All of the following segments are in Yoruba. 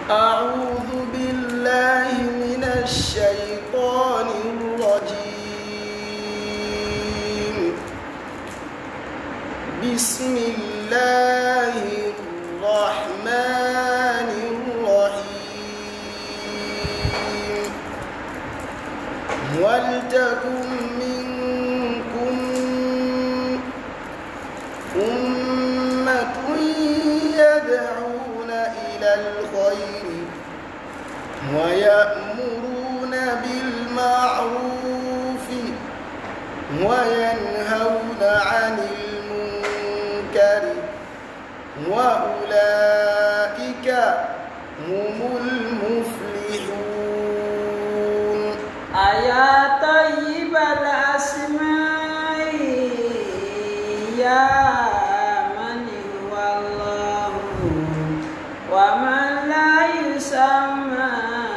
أعوذ بالله من الشيطان الرجيم بسم الله الرحمن الرحيم ولتكن منكم أمة يدعون إلى الخير ويأمرون بالمعروف وينهون عن المنكر وأولئك هم المفلحون أيا طيب الأسماء يا من هو الله ومن لا يسمى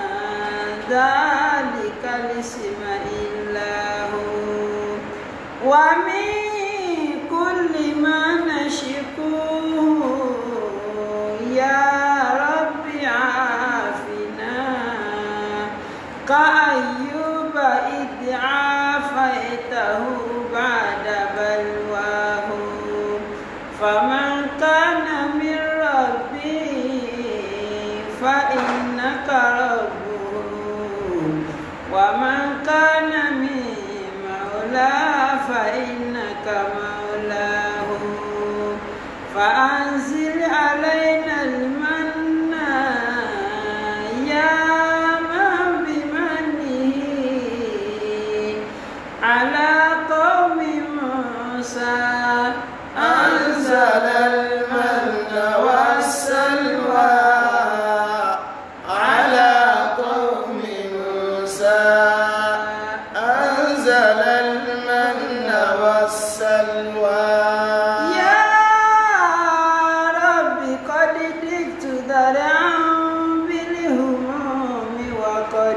ذلك الاسم إلا هو ومن كل ما نشكوه يا رب عافنا كأيوب إذ عافيته بعد بلواه فمن كان من ربي فإنك ربه ومن كان من مولى فإنك مولاه فأنزل علينا المن يا من بمنه على قوم موسى أنزل المن والسلوى على قوم موسى أنزل المن والسلوى يا رب قد دقت ذرعا بالهموم وقد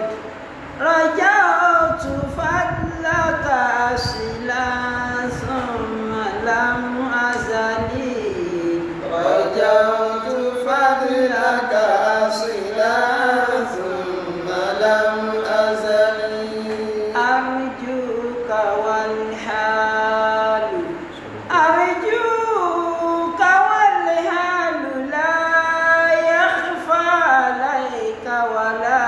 رجعت فضلك أصلا ثم لم أزل رجوت فضلك أصلا ثم لم أزل أرجوك والحال أرجوك والحال لا يخفى عليك ولا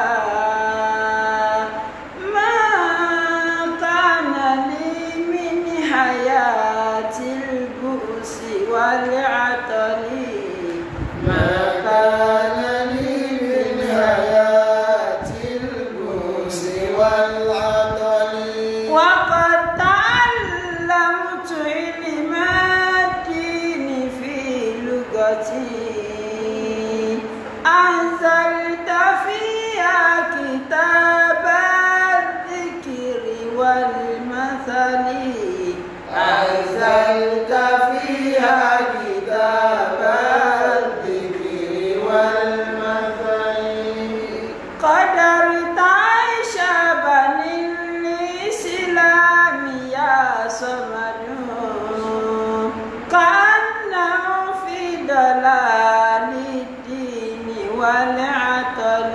ما كان لي من حياة البؤس والعطل ما كان لي من حياة البؤس والعطل وقد تعلمت علم الدين في لغتي أنزلت فيها كتاب الذكر والمثل أنزلت فيها كتاب الذكر والمثل قدرت عيش بني الإسلام يا صمد كأنه في ضلال الدين والعطل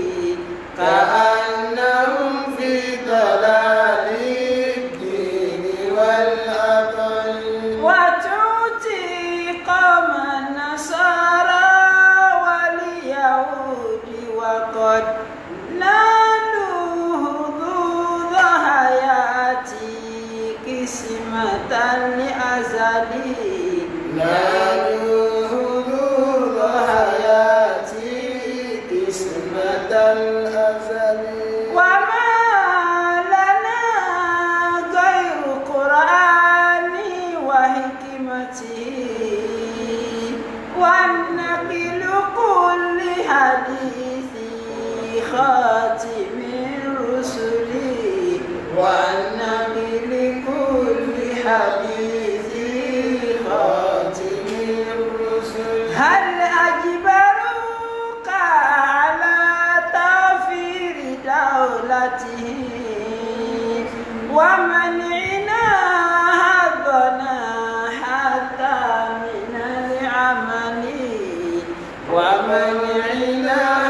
كأنهم في ضلال الدين والعطل وتؤتي قوم النصارى واليهود وقد نالوا حظوظ حياتي قسمة لأزلي نالوا حدود حياتي قسمة الأزل وما لنا غير قرآني وحكمتي والنقل كل حديث خاتم الرسل والنبي لكل حديث خاتم الرسل هل أجبروك على توفير دولته ومنعنا هضنا حتى من العمل ومنعنا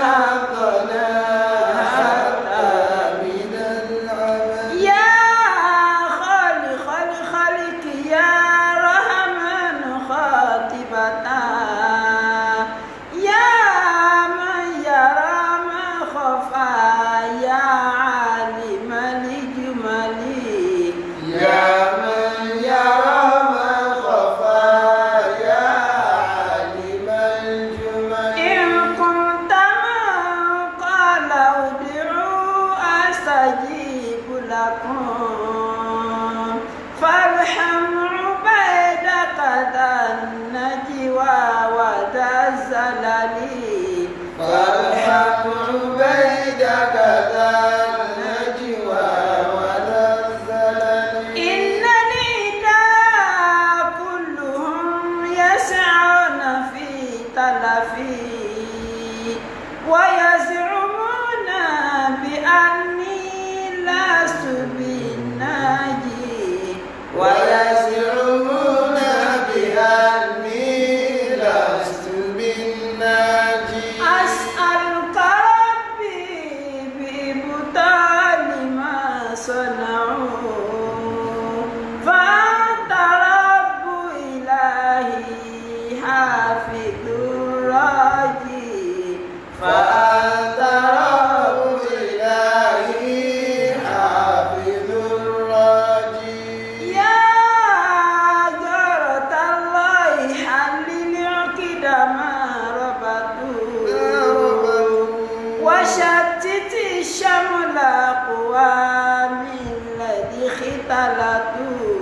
وشتت شمل أقوام الذي اختلطوا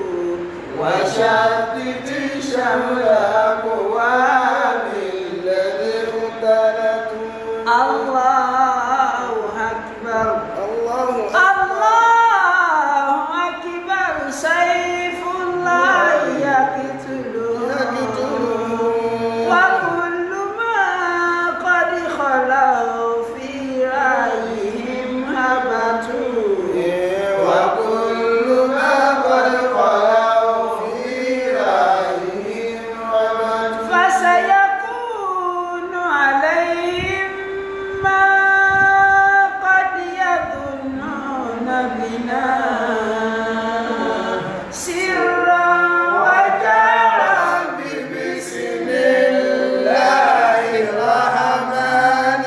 وشتت شمل أقوام الذي اختلطوا الله أكبر الله الله أكبر سيف الله يقتله وكل ما قد خلوا في رأيهم هبطوا وكل ما قد خلوا في رأيهم رمد فسيكون عليهم ما قد يظنون بنا سرا وجهرا بسم الله الرحمن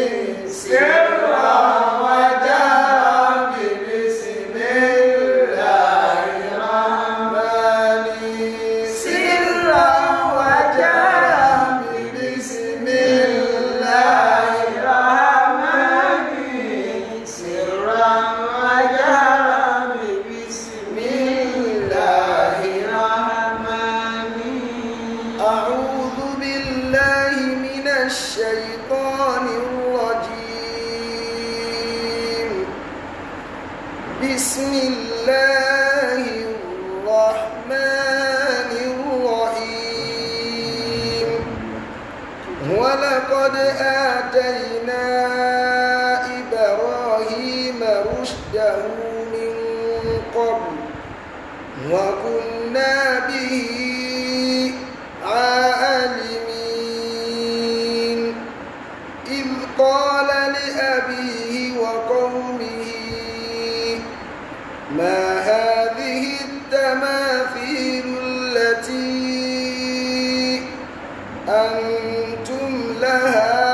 سرا وجهرا بسم الله الرحمن سرا وجهرا بسم الله الرحمن سرا وجهرا بسم الله الرحمن أعوذ بالله من الشيطان الرجيم بسم الله الرحمن الرحيم ولقد آتينا إبراهيم رشده من قبل وكنا به عالمين إذ قال لأبيه وقومه ما هذه التماثيل التي أنتم لها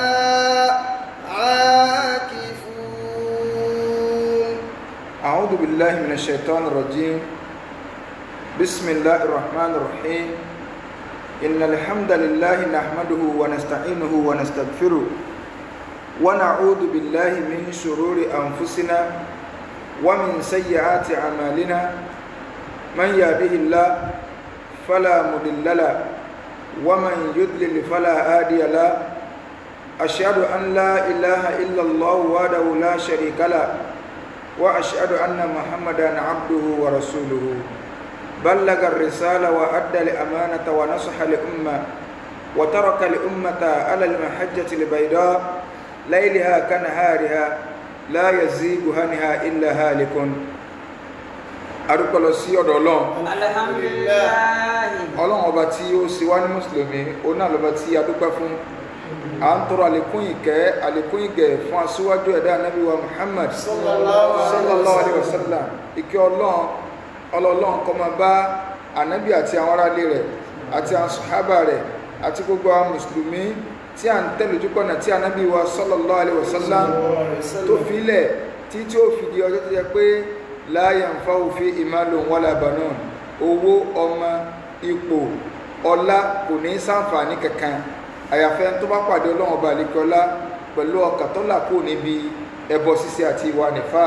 عاكفون أعوذ بالله من الشيطان الرجيم بسم الله الرحمن الرحيم إن الحمد لله نحمده ونستعينه ونستغفره ونعوذ بالله من شرور أنفسنا ومن سيئات أعمالنا من يهده الله فلا مضل له ومن يضلل فلا هادي له أشهد أن لا إله إلا الله وحده لا شريك له وأشهد أن محمدا عبده ورسوله بلغ الرسالة وأدى الأمانة ونصح لأمة وترك الأمة على المحجة البيضاء ليلها كنهارها لا يزيغ عنها إلا هالك adúpẹ́ lọ sí ọ̀dọ̀ ọlọ́run alhamdulilayi ọlọ́run ọba tí ó sì wá ní mùsùlùmí òun náà lọ́ba tí a dúpẹ́ fún à ń tọrọ àlékún ìkẹ́ àlékún ìgẹ̀ fún aṣíwájú ẹ̀dá anábì wa muhammad sallallahu alayhi wa sallam ìkẹ́ ọlọ́run ọlọ́run kó máa bá anábì àti àwọn aráalé rẹ̀ àti àwọn sàhábà rẹ̀ àti gbogbo àwọn mùsùlùmí tí à ń tẹ̀lé ojú pọ̀nà tí anábì wa sallallahu alayhi wa sallam tó fi ilẹ̀ tí tí ó fi di ọjọ́ tó yẹ pé la yanfa'u fi malun wala banun owó ọmọ ipò ọlá kò ní ṣàǹfààní kankan àyàfẹ́ tó bá pàdé ọlọ́run ọba àlekọ́lá pẹ̀lú ọkàn tó là kó níbi ẹbọ ṣíṣe àti ìwà nìfà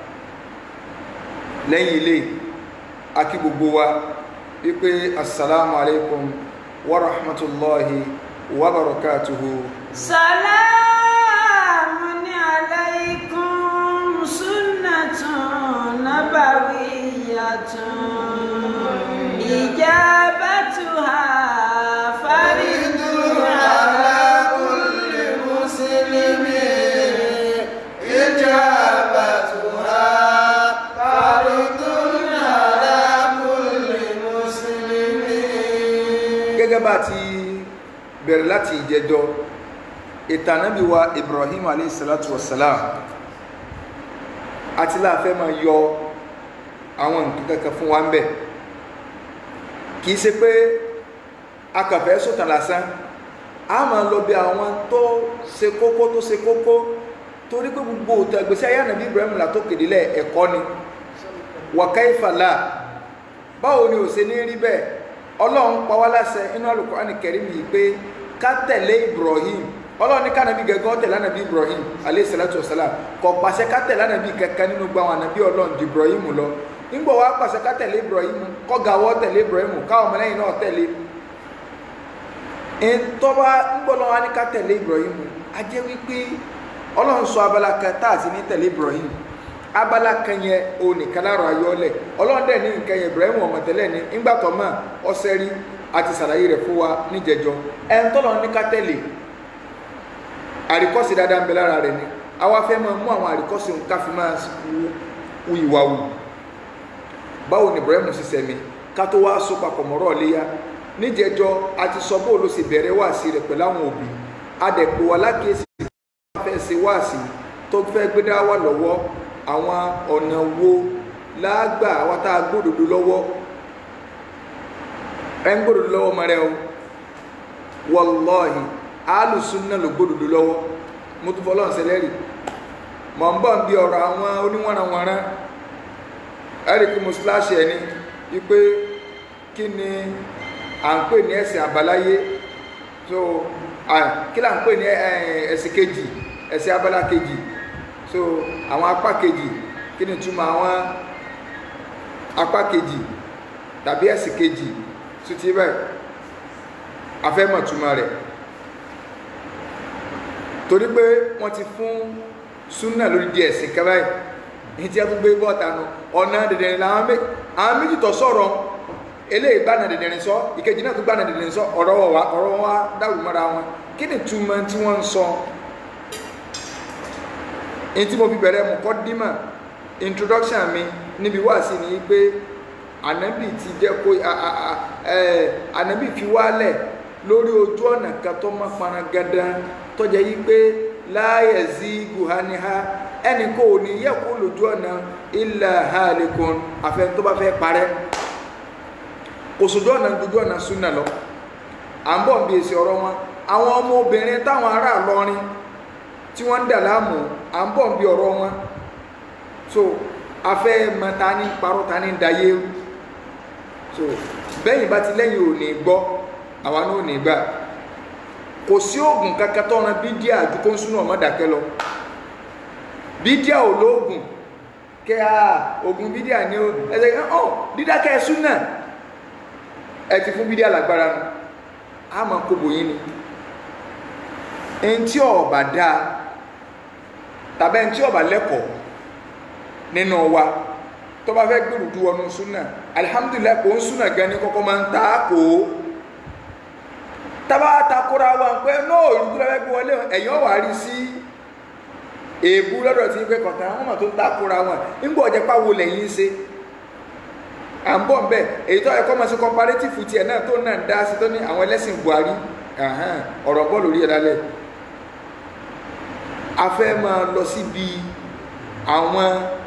lẹ́yìn ilé akí gbogbo wa wípé assalamu alaikum wa rahmatullahi wa barakatuhu salamun alaykum sunnatun nabawiyatun ijabatuha faridun ala kulli muslimin إجابتها فرض على كل مسلم gẹ́gẹ́ bá ti bẹ̀rẹ̀ láti ìjẹjọ ìtànábí wa ibrahim aleyhisalatu wasalam àti láàfẹ́ máa yọ àwọn nǹkan kankan fún wa ń bẹ̀ kìí ṣe pé akàfẹ́ sọ̀tàn lásán a máa lọ bí àwọn tó ṣe kókó tó ṣe kókó torí pé gbogbo òtò ìgbésí ayé ànàbí ibrahim là tó kéde lẹ̀ ẹ̀kọ́ ni wàkàìfàlà báwo ni ò ṣe ní rí bẹ́ẹ̀ ọlọ́run pa wá láṣẹ inú Al-Qur'ani Karim yìí pé ká tẹ̀lé ibrahim ọlọ́run ní kànábì gẹ́gẹ́ tẹ̀lé ànábì ibrahim alayhi salatu wasalam kò pàṣẹ ká tẹ̀lé ànábì kankan nínú gbogbo àwọn ànábì ọlọ́run ju ibrahim lọ nígbà wàá pàṣẹ ká tẹ̀lé ibrahim kọ́gàwọ́ tẹ̀lé ibrahim káwọn ọmọlẹ́yìn náà tẹ̀lé ntọ́ba ńgbọ́dọ̀ wa ní ká tẹ̀lé ibrahim a jẹ́ wípé ọlọ́run sọ abala kan tá a sì ní tẹ̀lé ibrahim abala kan yẹn onìkan lára ayọ́lẹ̀ ọlọ́run dẹ̀ ní nǹkan yẹn ibrahim ọmọ tẹ́lẹ̀ ní ńgbàtọ̀ mọ́ ọsẹ́ rí àti sàlàyé rẹ̀ fún wa níjẹjọ ẹn tọ́lọ̀ ní ká tẹ̀lé àríkọ́sí dáadáa ń bẹ lára rẹ̀ ni àwa fẹ́ máa mú àwọn àríkọ́sí òun ká fi máa wu ìwà wù báwo ni ibrahim sì sẹ́mi ká tó wá so papọ̀ mọ́rọ̀ léyà níjẹjọ a ti sọ bóòlù sì bẹ̀rẹ̀ wáàsí rẹ̀ pẹ̀lú àwọn òbí adẹ̀pọ̀ wà lákèésí fẹ́ ṣe wáàsí tó fẹ́ gbé dá wà lọ́wọ́ àwọn ọ̀nà wo lágbà àwọn tá a gbódòdó lọ́wọ́ ẹ ń gbódòdó lọ́wọ́ mọ́ rẹ o wallahi alùsùnà ló gbódòdó lọ́wọ́ mo tún fọlọ́n sẹlẹ́rì mọ̀ ń bọ̀ ń bí ọ̀rọ̀ àwọn oníwọ̀nranwọ̀nran ẹ̀ríkì mo slash ẹ̀ ní wípé kí ni à ń pè ní ẹ̀sìn àbáláyé so kí là ń pè ní ẹ̀sìn kejì ẹ̀sìn abala kejì so àwọn apá kejì kí ni túmọ̀ àwọn apá kejì tàbí ẹ̀sìn kejì tó ti bẹ́ẹ̀ afẹ́mọ̀ túmọ̀ rẹ̀ torí pé wọ́n ti fún súnà lórí di ẹ̀sìn kẹ́báyì ní tí a tún gbé bọ́ọ̀tà nù ọ̀nà dẹ̀dẹ̀rìn làwọn méjì tó sọ̀rọ̀ eléyìí gbàna dẹ̀dẹ̀rìn sọ ìkejì náà tún gbàna dẹ̀dẹ̀rìn sọ ọ̀rọ̀ wa ọ̀rọ̀ wa dàrú mọ́ra wọn kí ni túmọ̀ tí wọ́n ń sọ èyí tí mo fi bẹ̀rẹ̀ mọ̀kọ́dímà introduction mi níbi wá sí ni pé ànábì ti jẹ́ kó ànábì fi wálẹ̀ lórí ojú ọ̀nà kan tó mọ́ fana gandan tó jẹ́ yí pé láàyè sí guhaniha ẹnì kò ní yẹ kó lójú ọ̀nà illa halikun àfẹn tó bá fẹ́ parẹ́ kò sójú ọ̀nà dúdú ọ̀nà súnà lọ à ń bọ̀ bí èsì ọ̀rọ̀ wọn àwọn ọmọ obìnrin táwọn ará lọrin tí wọ́n ń dà láàmú à ń bọ̀ bí ọ̀rọ̀ wọn so afẹ́ mọ ta ní parọ́ ta ní dayé so bẹ́yìn bá ti lẹ́yìn ò ní gbọ́ àwa náà ò ní gbà kò sí oògùn kankan tó ran bídíà àdúgbò ń súnà ọmọ dàkẹ́ lọ bídíà ò lóògùn kẹ́ à oògùn bídíà ní ó ẹsẹ̀ kan ọ̀ dídákẹ́ súnà ẹ ti fún bídíà lágbára nù á máa kóbò yín ni ẹni tí ọba dáa tàbí ẹni tí ọba lẹ́kọ̀ọ́ nínú wa tó bá fẹ́ gbèrú du ọnu súnà alihamudulilayi kò ń súnà gan ni kọ́kọ́ máa ń ta kó tábà takora wa pé náà ìrúgbó lọ́wọ́ gbé wọlé ẹ̀yàn wà rí sí èébú lọ́dọ̀ tí pé kọ̀tà wọn mà tó ń takora wọn nígbà ọ̀jẹ̀ pàwọ́ lẹ́yìn ṣe à ń bọ̀ ń bẹ̀ èyí tó ẹ̀kọ́ máa ṣe comparative tiẹ̀ náà tó náà dá sí tó ní àwọn ẹlẹ́sìn Buhari ọ̀rọ̀ bọ́ọ̀lù rí ẹ̀ lálẹ́ a fẹ́ máa lọ síbi àwọn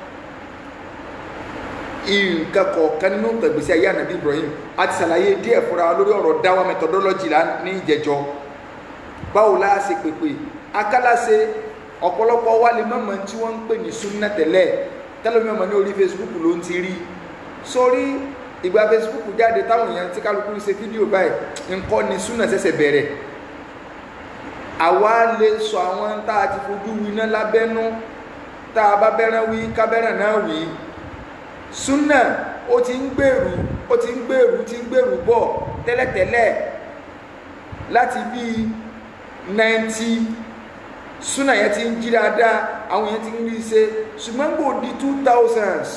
nǹkan kọ̀ọ̀kan nínú ìgbésí ayé ànàbí Ibrahim a ti ṣàlàyé díẹ̀ fúnra lórí ọ̀rọ̀ dáwà methodology la ní ìjẹjọ báwo la ṣe pèpè akálàṣe ọ̀pọ̀lọpọ̀ wa lè mọ̀mọ́ tí wọ́n ń pè ní súnà tẹ́lẹ̀ tẹ́lẹ̀mí ọmọ ní orí Facebook ló ń ti rí sórí ìgbà Facebook jáde táwọn èèyàn tí kálukú ṣe fídíò báyìí nǹkan ni súnà ṣẹ̀ṣẹ̀ bẹ̀rẹ̀ àwa lè sọ àwọn tá a ti fojú winá lábẹ́nú tá a bá bẹ́ràn wí kábẹ́ràn náà wí súnà ó ti ń gbèrú ó ti ń gbèrú ti ń gbèrú bọ̀ tẹ́lẹ̀tẹ́lẹ̀ láti bí náìntì súnà yẹn ti ń jí dáadáa àwọn yẹn ti ń rí ṣe ṣùgbọ́n gbò di two thousands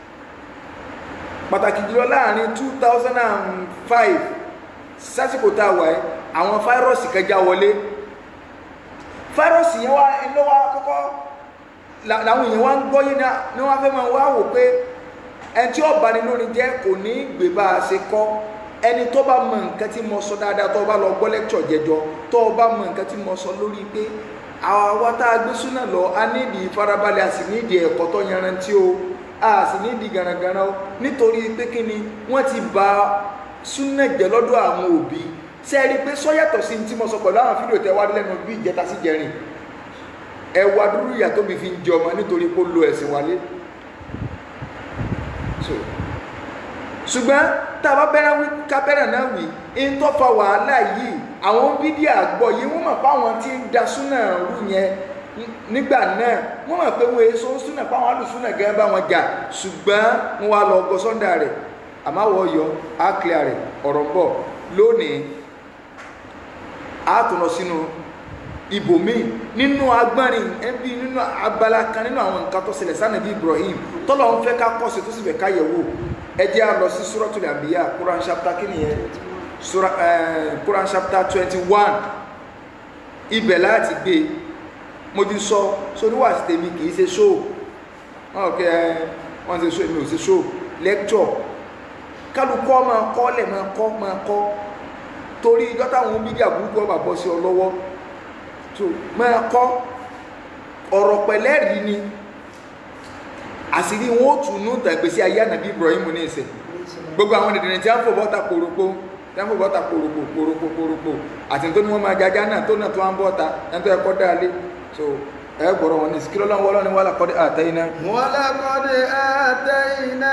pàtàkì jùlọ láàrin two thousand and five sásìkò tá a wà ẹ́ àwọn fáírọ́ọ̀sì kẹjá wọlé fáírọ́ọ̀sì yẹn wá ló wá kọ́kọ́ làwọn èèyàn wá ń gbọ́ yín ní wọ́n fẹ́ máa wá wò pé ẹni tí ọba ni lórí jẹ́ kò ní gbé bá a ṣe kọ́ ẹni tó bá mọ nǹkan tí mo sọ dáadáa tó bá lọ gbọ́ lẹ́kṣọ̀ jẹjọ tó bá mọ nǹkan tí mo sọ lórí pé àwa tá a gbé súnà lọ a nídìí ìfarabalẹ̀ a sì nídìí ẹ̀kọ́ tó yanrantí o a sì nídìí garagara o nítorí pé kí ni wọ́n ti ba súnà jẹ́ lọ́dọ̀ àwọn òbí ṣe é rí i pé sọ́yàtọ̀ sí tí mo sọ pẹ̀lú àwọn fídíò tẹ́ wá lẹ́nu bí ìjẹta sí jẹrin ẹwà dúró ìyà tó mi fi ń jẹ ọmọ nítorí pé ó lo ẹ̀sìn wálé ṣùgbọ́n tá a bá bẹ́rẹ̀ wí ká bẹ́rẹ̀ náà wí ń tó fa wàhálà yìí àwọn bídíà gbọ́ yìí wọ́n mọ̀ pé àwọn tí ń da súnà rú yẹn nígbà náà wọ́n mọ̀ pé wọ́n èso súnà pé àwọn alùsúnà gẹ́gẹ́ bá wọn jà ṣùgbọ́n wọ́n wá lọ ọgọ sọ́ndà rẹ̀ àmọ́ àwọ̀ yọ á clear rẹ̀ ọ̀rọ̀ ń bọ̀ lónìí á tún lọ sínú ibòmíì nínú agbárin ẹbí nínú abala kan nínú àwọn nǹkan tó ṣẹlẹ̀ sánàbí Ibrahim tọ́lọ̀ ń fẹ́ ká kọ́sì tó sì fẹ́ ká yẹ̀wò ẹ jẹ́ á lọ sí Suratul Anbiya Quran chapter kí nìyẹn Sura eh, Quran chapter twenty one ibẹ̀ láti gbé mo ti sọ sóníwà sí tèmi kì í ṣe show wọn kẹ ẹ wọn ṣe show èmi ò ṣe show lecture kálukọ́ máa kọ́ lẹ̀ máa kọ́ máa kọ́ torí ìjọ́ táwọn bídí àbúrúkọ bá bọ́ sí ọ lọ́wọ́ tó máa kọ́ ọ̀rọ̀ pẹ̀lẹ́rìí ni àṣírí wọn ó tùnú tàgbèsí ayé ànàbí Ibrahim ní ìsẹ̀ gbogbo àwọn dìdìrín tí a ń fò bọ́ta pòròpó tí a ń fò bọ́ta pòròpó pòròpó pòròpó àti tó ní wọ́n máa jajá náà tó náà tó ń bọ́ta ẹni tó ẹkọ́ dáalé so ẹ gbọ́rọ̀ wọn ní síkírọ́ lọ́wọ́ lọ́ni wà lákọ́dé àtẹ́yìn náà ولقد آتينا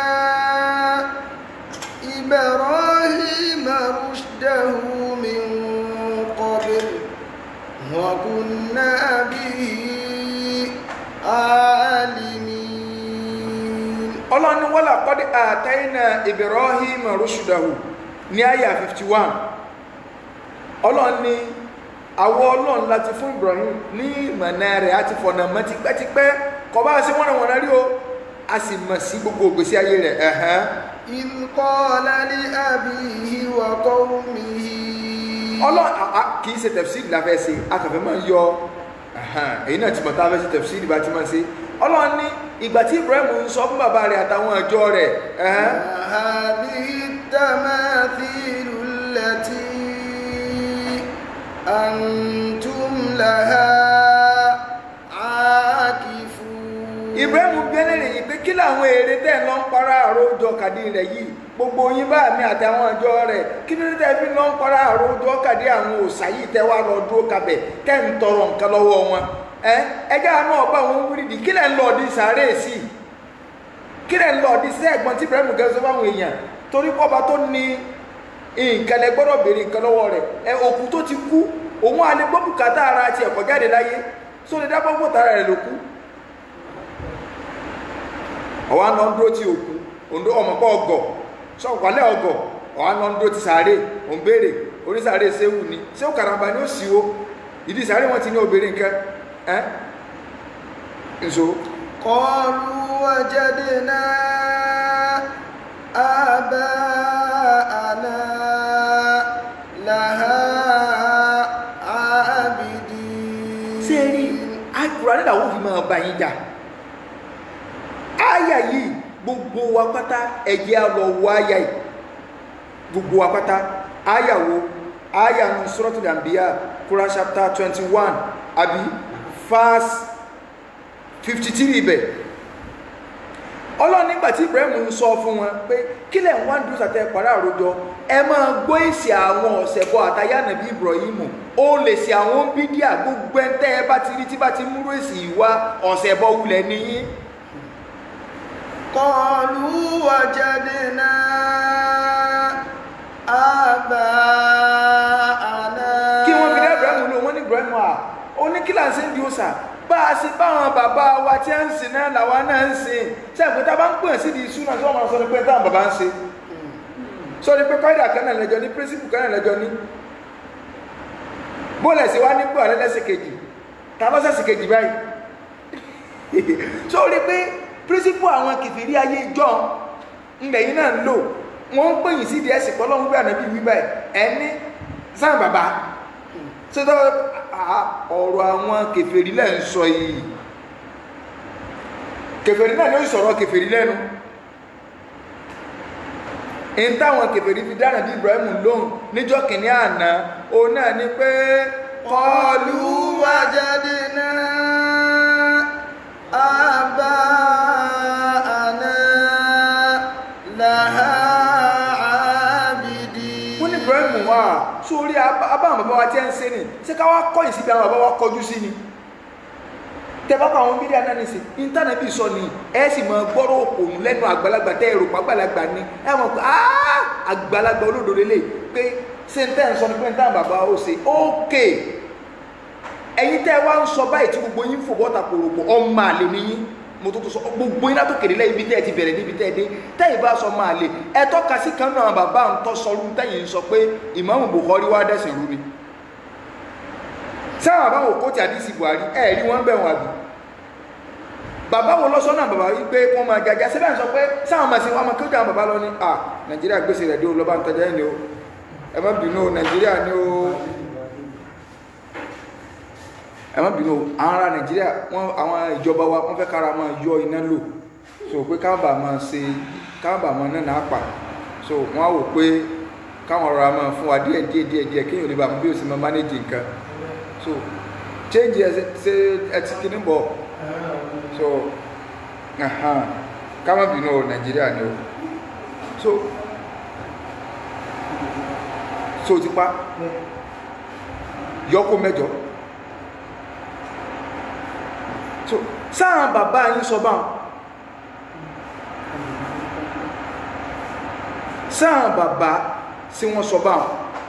إبراهيم رشده من قبل وكنا به عالمين ọlọ́ni wọ́n lákọ́dé àtẹ́yìn náà Ibrahim rushudahu ní àyà 51 ọlọ́ni àwọ ọlọ́run láti fún Ibrahim ní ìmọ̀nà rẹ̀ àti fọ̀nà mọ́ tipẹ́tipẹ́ kọ bá sí wọ́n wọ́n rí o a sì mọ̀ sí gbogbo ògbésí ayé rẹ̀ ẹ̀hán إذ قال لأبيه وقومه ọlọ́run kì í ṣe tẹ̀fsíìrì la fẹ́ ṣe akàfẹ́ máa ń yọ ẹ̀hán èyí náà ti mọ̀ tá a fẹ́ ṣe tẹ̀fsíìrì bá ti máa ṣe ọlọ́run ní ìgbà tí Ibrahim ń sọ fún bàbá rẹ̀ àtàwọn ọjọ́ rẹ̀ ẹ̀hán هذه التماثيل التي أنتم لها عاكفون Ibrahim bí ẹlẹ́rìí yìí pé kí làwọn èrè tẹ̀ lọ ń para àròjọ kàdí rẹ̀ yìí gbogbo yín bá mi àtàwọn ọjọ́ rẹ̀ kí ló dé tẹ́ fi lọ ń para àròjọ kàdí àwọn òòṣà yìí tẹ́ wá lọ dúró kabẹ̀ tẹ́ ń tọrọ nǹkan lọ́wọ́ wọn ẹ ẹjẹ́ àánú ọba àwọn wíìrìdì kí lẹ̀ ń lọ ọdí sàárè sí i kí lẹ̀ ń lọ ọdí sí ẹ̀gbọ́n tí Ibrahim gẹ́sọ́ fáwọn èèyàn torí kọ́ba tó ní nǹkan lẹ gbọ́dọ̀ béèrè nǹkan lọ́wọ́ rẹ̀ ẹ òkú tó ti kú òun á lè gbọ́ bùkátà ara ti ẹ̀kọ́ jáde láyé sóde dábọ́ fún tara rẹ̀ ló kú ọwọ́ àná ń dúró tí òkú òǹdó ọmọkọ́ ọgọ̀ sọ̀kọ̀lẹ́ ọgọ̀ ọwọ́ àná ń dúró tí sàárè òun béèrè onísàárè séwù ni séwù karamba ni ó sì wo ìdí sàárè wọn ti ní obìnrin nǹkan ẹ́ nso قالوا وجدنا آباءنا لها عابدين sẹ́ẹ̀rí àkùrá nílà wọ́n fi máa bá yín jà áyà yìí gbogbo wa pátá ẹ̀jẹ̀ á lọ wọ áyà yìí gbogbo wa pátá áyà wo áyà nu Suratul Anbiya Quran chapter twenty one àbí verse fifty three ibẹ̀ ọlọ́run nígbà tí Ibrahim ń sọ fún wọn pé kí lẹ̀ ń wá ń dúró sàtẹ́ pàrọ̀ àròjọ ẹ máa gbọ́ èsì àwọn ọ̀sẹ̀ bọ́ àtàyà nàbí Ibrahim ó lè ṣe àwọn bídíà gbogbo ẹ̀ tẹ́ ẹ bá ti rí tí bá ti múrò èsì ìwá ọ̀sẹ̀ bọ́ wulẹ̀ níyìn قالوا وجدنا آباءنا kí wọ́n fi dá Ibrahim lò wọ́n ní Ibrahim à ó ní kí là ń ṣe ń di òòsà bá a ṣe báwọn bàbá wa tí a ń sìn náà làwa náà ń sìn ṣé àgbẹ̀tà bá ń pè sí di ìṣúná tí wọ́n máa sọ ní pé táwọn bàbá ń ṣe sọ ni pé kọ́ìdà kan náà lẹ́jọ́ ní píríncípù kan náà lẹ́jọ́ ní bóòlù ẹ̀sìn wa nípò àrẹ lẹ́sẹ̀ kejì ta lọ́sẹ̀sì kejì báyìí sọ rí pé píríncípù àwọn kìfìrí ayé ìjọ ńlẹ̀yìn náà ń lò wọ́n ń pèyìn sí ìdí ẹ̀sìn pọ́lọ́hún gbé ànábì wí báyìí ẹni sáà bàbá ṣé tó ọ̀rọ̀ àwọn kèfèrí lẹ́ ń sọ yìí kèfèrí náà ni ó sọ̀rọ̀ kèfèrí lẹ́nu in táwọn kèfèrí fi dáná bí Ibrahim lóhùn níjọ́ kìíní àná òun náà ni pé kọlu وجدنا آباءنا لها عابدين wọ́n ní Ibrahim wà sórí abáwọn bàbá wa tí ń ṣe ni ṣé ká wá kọ́yìn síbi àwọn bàbá wa kọjú sí ni tẹ́bá pa àwọn mídíà náà nìsín íńtánẹ́ẹ̀tì sọ ni ẹ sì mọ gbọ́rọ̀ òpònú lẹ́nu àgbàlagbà tẹ́ èrò pàgbàlagbà ni ẹ mọ̀ pé àgbàlagbà olódò lélẹ̀ pé ṣé n tẹ́ ń sọ ní pé n táwọn bàbá ó ṣe ókè ẹ̀yin tẹ́ wá ń sọ báyìí tí gbogbo yín fò bọ́ta pòròpò ọmọ àlè níyín mo tó tó sọ gbogbo yín látòkèrè lẹ́yìn ibi tẹ́ ẹ ti bẹ̀rẹ̀ níbi tẹ́ ẹ dé tẹ́yìn bá sọ máa lè ẹ tọ́ka sí kan náà bàbá ń tọ́ sọ rú tẹ́yìn ń sọ pé ìmáàmù Bukhari wá dẹ̀sìn rú ni sáwọn àbáwò kóòtù àdìsí Buhari ẹ rí wọn bẹ̀ wọn àbí bàbá wo lọ sọ́nà bàbá yìí pé wọ́n máa jaja síbẹ̀ ń sọ pé sáwọn máa ṣe wọn máa kéwòn bàbá lọ ní à Nàìjíríà gbèsè rẹ̀ dé o lọ́ba ń tajà ẹ̀ ni o ẹ má bínú o Nàìjíríà ni o ẹ má bínú o àwọn ará Nàìjíríà wọn àwọn ìjọba wa wọn fẹ́ kára máa yọ iná lò so pé káàbà máa ṣe káàbà máa náà náà pa so wọn á wò pé káwọn ọ̀rọ̀ máa fún wa díẹ̀ díẹ̀ díẹ̀ díẹ̀ kéèyàn lè bá bí o sì máa manage nǹkan so change ẹ ṣe ẹ ti kíní bọ̀ so ahan ká má bínú o Nàìjíríà ni o so so ti pa yọkó mẹ́jọ so sáà bàbá yín sọ báwọn sáà bàbá sí wọ́n sọ báwọn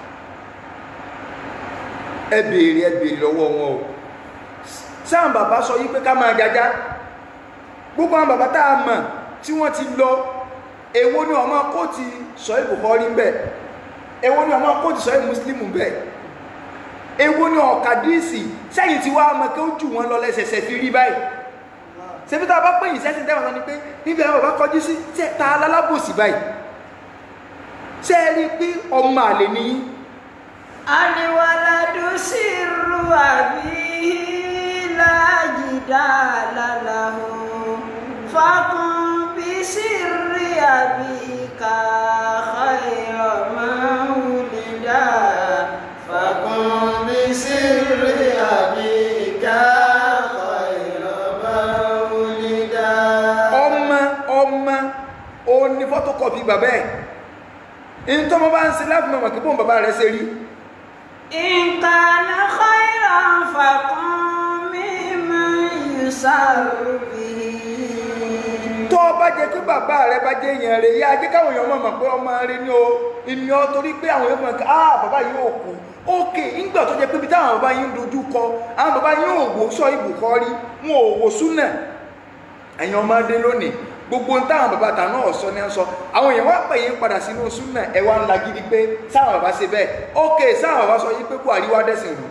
ẹ béèrè ẹ béèrè lọ́wọ́ wọn o sáà bàbá sọ yí pé ká máa jájá gbogbo àwọn bàbá tá a mọ̀ tí wọ́n ti lọ èwo ni ọmọ kóòtù sọ Bukhari bẹ́ẹ̀ èwo ni ọmọ kóòtù sọ Muslim bẹ́ẹ̀ èwo ni ọ̀kadìsì sẹ́yìn tí wàá mọ̀ kí ó jù wọ́n lọ lẹ́sẹsẹ fi rí báyìí ṣebí tá a bá pè yín sẹ́sìn tẹ́wọ̀n sọ ni pé níbi àwọn bàbá kọjú sí ta alábòsí báyìí ṣé ẹ rí i pé ọmọ àlè ni yín Aliwaladu sirru abihi la jidala lahu fakun bi sirri abika khayra ma wulida fakun bi sirri abika khayra ma wulida. ọmọ ọmọ ó ní fọ́tòkọ́pì bàbá ẹ̀ ìtọ́mọ bá ń ṣe láti mọ̀ kí bóun bàbá rẹ̀ ṣe rí in kana khayran fakun mimman yusaru bihi tó bá jẹ́ pé bàbá rẹ̀ bá jẹ́ èèyàn rẹ̀ yá jẹ́ káwọn èèyàn mọ̀ pé ọmọ rẹ̀ ní o ìní ọ torí pé àwọn èèyàn mọ̀ pé ah bàbá yìí ò kú ókè ńgbà tó jẹ́ pé bí táwọn bàbá yìí ń dojú kọ àwọn bàbá yìí ò wò sọ Bukhari wọn ò wò súnà ẹ̀yin ọmọdé lónìí gbogbo ń táwọn bàbá tà náà sọ ní sọ àwọn èèyàn wá pè yín padà sínú súnà ẹ wá ń la gidi pé sáwọn bàbá ṣe bẹ́ẹ̀ ókè sáwọn bàbá sọ yí pé Buhari wá dẹ́sìn rù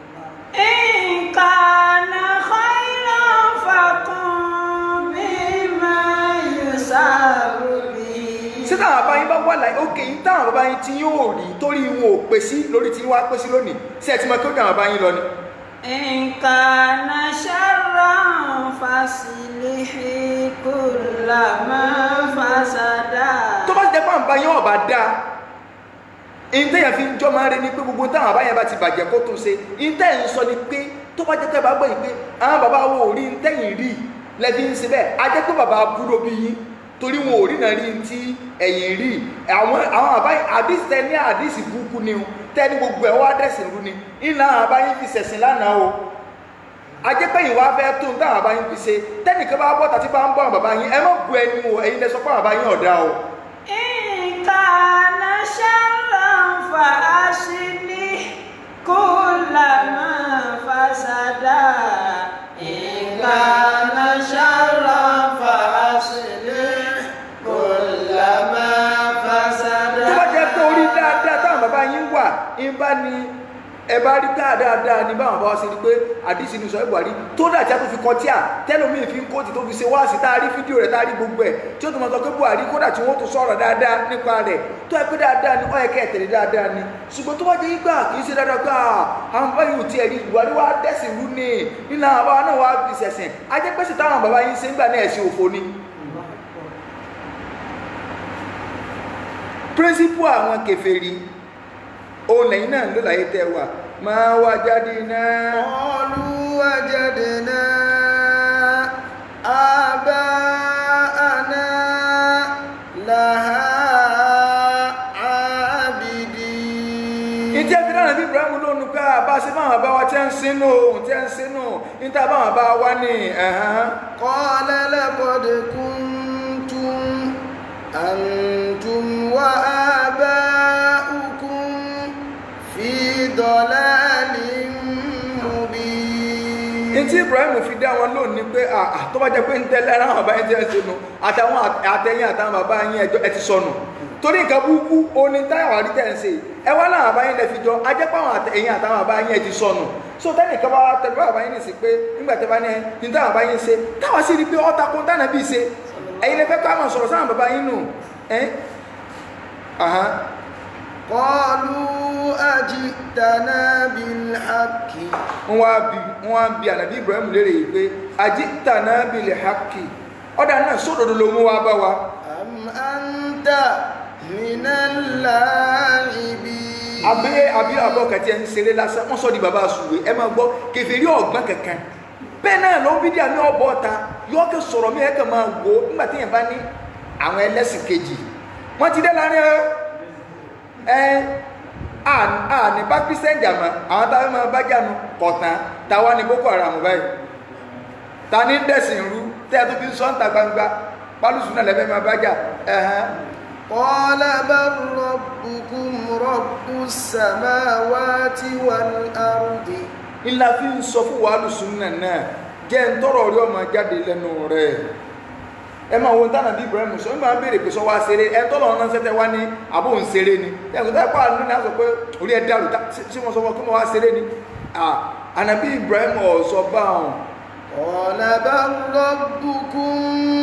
in kana khayran fakun mimman yusaru bihi sí táwọn bàbá yín bá wà láyé ókè yín táwọn bàbá yín tí yóò rí torí wọn ò pè sí lórí tí wọ́n á pè sí lónìí sí ẹ̀ tí mo kí ó dà bàbá yín lọ ni. in kana sharran fasilihi kullama fasada tó bá ti jẹ́ pé àwọn bàbá yín ọ̀bà dáa ìtẹ̀yàn fi ń jọ́ máa ń rí ni pé gbogbo táwọn bàbá yẹn bá ti bàjẹ́ kó tún ṣe ìtẹ̀yìn sọ ni pé tó bá jẹ́ pé bá gbọ́ yìí pé àwọn bàbá wo ò rí ìtẹ̀yìn rí lẹ́bí ń ṣe bẹ́ẹ̀ a jẹ́ pé bàbá búrò bí yín torí wọn ò rí náà rí ti ẹ̀yìn rí àwọn àwọn bàbá yìí àdìsí tẹ ní àdìsí burúkú ni o tẹ́ni gbogbo ẹ̀ wá dẹ̀sìn rú ni ìlànà àwọn bàbá yín fi ṣẹ̀sìn lánàá o a jẹ́ pé ìwà fẹ́ tó ń táwọn bàbá yín fi ṣe tẹ́nìkan bá bọ́ tàbí bá ń bọ́ àwọn bàbá yín ẹ má bu ẹnu o ẹ̀yin lẹ sọ pé àwọn bàbá yín ọ̀dà o in kana sharran fa aslih kullama fasada in kana sharran fa aslih kullama fasada tó bá jẹ́ pé orí dáadáa táwọn bàbá yín wà ń bá ní ẹ bá rí dáadáa ní báwọn bá wá sí ni pé àdìsí ni sọ ẹ buhari tó dà tí a tó fi kọ tíà tẹlómiì fi ń kóòtù tó fi ṣe wáàsí tá a rí fídíò rẹ̀ tá a rí gbogbo ẹ̀ tí ó tó máa sọ pé buhari kódà tí wọ́n tó sọ̀rọ̀ dáadáa nípa rẹ̀ tó ẹ pé dáadáa ni ó yẹ kẹ́ ẹ tẹ̀lé dáadáa ni ṣùgbọ́n tó bá jẹ́ gbà kì í ṣe dáadáa gbà àwọn bàbá yìí ò tiẹ̀ rí buhari wá dẹ́sìn rú ni nínú àwọn bàbá náà wá fi ṣẹ̀sìn ajẹ́pẹ́sì táwọn bàbá yìí ṣe ń gbà náà ẹ̀sìn òfo ni píríncípù àwọn kèfèrí òun lẹ́yìn náà ló láyé tẹ́ wà máa wá jáde náà قالوا وجدنا آباءنا لها عابدين ìtí ẹbí náà bí Ibrahim lónìí pé àbá sí báwọn bá wa tẹ́ ń sínú tẹ́ ń sínú níta báwọn bá wá ní ẹ̀hán قال لقد كنتم أنتم وآباؤكم tí Ibrahim fi dá wọn lónìí pé àà tó bá jẹ́ pé ń tẹ́lẹ̀ ara àwọn bàbá yín ti ẹ̀ ṣe nu àtàwọn àtẹ̀yìn àtàwọn bàbá yín ẹjọ́ ẹ ti sọnù torí nǹkan burúkú oní táyà rí tẹ̀ ń ṣe ẹ wá láwọn bàbá yín lẹ fi jọ ajẹ́ pé àwọn àtẹ̀yìn àtàwọn bàbá yín ẹ ti sọnù so tẹ́nì kan bá wá tẹ̀lé bàbá yín nìsí pé nígbà tẹ́ bá ní ẹ ní táwọn bàbá yín ṣe táwọn sì rí pé ọ̀tá kún tánà bí ṣe ẹ̀yin lẹ fẹ́ ká máa sọ̀rọ̀ sáwọn bàbá yín nù ẹ́ ahán قالوا أجئتنا بالحق wọ́n wá bi wọ́n wá bi ànàbí Ibrahim léèrè yìí pé ajitana bil haqqi ọ̀dà náà sódòdó ló mú wá bá wa أم أنت من اللاعبين àbí àbí àbọ̀ kàtí ẹ̀ ń ṣeré lásán wọ́n sọ di bàbá àsùwé ẹ máa gbọ́ kẹfìrí ọ̀gbọ́n kankan bẹ́ẹ̀ náà ló ń bí díà ní ọ̀bọ̀ ọ̀ta yọ́ọ̀kẹ́ sọ̀rọ̀ mí ẹ̀kẹ́ máa wò ó nígbà tí yẹn bá ní àwọn ẹlẹ́sìn kejì wọ́n ti dé láàrin ẹ ẹ à à ní bá kristian jàmọ́ àwọn táwọn máa bá jànú kọ̀tàn táwa ní boko haram báyìí ta ní dẹ̀sìn rú tẹ́ ẹ tó fi ń sọ́ǹtà gbangba pálùsùn náà lẹ́fẹ̀ẹ́ máa bá jà ẹ̀hán قال بل ربكم رب السماوات والأرض ńlá fi ń sọ fún wàhálù súnà náà jẹ́ ń tọrọ rí ọmọ jáde lẹ́nu rẹ̀ ẹ máa wo tánà bí Ibrahim sọ ń máa béèrè pé sọ wá ṣeré ẹ tọ́lọ̀ ọ̀nà ṣẹ́tẹ́ wá ní àbò ń ṣeré ni ẹ kò tẹ́ pàánù ní àṣọ pé orí ẹ dàrú tí wọ́n sọ fún ọ kí wọ́n wá ṣeré ni ànàbí Ibrahim ọ̀sọ́ bá wọn قال بل ربكم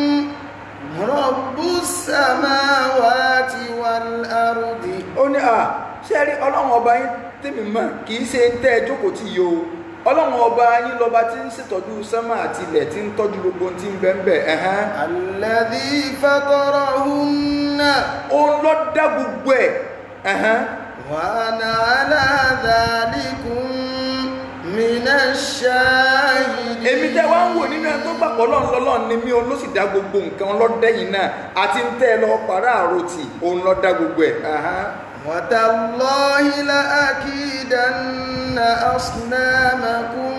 رب السماوات والأرض ó ní à ṣe rí ọlọ́run ọba yín tèmi mọ̀ kì í ṣe ń tẹ́ ẹ jókòó tí yìí o ọlọ́run ọba yín lọ́ba tí ń ṣètọ́jú sánmà àti ilẹ̀ tí ń tọ́jú gbogbo ohun tí ń bẹ́ẹ̀ bẹ́ẹ̀ ẹ̀hán الذي فطرهن òun ló dá gbogbo ẹ̀ ẹ̀hán وأنا على ذلكم من الشاهدين èmi tẹ́ wá ń wò nínú ẹ tó gbàgbọ́ lọ́n lọ́lọ́n ni mí òun ló sì dá gbogbo nǹkan lọ́dẹ́yìn náà àti ń tẹ́ ẹ lọ pàrọ̀ àròtì òun ló dá gbogbo ẹ̀ ẹ̀hán وتالله لأكيدن أصنامكم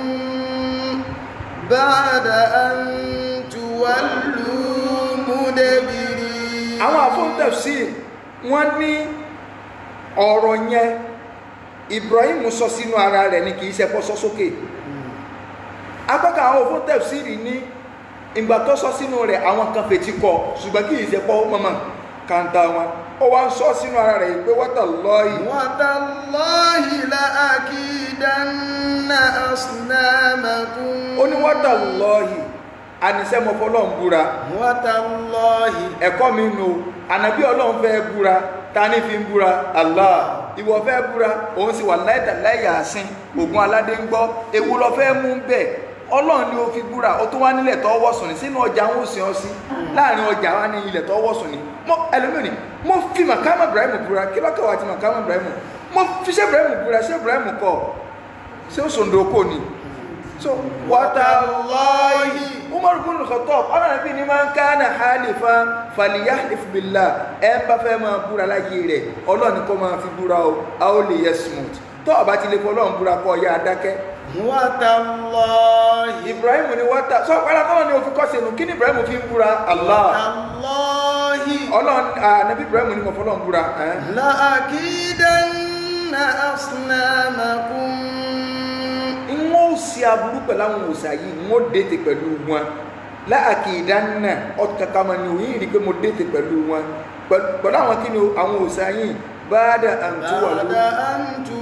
بعد أن تولوا مدبرين àwọn àfọ́ńtẹ̀sí wọ́n ní ọ̀rọ̀ yẹn Ibrahim sọ sínú ara rẹ̀ ni kì í ṣe kó sọ sókè apákan àwọn àfọ́ńtẹ̀sí rí ní ìgbà tó sọ sínú rẹ̀ àwọn kan fètí kọ ṣùgbọ́n kì í ṣe pọ́ mọ́mọ́ kàńtà wọn ó wá ń sọ sínú ara rẹ̀ pé wọ́tà lọ́ọ̀yì وتالله لأكيدن أصنامكم ó ní wọ́tà lọ́ọ̀yì ànisẹ́mọ̀ fọlọ́n búra وتالله ẹ̀kọ́ mi nù ànàbí ọlọ́run fẹ́ búra ta ní fi ń búra Allah ìwọ fẹ́ búra òun sì wà láìdà láìyà àsìn ògùn aládé ń gbọ́ ewu lọ fẹ́ mú bẹ́ẹ̀ ọlọ́run ni ó fi búra ó tún wá nílẹ̀ tó wọ́sùn ní sínú ọjà ń òsìn ọ sí láàrin ọjà wa ní ilẹ̀ tó wọ́sùn ní mo ẹlòmíràn mo fi màkàmà Ibrahim búra kí lọ́kọ̀ wá ti màkàmà Ibrahim mo fi ṣé Ibrahim búra ṣé Ibrahim kọ ṣé ó sòǹdòkò ni so wàtàlọ́yì umar bin khattab ọ̀nà nàbí ni máa ń ká na halifa falyahlif billah ẹ ń bá fẹ́ máa búra láyé rẹ̀ ọlọ́ọ̀ni kọ́ máa fi búra o a ó lè yẹ smooth tó ọba ti lè fọ ọlọ́run búra kọ́ ọ̀yá adákẹ́ وتالله ibrahim ni wọ́tà sọ pàdà tọ́lọ́ ni o fi kọ́ sínú kí ni ibrahim fi ń búra allah الله ọlọ́run nàbí ibrahim ni mo fọlọ́run búra ẹ́ لأكيدن أصنامكم n ó ṣe aburú pẹ̀lú àwọn òòṣà yìí n ó dètè pẹ̀lú wọn láàkì ìdáná ọ̀kàkà máa ní òyìn rí pé mo dètè pẹ̀lú wọn pẹ̀lú àwọn kí ni àwọn òòṣà yìí bá dà àǹtúwà بعد ló أن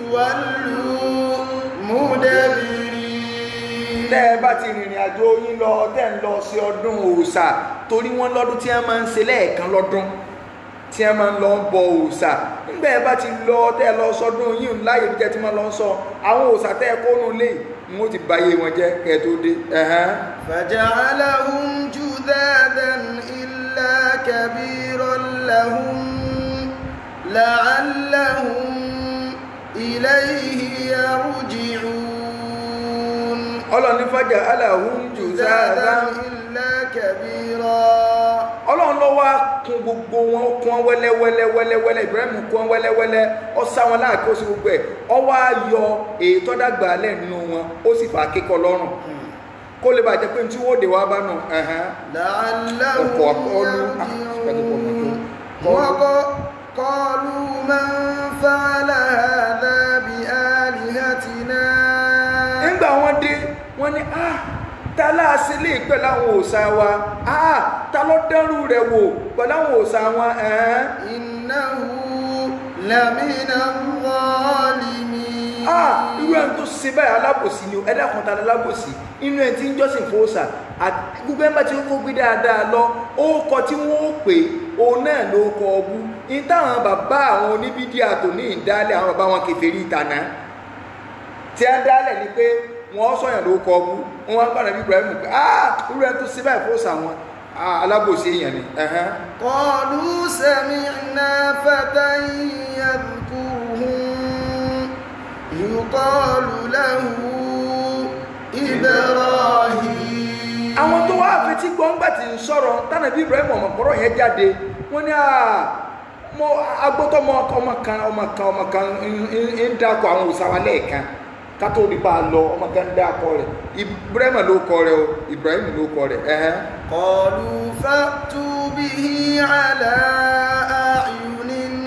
تولوا مدبرين tẹ́ ẹ bá ti rìnrìn àjò yín lọ tẹ́ ń lọ sí ọdún òòṣà torí wọ́n lọ́dún tí wọ́n máa ń ṣe lẹ́ẹ̀kan lọ́dún tí wọ́n máa ń lọ bọ òòṣà nígbà ẹ bá ti lọ tẹ́ ẹ lọ sọdún yín láyé bí jẹ́ tí wọ́n lọ sọ àwọn òòṣà tẹ́ ẹ kónú lé n ó ti báyé wọn jẹ́ kẹ́ ẹ tó dé ẹ̀hán. فجعلهم جذاذا إلا كبيرا لهم لعلهم إليه يرجعون ọlọ́run ní fàjà aláhùn jùzáàdá جذاذا إلا كبيرا ọlọ́run ló wá kún gbogbo wọn kún wọn wẹ́lẹ́wẹ́lẹ́ wẹ́lẹ́wẹ́lẹ́ Ibrahim kún wọn wẹ́lẹ́wẹ́lẹ́ ó sá wọn láàkí ó sì gbogbo ẹ̀ ọ wá yọ èyí tó dàgbà alẹ́ nínú wọn ó sì fà á kíkọ lọ́rùn kó lè bàjẹ́ pé tí wọ́n dé wá bá nù ẹ̀hán لعلهم ọkọ̀ akọ́lù يرجعون وق- قالوا من فعل هذا بآلهتنا nígbà wọn dé wọn ní ah ta láàṣẹ lè pẹ̀lú àwọn òòṣà wa ah ta ló dẹ́rù rẹ̀ wò pẹ̀lú àwọn òòṣà wọn ẹ̀ẹ́n إنه لمن الظالمين ah irú ẹni tó ṣe báyìí alábòsí ni o ẹ̀dá kan ta ni alábòsí inú ẹni tí ń jọ́sìn fún òòṣà àti gbogbo ẹni bá ti kó gbé dáadáa lọ ó kọ tí wọ́n ó pè òun náà ló kọ ọbú ní táwọn bàbá àwọn oníbídíà tó ní ìdálẹ̀ àwọn bàbá wọn kèfèrí ìtànà tí a dálẹ̀ ni pé wọ́n sọ̀yàn ló kọ ọbú wọ́n wá gbọ́dọ̀ bí Ibrahim pé ah irú ẹni tó ṣe báyìí fún òòṣà wọn ah alábòsí èèyàn ni ẹ̀hẹ́n. قالوا سمعنا فتى يذكرهم يقال له إبراهيم àwọn tó wá fetí gbọ́ngbà tí ń sọ̀rọ̀ tánàbí Ibrahim ọmọkọ̀rọ̀ yẹn jáde wọ́n ní àà mọ agbótọ́ ọmọ ọmọ kan ọmọ kan ọmọ kan ń- ń ń dákọ̀ àwọn òsàwà lẹ́ẹ̀kan kátó rí bá a lọ ọmọ kan ń dákọ̀ rẹ̀ Ibrahim ló kọ rẹ̀ o Ibrahim ló kọ rẹ̀ ẹ̀hẹ́n. قالوا فأتوا به على أعين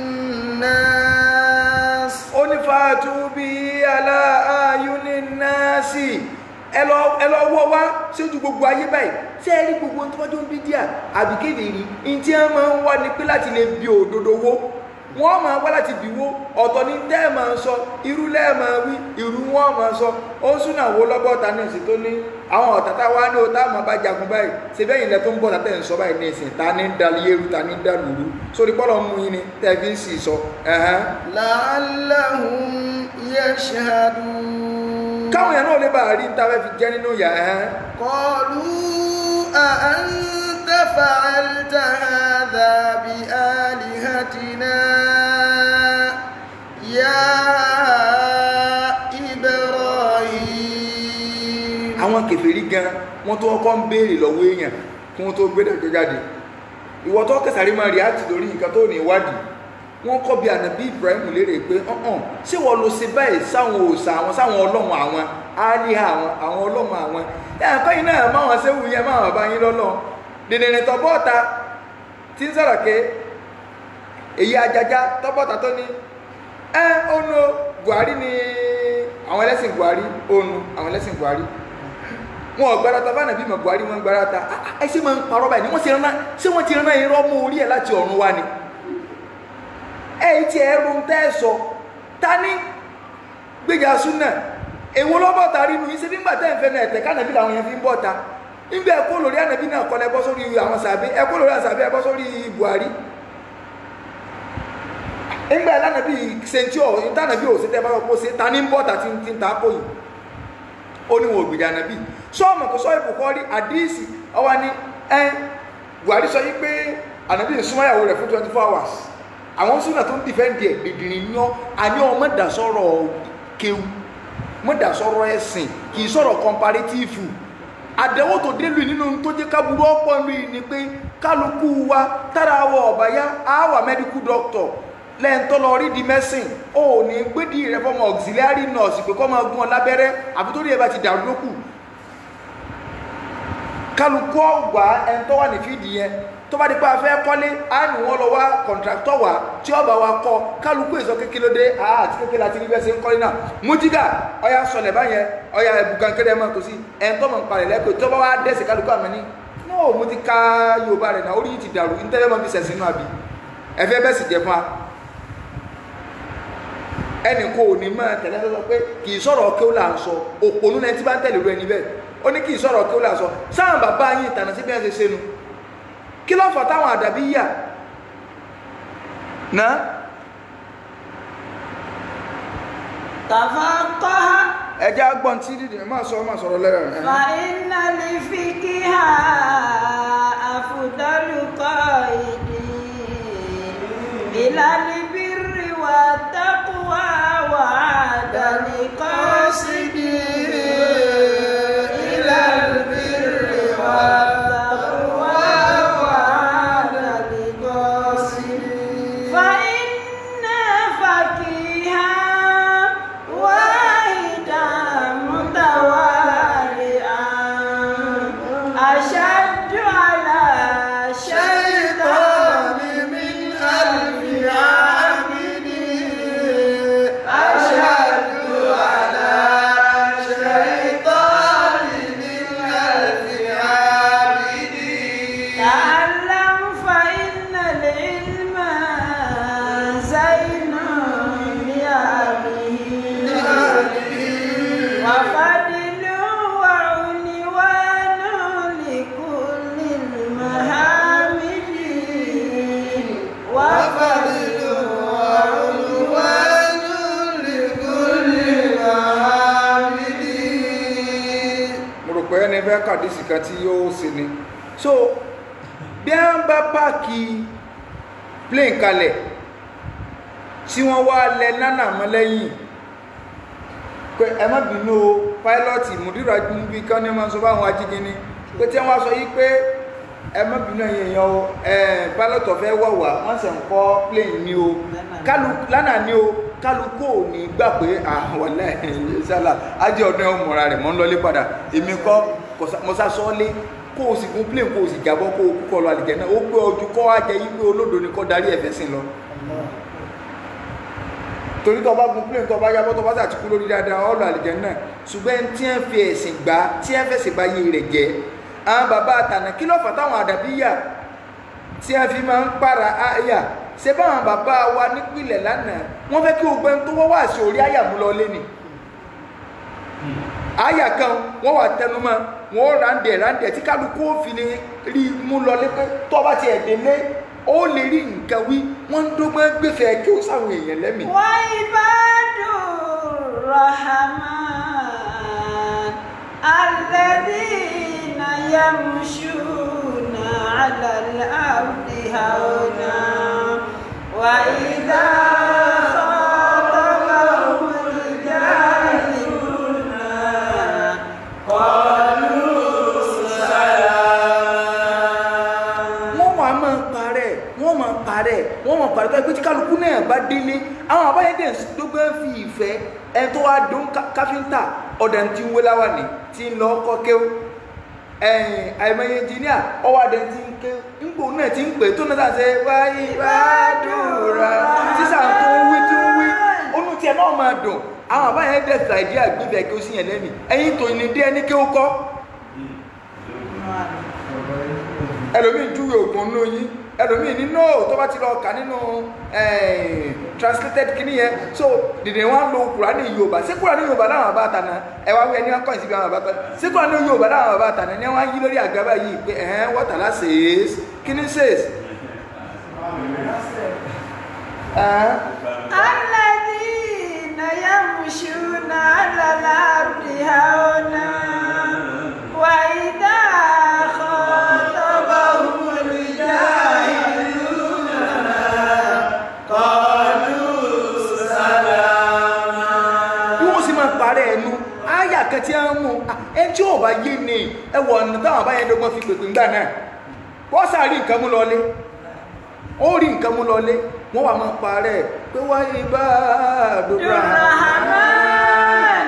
الناس ó ní fàátù bí aláàyúní náàsì ẹ lọ ẹ lọ wọ́ wá sójú gbogbo ayé báyìí tí ẹ rí gbogbo ohun tó wájú ń bí díà àbí kéde rí ní tí wọ́n máa ń wá ní pé láti lè bi òdodo wó wọ́n máa wá láti bì wó ọ̀tọ̀ ní tẹ́ ẹ̀ máa sọ irú lẹ́ẹ̀ máa wí irú wọn máa sọ ó ń súnà wo lọ́gọ́ta ní ìsìn tó ní àwọn ọ̀tá tá wá ní o tá máa bá jagun báyìí ṣe bẹ́ẹ̀ yìí lẹ tó ń bọ̀ tàtẹ́ ń sọ báyìí ní ìsìn ta ní ń dalí eérú ta ní ń dàlú rú sórí pọ́lọ̀ mú yín ni tẹ́ fi ń sì sọ ẹ̀hẹ́n. لعلهم يشهدون káwọn yẹn náà lè bá rí níta fẹ́ fi jẹ́ nínú ìyá ẹ̀ قالوا أأنت فعلت هذا بآلهتنا يا إبراهيم àwọn kèfèrí gan wọ́n tó kọ́ ń béèrè lọ́wọ́ èèyàn kí wọ́n tó gbé dàjọ́ jáde ìwọ tó kẹsàrí máa rí àti lórí nǹkan tó ní ìwádìí wọ́n kọ́ bí ànábì Ibrahim léèrè pé ọ̀hún ṣé wọ́n lo ṣe báyìí sáwọn òòṣà àwọn sáwọn ọlọ́run àwọn áníhà àwọn àwọn ọlọ́run àwọn ẹ̀kọ́ yìí náà máa wọn séwu yẹn máa wọn bá yín lọ́lọ́ dèdèrè tọ́bọ́ta tí ń sọ̀rọ̀ ké èyí ajaja tọ́bọ́ta tó ní ẹ onu Buhari ni àwọn ẹlẹ́sìn Buhari onu àwọn ẹlẹ́sìn Buhari wọn ò gbárata bá nàbí mọ̀ Buhari wọn gbárata Ah, ah, ẹ ṣe máa ń parọ́ báyìí ni wọ́n ti rán ṣé wọ́n ti rán irọ́ mú orí ẹ̀ láti ọ̀run wá ni ẹ yìí ti ẹrù ń tẹ́ ẹ sọ ta ní gbéjà súnà èwo lọ́bọ̀ ta rí nu yín ṣe nígbà tẹ́ ń fẹ́ náà ẹ̀tẹ̀ kánàbí làwọn yẹn fi ń bọ̀ ta nígbà ẹ̀kọ́ lórí ànàbí náà kọ́lẹ̀ bọ́ sórí àwọn sàbí ẹ̀kọ́ lórí àsàbí ẹ̀bọ́ sórí Buhari nígbà lánàbí sentí ọ̀ ìtànàbí ò sí tẹ́ bá lọ kó sí ta ní ń bọ̀ ta ti ń ti ń ta kó yìí ó ní wọn ò gbèjà ànàbí sọ́ọ̀mù kò sọ ìbùkọ́ rí àdíìsì ọwọ́ ni ẹ Buhari sọ yí pé ànàbí ń súnmọ́ ìyàwó rẹ̀ fún twenty four hours àwọn súnà tó ń dìfẹ́ǹdì ẹ̀ dìdìrín yan àní ọmọ dà sọ̀rọ̀ kéwu mọ́ dà sọ̀rọ̀ ẹ̀sìn kì í sọ̀rọ̀ comparative àdẹ̀wò tó dé lu nínú tó jẹ́ kábúrú ọ̀pọ̀ lu yìí ni pé kálukú wa tára wọ ọ̀bàyá àwà medical doctor lẹ́ǹtọ́ lọ rí di medicine ó ní gbédi rẹ fọmọ auxiliary nurse pé kọ́ máa gún ọ lábẹ́rẹ́ àbí tó rí ẹ bá ti dàrú lókù kálukú ọgbà ẹ̀ńtọ́ wà ní fídì yẹn tó bá di pé a fẹ́ kọ́lé á ní wọ́n lọ wá kọ̀ǹtractọ̀ wá tí ọba wa kọ́ kálukú èso kékeré dé àá àti kékeré àti níbẹ̀ ṣe ń kọ́lé náà mújígà ọya sọlẹ̀ báyẹn ọya ẹ̀bùkàn kéde ẹ̀ máa tó sí ẹ̀ńtọ́ mọ̀ nípa rẹ̀ lẹ́kọ̀ọ́ tó bá wá dẹ́sẹ̀ kálukú àmì ní no mo ti ka yorùbá rẹ̀ náà orí yìí ti dàrú ntẹ́lẹ̀ máa fi sẹ̀sìn náà bí ẹ̀fẹ́ bẹ́ẹ̀ sì jẹ fún wa ẹnì kò ní máa tẹ̀lé sọ pé kì í sọ̀rọ̀ kí ó là ń sọ òpònú náà tí bá ń tẹ̀lé ru ẹni bẹ́ẹ̀ ó ní kì í sọ̀rọ̀ kí ó là ń sọ sáwọn bàbá yín ìtànà sí bí wọ́n ṣe ṣe nu kí ló fà táwọn àdàbí yà náà تفقه ẹjẹ́ agbọ́n tí dídì máa sọ máa sọ̀rọ̀ lẹ́rẹ̀ rẹ̀ فإن الفقه أفضل قائد إلى البر والتقوى وعدم قاصد إلى البر والتقوى وعدم قاصد فإن فقيها واحدا متوالئا rò pé ẹni fẹ́ kàdísì kan tí yóò ṣe ni so bí wọ́n bá páàkì plane kalẹ̀ tí wọ́n wá lẹ nánà mọ́ lẹ́yìn pé ẹ má bínú o pilot mùdírà bí kan ní máa sọ fáwọn ajínigbé pé tí wọ́n sọ yí pé ẹ má bínú ẹ̀yin èèyàn o ẹ̀ pilot ọ̀fẹ́ wọ̀ wá wọ́n sì ń kọ́ plane ní o kálu lánàá ní o kálukú ò ní gbà pé àwọn ẹ̀yìn sálà ajé ọdún ẹ̀ mọ̀ra rẹ̀ mọ́ ń lọlé padà èmi kọ́ mọ́sá sọ́ọ́lé kó o sì gun plane kó o sì jábọ́ kó o kúkọ lọ àlìjẹ́ náà ó pé ojú kọ́ wá jẹ́ yí pé olódo ni kọ́ darí ẹ̀fẹ́ sìn lọ torí tó bá gun plane tó bá yábọ́ tó bá sàti kú lórí dáadáa ọ̀lù àlìjẹ́ náà ṣùgbọ́n tí ẹ fi ẹ̀sìn gbá tí ẹ fẹ̀sìn bá yé rẹ̀ jẹ́ àwọn bàbá àtànà kí ló fà táwọn àdàbíyà tí ẹ fi máa ń para àyà ṣe báwọn bàbá wa nípìnlẹ̀ lánàá wọ́n fẹ́ kí ogbẹ́ tó wọ́n wà sí orí àyà mú lọ lé ni àyà kan wọ́n wà tẹnumọ́ wọ́n rándẹ̀ rándẹ̀ tí kálukú òfin rí mú lọ lé pé tó bá ti ẹ̀dẹ̀ lé ó lè rí nǹkan wí wọ́n ń dọ́gbọ́n gbẹ̀fẹ̀ kí ó sáwọn èèyàn lẹ́mìí. وعباد الرحمن الذين يمشون على الأرض هونا وإذا خاطبهم الجاهلون قالوا سلاما wọ́n máa máa parẹ́ wọ́n máa parẹ́ wọ́n máa parẹ́ tó ẹgbẹ́ tí kálukú náà bá délé àwọn àbáyédè tó gbé fi ìfẹ́ ẹni tó wá dún ká- káfíńtà ọ̀dà tí ń wé láwà ní tí ń lọ kọ́ kéwú ẹ̀yìn àìmọye engineer ọwọ́ adé tí ń ké ńgbò náà tí ń pè tó náà sàṣẹ wáyé ìbádùrà sísà tó ń wí tí ń wí onú tiẹ̀ náà máa dùn àwọn àbáyédè tàìdí àgbébẹ̀ kí ó sì yẹn lẹ́mìí ẹ̀yìn tó ní dé ẹni kéwú kọ́ ẹlòmíì júwe ògùn nínú yín ẹlòmíì nínú tó bá ti lọ kà nínú eh, translated kìíní yẹn so dìde wọn lo kùránì yorùbá sí kùránì yorùbá láwọn àbá àtànà ẹ wá wí ẹni wọn kọ́yìn síbi àwọn àbá àtànà sí kùránì yorùbá láwọn àbá àtànà ni wọn yí lórí àgbà báyìí pé ẹ̀hẹ́n wọ́tàlá says kíní says. ẹ̀hẹ́n الذين يمشون على الأرض هونا وإذا خاطبهم الجاهلون قالوا سلاما bí wọ́n sì máa parẹ́ ẹnu áyà kan tí a ń mú ẹ tí ò bá yé ni ẹ wọ ọ̀nà táwọn àbáyẹn dọ́gbọ́n fi pèpè ńgbà náà wọ́n sá rí nǹkan mú lọlé ó rí nǹkan mú lọlé wọ́n wà máa parẹ́ pé wáyé bá àdúrà الرحمن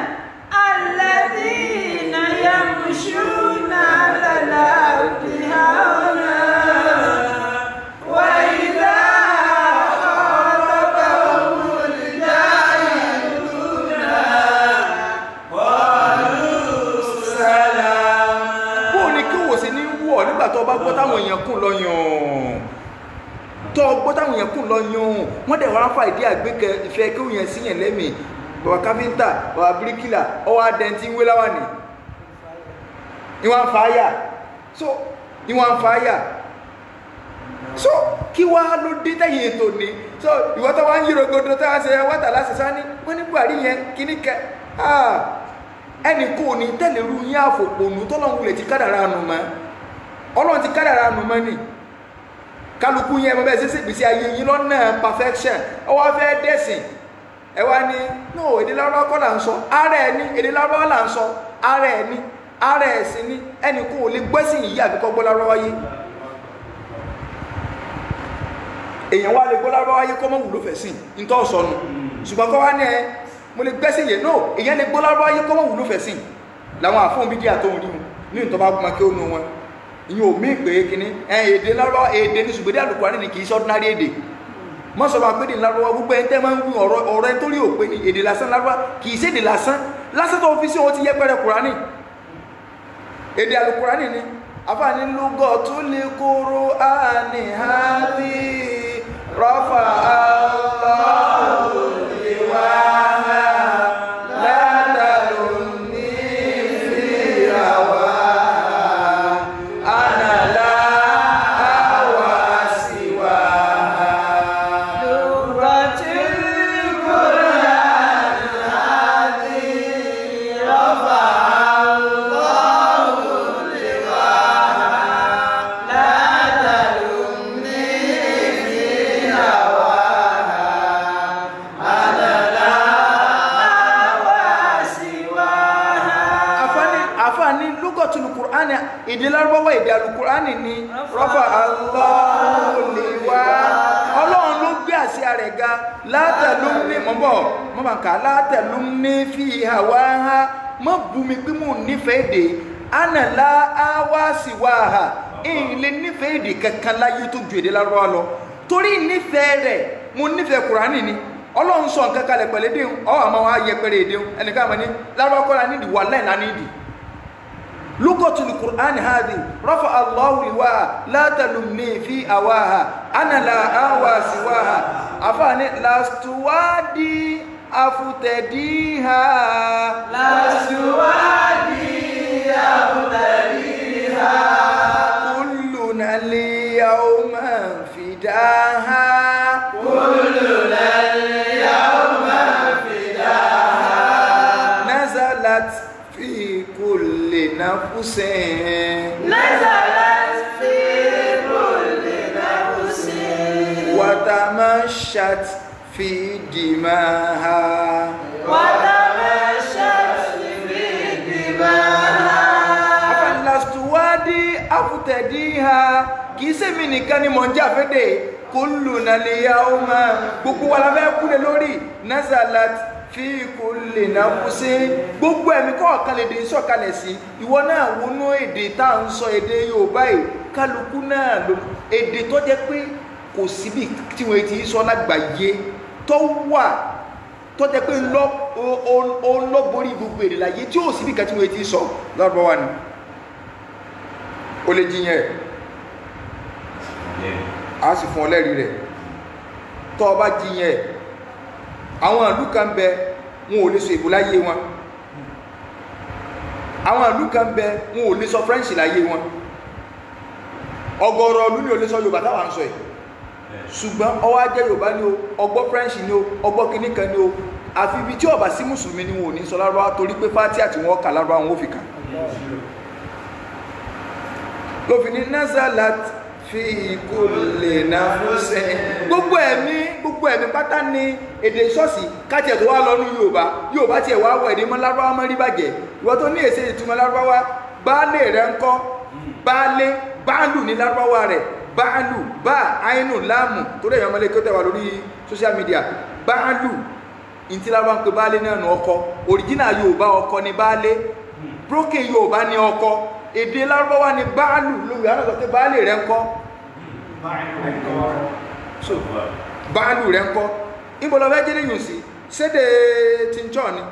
الذين يمشون على الأرض هونا وإذا خاطبهم الجاهلون قالوا سلاما bó o ní kí wò sí ní wọ̀ nígbà tó o bá gbọ́ táwọn èèyàn kùn lọ yàn tó o gbọ́ táwọn èèyàn kùn lọ yàn wọ́n dẹ̀ wọ́n á fa ìdí àgbékẹ́ ìfẹ́ kí òun yẹn sí yẹn lẹ́mìí bàbá káfíńtà bàbá bíríkìlà ọwọ́ adẹ́ntì ń wé láwàní ìwọ̀n fàáyà so ìwọ̀n fàáyà so kí wá ló dé tẹ̀yìn ètò ni so ìwọ́n tó wá ń yíro godo tó wá ń ṣe wọ́tà láti sá ní wọ́n ní buhari yẹn kíní kẹ ah ẹnì kò ní tẹ̀lé ru yín àfòpònú tọ́lọ́hún lè ti kádàrá nù mọ́ ọlọ́run ti kádàrá nù mọ́ ni kálukú yẹn bọ́ bẹ́ẹ̀ ṣẹṣẹ gbèsè ayé yín lọ́nà perfection ẹ wá fẹ́ dẹ́sìn ẹ wá ní no èdè lárúbáwá kọ́ là ń sọ ara ẹ̀ ní èdè lárúbáwá là ń sọ ara ẹ̀ ní ara ẹ̀ sì ní ẹnì kò lè gbẹ́sìn yìí àbíkọ́ gbọ́ lárúbáwá yé èèyàn wá lè gbọ́ lárúbáwá yé kọ́ mọ́ wúlò fẹ̀ sìn nítọ́ sọnù ṣùgbọ́n kọ́ wá ní ẹ mo lè gbẹ́sìn yé no èèyàn lè gbọ́ lárúbáwá yé kọ́ mọ́ wúlò fẹ̀ sìn làwọn àfọ̀n bídíà tó ń rí mu ní ìtọ́ bá gbọ́n kí ó nu wọn ìyẹn ò mí pé kíní ẹ èdè lárúbáwá èdè ní ṣùgbọ́n àlùkò àrí ni kì í ṣe ordinary èdè mọ́ sọ ma pé èdè lárúbáwá gbogbo ẹni tẹ́ máa ń wí ọ̀rọ̀ ọ̀rọ̀ ẹni tó rí òpé ni èdè lásán lárúbáwá kì í ṣe èdè lásán lásán tó fi sí wọn ti yẹ pẹrẹ kùránì èdè àlùkùránì ni àfààní lúgọ tó lè kóró àní hàbí rọfà aláwọ ìwà látàlú ní fìràwà ànàlá àwà síwá. لغة القرآن الذي رفع الله qur'ani èdè lárúbáwá èdè alukur'ani ni rọ́fà aláwòléwá ọlọ́run ló gbé àṣẹ rẹ̀ ga látẹ̀lú ní mọ́bọ̀ mọ́bàǹkà látẹ̀lú ní fi hàwá ha mọ́ bumi pé mò ń nífẹ̀ẹ́ èdè ánàlá áwá sì wá ha ìlé nífẹ̀ẹ́ èdè kankan láyé tó ju èdè lárúbáwá lọ torí nífẹ̀ẹ́ rẹ̀ mo nífẹ̀ẹ́ kùránì ni ọlọ́run sọ nǹkan kalẹ̀ pẹ̀lú èdè ọ àmọ́ wa yẹpẹrẹ èdè ẹnìkan àmọ́ ní lárúbáwá kọ́ra nídìí wà láì lánàá nídìí لغة القرآن هذه رفع الله لواء لا تلمني في أواها أنا لا أوى سواها أفاني لست وادي أفتديها لست وادي أبتليها كلنا اليوم فداها كلنا اليوم فداها نزلت في كل نفس نزلت في كل نفس وتمشت في دماها وتمشت في دماها afalastuwadi afutẹdiha kìí sẹ́mi nìkan ni mò ń jáfẹ́dẹ̀ kúlù nàlẹ́yà ọmọ gbogbo wa la fẹ́ kúlẹ̀ lórí nazalat fi kulli nafsi gbogbo ẹ̀mí kọ̀ọ̀kan lè dé sọ̀kalẹ̀ sí ìwọ náà wọnú èdè tá à ń sọ èdè Yorùbá yìí kálukú náà ló èdè tó jẹ́ pé kò síbi tí wọ́n ti sọ lágbàáyé tó wà tó jẹ́ pé ńlọ ó lọ borí gbogbo èdè láyé tí ò síbi kan tí wọ́n ti sọ lọ́rọ̀ wa ni ó lè jiyàn ẹ̀ a sì fún ọ lẹ́rìí rẹ̀ tó o bá jiyàn ẹ̀ àwọn ìlú kan bẹ wọn ò lè sọ èbó láyé wọn àwọn ìlú kan bẹ wọn ò lè sọ french láyé wọn ọ̀gọ̀rọ̀ ìlú ni ò lè sọ yorùbá táwa ń sọ yìí ṣùgbọ́n ọwọ́ ajẹ́ yorùbá ni o ọgbọ́ french ni o ọgbọ́ kìíní kan ni o àfi ibi tí ó bá sí mùsùlùmí ni wọn ò ní sọ lárúbáwá torí pé fátí àti wọn kà lárúbáwá wọn ò fi kà lófin ní nazalat fi kulli nafsin gbogbo ẹ̀mí gbogbo ẹ̀mí pátá ní èdè ṣọ́ọ̀ṣì kájẹ̀ tó wá lọ́nu yorùbá yorùbá tiẹ̀ wá wọ èdè mọ́ lárúbáwá mọ́ rí bàjẹ́ ìwọ tó ní èsè ìtumọ̀ lárúbáwá baálé rẹ̀ ń kọ́ baálé báàlù ní lárúbáwá rẹ̀ báàlù bá àínú láàmù tó rẹ̀ yọmọlé kí ó tẹ̀wà lórí social media báàlù ìtí lárúbáwá ń pe baálé náà nù ọkọ original yorùbá ọkọ ní baálé broken yorùbá ní ọkọ èdè lárúbáwá ni báàlù lórí àwọn ọ̀sọ̀ pé báàlì rẹ̀ ń kọ́ so báàlù rẹ̀ ń kọ́ ìbọ̀lọ́fẹ́ jẹ́ lẹ́yìn sí sédè tíńtọ́ ni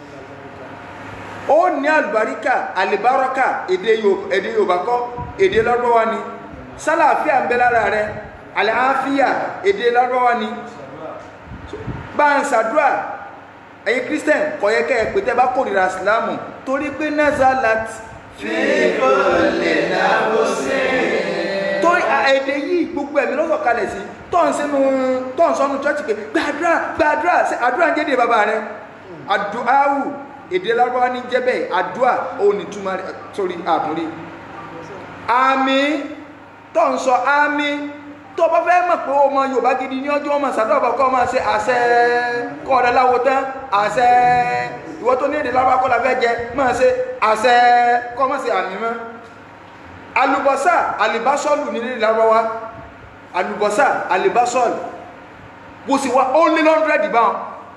ó ní àlùbáríkà àlìbárọ́kà èdè Yorùbá kọ́ èdè lárúbáwá ni sálàáfíà ń bẹ lára rẹ̀ àlàáfíà èdè lárúbáwá ni bá ń ṣàdúrà ẹ̀yin Christian kọ̀yẹ́kẹ́ ẹ̀ pé tẹ́ bá kórìíra ìsìlámù torí pé nazalat fi kulli nafsin. torí èdè yìí gbogbo ẹ̀mí lọ́sọ̀ kalẹ̀ sí tọ́n sínú tọ́n sọ́nu chọ́ọ̀chì pé gbàdúrà gbàdúrà sí àdúrà ń jẹ́dẹ̀ bàbá rẹ̀ àdúráwù èdè lárúbáwá ní jẹ́bẹ̀ àdúà òun ní túmọ̀ rẹ̀ sórí àtúrí àmì tọ́n sọ àmì tó bá fẹ́ mọ̀ pé ọmọ Yorùbá gidi ní ọjọ́ ọmọ sàdọ́bà kọ́ máa ṣe àṣẹ kọ́ ọ̀dà láwo tán àṣẹ ìwọ tó ní èdè lárúbáwá kọ́ la fẹ́ jẹ máa ṣe àṣẹ kọ́ máa ṣe àmì mọ́ alùbọ́sà alìbásọ́lù nílé lárọ́wá alùbọ́sà alìbásọ́lù bó sì wá ó lé lọ́ndrẹ́dì báwọn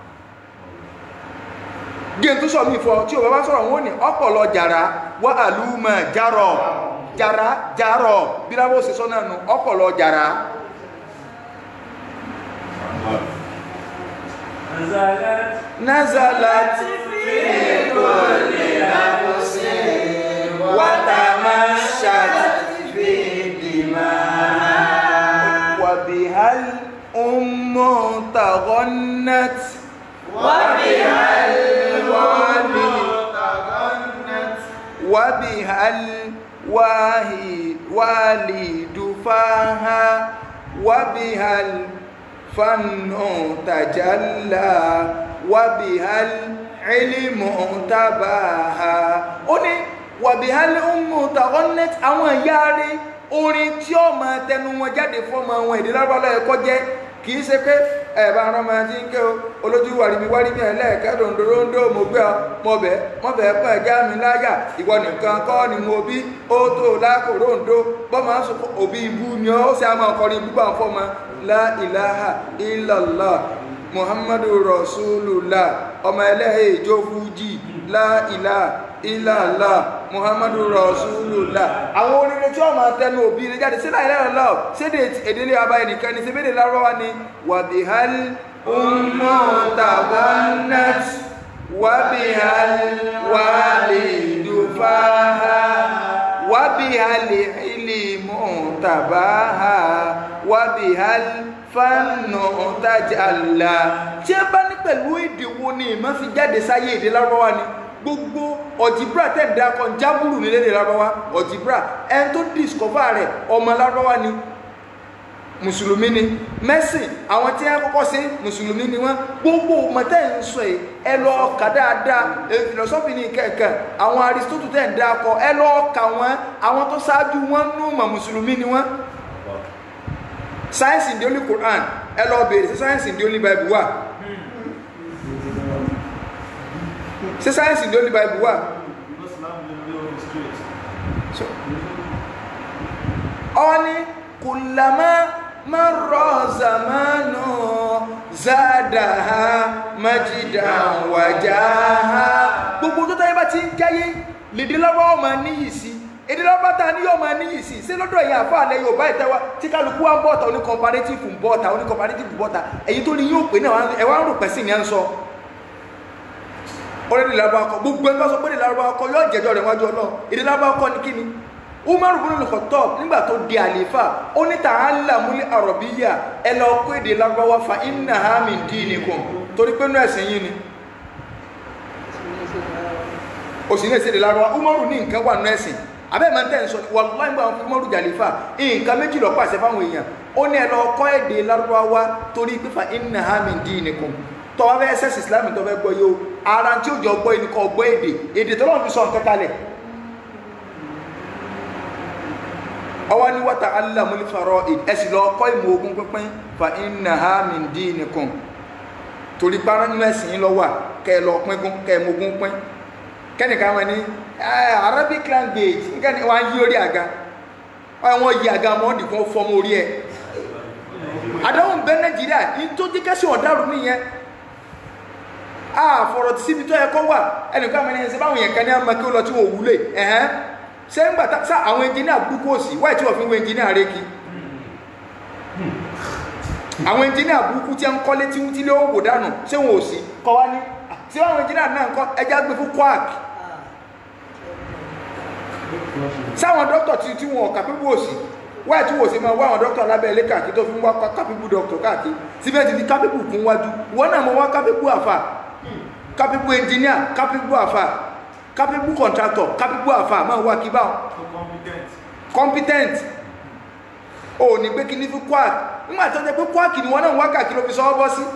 gíẹ̀ tó sọ mí fọ tí o bá bá sọ̀rọ̀ wọ́n ní ọpọlọ jàrá wá àlùmọ̀ járọ̀ jàrá járọ̀ bí lábọ́ sí sọ́nà nù ọpọlọ jàrá nazalat fi kulli nafsin watamashat fi dimaha وبها الأم تغنت وبها الوالد وبها الوالد فاها وبها الفن تجلى وبها العلم تباها ó ní وبها الأم تغنت àwọn ìyá rẹ̀ orin tí ó máa tẹnu wọn jáde fọmọ àwọn èdè lárúbáwá ẹ̀kọ́ jẹ́ kì í ṣe pé ẹ bá rán ọmọ tí ń ké o olójú wàrìmí wàrìmí ẹ lẹ́ẹ̀kẹ́ dòńdó ròńdó mo gbé ọ mo bẹ̀ mo bẹ̀ pọ̀ ẹ̀já mi láyà ìwọ nìkan kọ́ ni mo bí ó tó lákò ròńdó bọ́ máa ń sọ òbí ibú ni ó sì á máa kọrin ibú bá ń fọ́ ma la ilaha illallah muhammadu rasulullah ọmọ ẹlẹ́yìn ìjó fújì la ilaha illallah muhammadu rasulullah àwọn oríire tí wọ́n máa tẹnu òbí rẹ̀ jáde sílẹ̀ ilẹ̀ ọ̀lọ́ sédè èdèlé abayé nìkan ni sébèdè lárọ́wá ni wàbíhál ummu tabanat wàbíhál wàlídùfáhà wàbíhál ìlímù tàbáhà wàbíhál fánà tajàlá tí ẹ bá ní pẹ̀lú èdè wo ni ìmọ̀ fi jáde sáyé èdè lárọ́wá ni gbogbo ọ̀jìbrà tẹ̀ ń dakọ̀ jábùrù nílé èdè lárọ́wá ọ̀jìbrà ẹni tó discover rẹ̀ ọmọ lárọ́wá ni mùsùlùmí ni mẹ́sìn àwọn tí wọ́n kọ́kọ́ sí mùsùlùmí ni wọ́n gbogbo mọ̀tẹ́ ń sọ yìí ẹ lọ kà dáadáa philosophy ní kẹ̀kẹ́ àwọn aristotle tẹ̀ ń dakọ̀ ẹ lọ kà wọ́n àwọn tó ṣáájú wọn nù mọ̀ mùsùlùmí ni wọ́n science in the only Quran ẹ lọ bèèrè sí science in the only Bible wà sí science in the only Bible wà ọ ní kùlàmá marra zamanu zadaha majidan wajaha gbogbo tó táyé bá ti ń jáyé lèdè lọ́wọ́ ọmọ níyì sí èdè lọ́wọ́ ta ní yóò máa níyì sí sí lọ́dọ̀ ẹ̀yìn àfáà lẹ́yìn ò bá ìtẹ́wá tí kálukú wá ń bọ́ọ̀ta oní comparative ń bọ́ọ̀ta oní comparative ń bọ́ọ̀ta èyí tó ní yóò pè náà ẹ̀wá ń rò pẹ̀sì ní à ń sọ orílẹ̀ lárúbá ọkọ̀ gbogbo ẹgbẹ́ sọ pé èdè lárúbá ọkọ̀ yóò jẹjọ́ rẹ̀ wájú ọlọ́ èdè lárúbá ọkọ̀ ní kíni umaru bin al-khattab nígbà tó di àlefa ó ní ta'allamul arabiyya ẹ lọ kó èdè lárúbáwá fa innaha min dinikum torí pé nú ẹ̀sìn yín ni ó sì ní èsì èdè lárúbáwá umaru ní nǹkan wà nú ẹ̀sìn abẹ́ máa ń tẹ̀ ń sọ wallahi nígbà wọn fi umaru jàlefa nǹkan méjì lọ pàṣẹ fáwọn èèyàn ó ní ẹ lọ kọ́ èdè lárúbáwá torí pé fa innaha min dinikum tọ́wọ́ fẹ́ ẹsẹ̀ islam tó fẹ́ gbọ́ yóò ara tí ó jọ gbọ́ ẹni kọ́ gbọ́ èdè èdè tó lọ́n fi sọ nǹkan kalẹ̀ ọwọ́ ní wata alamuli farọ ẹsì lọ kọ́ ìmọ̀ ogun pínpín fa innaha min dinikum torí para nínú ẹ̀sìn yín lọ wà kẹ́ ẹ lọ pínkún kẹ́ ẹ mọ ogun pín kẹ́nìkan wọn ni arabic language nǹkan wọn yí orí àga wọn yí àga mọ́ ọ́n dìkan fọmọ orí ẹ̀ àdáhùn bẹ́ nàìjíríà yìí tó jẹ́ kẹ́sì ọ̀daràn nìyẹn àfọ̀rọ̀ síbi tó yẹ kọ́ wà ẹnìkan mi ní ẹsẹ̀ báwọn yẹn kan ní àmọ́ kí ó lọ tí wọ́n wúlé ẹ̀hẹ́n ṣé ń gbà sá àwọn ẹnjìníà burúkú òsì wáyé tí wọ́n fi ń wọ ẹnjìníà rékì àwọn ẹnjìníà burúkú tí ń kọ́lé tí tí lé òwò dànù ṣé wọn ò sí kọ́ wá ní tí àwọn ẹnjìníà náà ń kọ́ ẹja gbé fún quark sáwọn dókítà tí tí wọn kàpébù òsì wáyé tí wọ́n sì máa wá àwọn dókítà lábẹ́ ilé káàkiri tó fi ń wá kápébù dókítà káàkiri síbẹ̀ ti di kápébù kún wájú wọ́n náà mọ̀ wá kápébù àfà kápébù ẹnjìníà kápébù àfà capable contractor capable àfà máa wá kí báwọn competent o ní pé kí ní fún quark nígbà tó jẹ́ pé quark ni wọ́n náà wá kàkí ló fi sọ́wọ́ bọ́ sí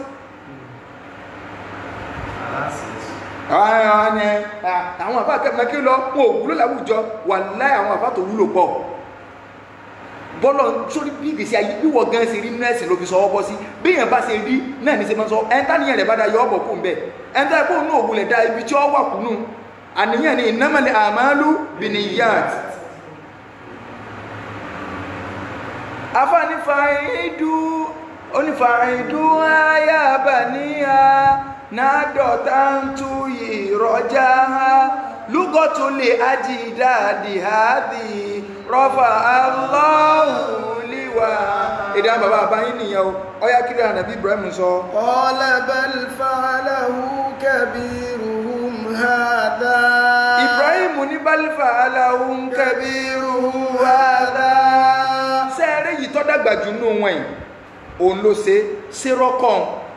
àwọn àfà kẹ́kẹ́ kí lọ wọn ò wúlò láwùjọ wà láì àwọn àfà tó wúlò pọ̀ bọ́lọ̀ sórí bí ìgbésí ayé bí wọ́n gan ṣe rí nẹ́ẹ̀sì ló fi sọ́wọ́ bọ́ sí bí èèyàn bá ṣe rí náà ní ṣe máa sọ ẹ̀ńtà níyàn rẹ̀ bá da yọ ọ̀bọ̀ kún bẹ́ẹ̀ ẹ̀ńtà ẹ̀kọ́ òun náà òwúlẹ̀ da ibi tí ó wà kúnnú àníyàn ni innamal a'malu binniyat afáàní fàáìdú onífàáìdú ayábà níyà nádọ̀tà ń tú ìrọ̀já lúgọ́tù lè ajídáàdì hádì rọ́fà aláhùn líwà èdè àwọn bàbá àbáyín nìyẹn o ọyá kiri ànàbí Ibrahim sọ qala bal fa'alahu kabiruhum hadha Ibrahim ní bálífà aláhùn kabiruhum hadha sẹ́ẹ̀rẹ́ yìí tọ́ dàgbà jù nù wọ́n yìí òun ló ṣe ṣe rọ́kọ̀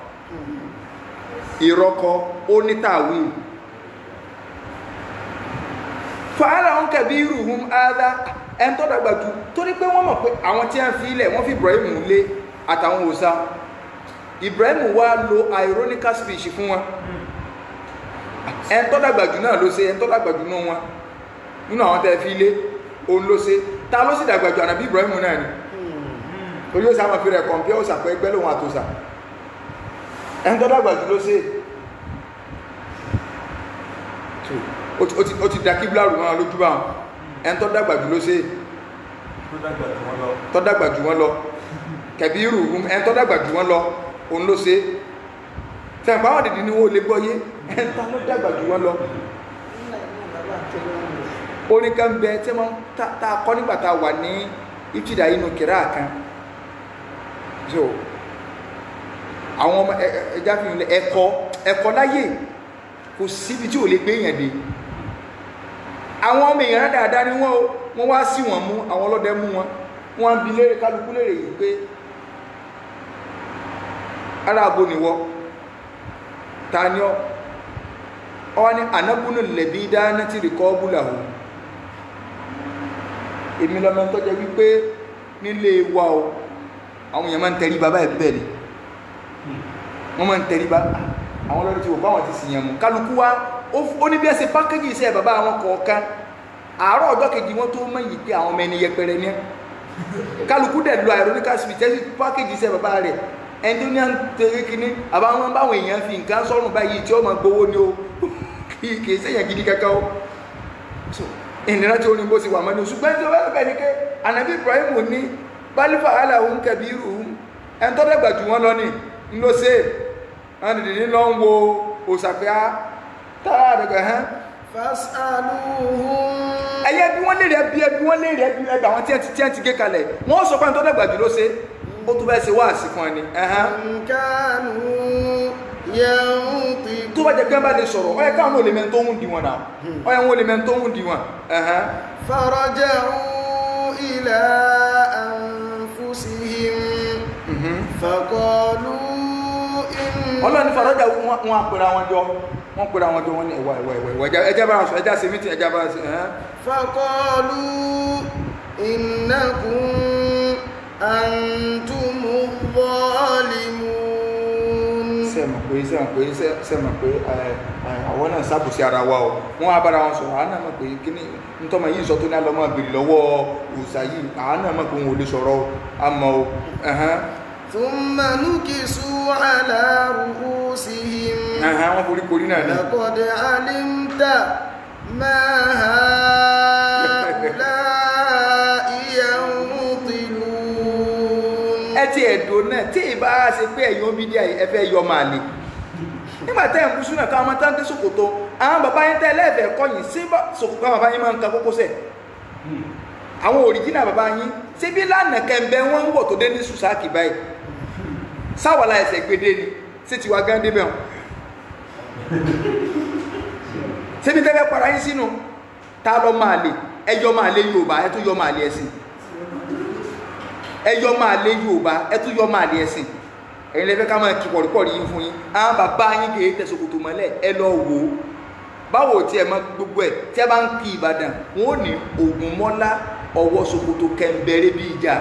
ìrọ́kọ̀ onítàwí fàálà ń kẹ̀bí irúhun ádá ẹn tọ́ dàgbà jù torí pé wọ́n mọ̀ pé àwọn tí wọ́n fi ilẹ̀ wọ́n fi Ibrahim lé àtàwọn òòṣà Ibrahim wá lo ironical speech fún wọn ẹn tọ́ dàgbà jù náà ló ṣe ẹn tọ́ dàgbà jù náà wọn nínú àwọn tẹ́ fi ilé òun ló ṣe ta ló sì dàgbà jù ànàbí Ibrahim náà ni torí ó sáà máa fi rẹ̀ kọ̀ǹpẹ́ ó sàpẹ́ ẹgbẹ́ lòun àtòsà ẹni tó dàgbà jù ló ṣe ó ti- ó ti- ó ti da kíbla rù wọn lójú bá wọn ẹni tó dàgbà jù ló ṣe tó dàgbà tí wọ́n lọ tó dàgbà jù wọn lọ kẹbí rù ún ẹni tó dàgbà jù wọn lọ òun ló ṣe tẹ̀m̀pá wọn dìdí ni wọn ò lè gbọ́ yé ẹni tó dàgbà jù wọn lọ orin kan bẹ tí wọn tá tá a kọ nígbà tá a wà ní ìtìdá inú kìrá kan so àwọn ọmọ ẹ- ẹ- ẹja fi hàn ẹ̀kọ́ ẹ̀kọ́ láyè kò síbi tí ò lè gbé èèyàn dé àwọn ọmọ èèyàn dáadáa ni wọn o wọn wá sí wọn mú àwọn ọlọ́dẹ mú wọn wọn á bi léèrè kálukú léèrè yìí pé ara abo nìwọ ta ni ọ ọ wá ní anabunu lẹbi dáná tí rìkọ́ búlà o èmi lọmọ tó jẹ wípé nílé wa o àwọn èèyàn máa ń tẹrí bàbá ẹ bẹ́ẹ̀ ni wọ́n máa ń tẹrí bá àwọn ọlọ́dún tí wò báwọn ti sì yàn mú kálukú wa ó- ó ní bí ẹ ṣe pákéjì iṣẹ́ bàbá àwọn kọ̀ọ̀kan àárọ̀ ọjọ́ kejì wọn tó mọ̀ yìí pé àwọn ọmọ ẹni yẹpẹrẹ ní ẹ kálukú dẹ̀ lo ironical speech tẹ́sí pákéjì iṣẹ́ bàbá rẹ̀ ẹni tó ní à ń tẹ̀lé kínní àbáwọn báwọn èèyàn fi nǹkan sọ́rùn báyìí tí ó máa gbowó ni o kì í kì í sẹ́yìn gidi kankan o so ìnira tí ó ní bó ti wà mọ́ni ṣùgbọ́n tí ó bá bẹ̀ ní pé anabi ibrahim ní bálífà aláhùn kẹbíìrù ẹni tó dàgbà jù wọ́n lọ ní ń lọ sí wọn dìde ní lọ ń wo òṣàpẹ́ á tára àdàgbà hàn فاسألوهم ẹyẹ bí wọ́n léèrè ẹbí ẹbí wọ́n léèrè ẹbí ẹgbà àwọn tí ẹ ti tí ẹ ti gé kalẹ̀ wọ́n sọ pé ẹni tó dàgbà jù ló ṣe ó tún bẹ́ẹ̀ ṣe wá àsìkò ẹni ẹ̀hán إن كانوا ينطقون tó bá jẹ pé ẹ bá lè sọ̀rọ̀ ọ yẹ káwọn ò lè mẹ́ni tó ń di wọn náà ọ yẹ wọn ò lè mẹ́ni tó ń di wọn ẹ̀hán فرجعوا إلى أنفسهم فقالوا إن ọlọ́ni fàrọ́jà wọn wọn àpèrè àwọn jọ wọn pèrè àwọn jọ wọn ní ẹwà ẹwà ẹwà ẹwà ẹjá bá sọ ẹjá ṣe mítì ẹjá bá ṣe ẹhán فقالوا إنكم أنتم الظالمون sẹ́mọ̀ pé sẹ́mọ̀ pé sẹ́mọ̀ pé ẹ, ẹ, àwọn náà sábùsí ara wa o wọ́n á bára wọn sọ̀rọ̀ àwọn náà mọ̀ pé kíní ntọ́mọ yìí sọ tó ní alọ́mọ bèrè lọ́wọ́ òòsà yìí àwọn náà mọ̀ pé wọn ò lè sọ̀rọ̀ o àmọ́ o ẹ̀hán ثم نكسوا على رؤوسهم ẹ̀hán wọ́n forí korí náà ní. لقد علمت ما هؤلاء ينطلون ẹ ti ẹ̀dùn náà tí ì bá ṣe pé ẹ̀yin omi díẹ̀ ẹ fẹ́ yọ máa lè nígbà tẹ́ ẹ̀ ń kú sínú ẹ̀ka ọmọ táǹkì ṣòkòtò àwọn bàbá yín tẹ́ ẹlẹ́ẹ̀fẹ́ kọ́yìn sí bá- ṣòkòtò àwọn bàbá yín máa ń ka kókósẹ̀ àwọn òrìjínà bàbá yín ṣé bí lánàá kẹ́ńbẹ́ wọ́n ń wọ̀ tó dé ní sùsáàkì báyìí sáwàlá ẹsẹ̀ gbédé ni sí tiwa gán débẹ̀ wọn ṣébi tẹ́lẹ̀ para yín sínú ta lọ máa lè ẹyọ máa lé Yorùbá ẹ tún yọ máa lé ẹ̀sìn ẹyọ máa lé Yorùbá ẹ tún yọ máa lé ẹ̀sìn ẹ̀yin lẹ́fẹ́ ká máa kí pọ̀rípọ̀rí yín fún yín àwọn bàbá yín kì í tẹ ṣòkòtò mọ́lẹ̀ ẹ lọ wò ó báwo tí ẹ mọ gbogbo ẹ tí ẹ bá ń kí Ìbàdàn wọn ò ní Ògúnmọ́lá ọwọ́ ṣòkòtò kẹ̀ǹbẹ̀rẹ̀ bí ìjà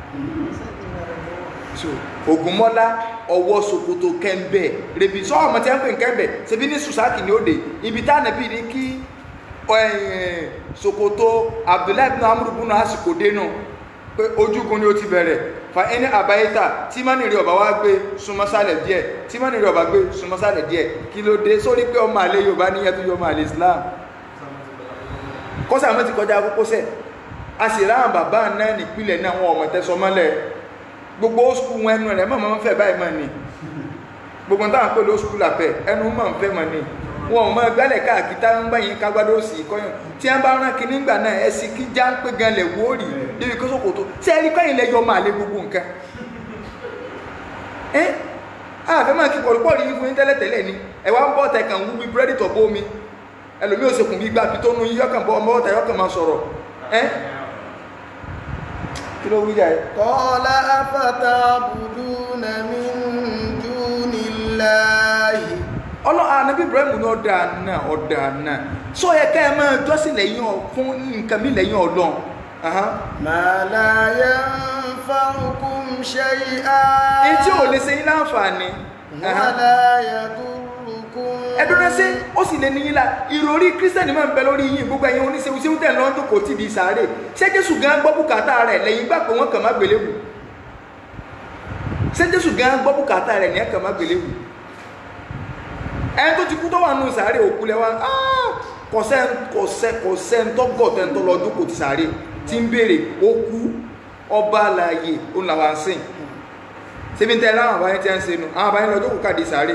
so Ògúnmọ́lá ọwọ́ ṣòkòtò kẹ̀ǹbẹ̀ rẹ̀bi sọ ọmọ tí wọ́n pè ń kẹ̀ǹbẹ̀ ṣebí ní sùsáàkì ní òde ibi tá ànábì ní kí ẹ̀yìn ṣòkòtò Abdullahi bin amúrú bùnú àsìkò dénú pé ojúgun ni ó ti bẹ̀rẹ̀ fa ẹni àbáyétà tí má nìrí ọba wá gbé súnmọ́sálẹ̀ díẹ̀ tí má nìrí ọba gbé súnmọ́sálẹ̀ díẹ̀ kí ló dé sórí pé ọmọ àlè Yorùbá ní ẹtú ọmọ àlè Islam kọ́sà mọ́ ti kọjá kókósẹ̀ a sì ráhàn bàbá náà nípìnlẹ̀ náà wọn ọmọ tẹ́sọ mọ́lẹ̀ gbogbo skul wọn ẹnu rẹ̀ mọ̀ mọ́ ń fẹ́ báyìí mọ́ ni gbogbo táwọn pẹ̀lú skul àpẹ ẹnu mọ̀ ń fẹ́ mọ́ ni wọn ò mọ gbálẹ̀ káàkiri táwọn ń báyìí kágbádó sí kọ́yàn tí wọ́n bá rán kinní gbà náà ẹ sì kí já ń pé gan lẹ̀ wórì débi kó sókòtò tí ẹ rí kọ́yìn lẹ́yọ máa lé gbogbo nǹkan ẹ àfẹ́ máa kí pọ̀lúpọ̀lù yín fún yín tẹ́lẹ̀tẹ́lẹ̀ ni ẹ wá ń bọ́ ọ̀tẹ̀ kan wú bí búrẹ́dì tọ̀ bómi ẹlòmíì ò sekùn bí gbàgbé tó nu yín yọkàn bọ́ ọmọ ọ̀tẹ̀ yọkàn máa sọ̀rọ̀ ẹ kí ló wí jà ẹ. قال أفتعبدون من دون الله ọlọ́ anabi ibrahim ní ọ̀dà náà ọ̀dà náà sọ yẹ ká ẹ máa jọ́sìn lẹ́yìn ọ fún nǹkan mi lẹ́yìn ọlọ́run Ahán. ما لا ينفعكم شيئا èyí tí ò lè ṣe yín láǹfààní Ahán. ولا يضركم ẹdun náà ṣe ó sì lè níyìn la ìròrí kírísítẹ́nì máa ń bẹ lórí yín gbogbo ẹ̀yin oníṣẹ́wó ṣéwú tẹ̀ lọ́n tó kò tí di sàárè ṣé jésù gan gbọ́ bùkátà rẹ̀ lẹ́yìn gbà pé wọ́n kàn má gbélébù ṣé jésù gan gbọ́ bùkátà rẹ̀ ní ẹ̀kàn má gbélébù ẹni tó ti kú tó wà nù sàárè òkú lẹ́wà kọ̀sẹ́ kọ̀sẹ́ kọ̀sẹ́ ń tọ́gọ̀ tẹ́ ń tọ́ lọ jókòó ti sàárè tí ń béèrè ó kú ọba àlàyé ó làwọn sìn síbi tẹ́ láwọn àbáyé tí ń ṣe nu àwọn àbáyé lọ jókòó kàdé sàárè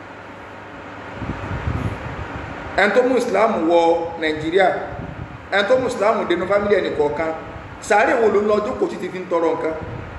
ẹni tó mú ìsìláàmù wọ nàìjíríà ẹni tó mú ìsìláàmù dénú fámílì ẹnì kọ̀ọ̀kan sàárè wo ló ń lọ jókòó títí fi ń tọrọ nǹkan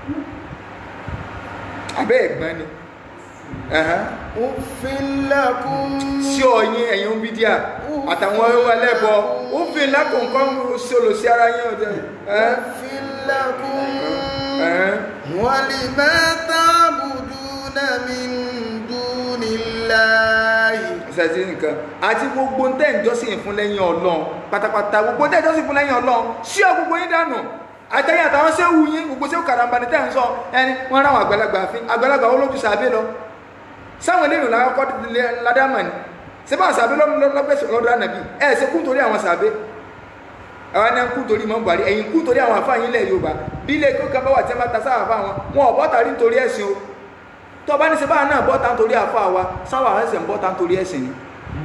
abẹ́ ẹ̀gbọ́n ni ẹ̀hán أفل لكم sí ọyìn ẹ̀yìn bídíà àtàwọn ẹlẹ́bọ ó fi lákòókò sí olùsí ara yín ọ̀dẹ́ ẹ́ أفل لكم ẹ́ ولما تعبدون من دون الله ṣẹ̀sí nǹkan àti gbogbo ń tẹ́ ìjọsìn fún lẹ́yìn ọlọ́run pátápátá gbogbo ń tẹ́ ìjọsìn fún lẹ́yìn ọlọ́run sí ọ gbogbo yín dànù àtẹ̀yìn àtàwọn ṣé wù yín gbogbo ṣé kàràmbà ní tẹ́ ń sọ ẹni wọ́n ráwọn àgbàlagbà fín àgbàlagbà ó lójú sàbẹ̀ lọ sáwọn eléyìí làkọ́kọ́ ládàmà ni ṣé báwọn sàbẹ̀ lọ́gbẹ̀sẹ̀ lọ́dọ̀ ànàbí ẹ̀ ṣe kú torí àwọn sàbẹ̀ àwọn ẹni kú torí mọ́ buhari ẹ̀yìn kú torí àwọn àfáà yín lẹ̀ yorùbá bí ilé ikú kan bá wà tí wọ́n bá ta sáà àfáà wọn wọn ò bọ́ta rí nítorí ẹ̀sìn o tó bá ní ṣe báà náà bọ́ta nítorí àfáà wa sáwà ẹ̀sìn ń bọ́ta nítorí ẹ̀sìn ni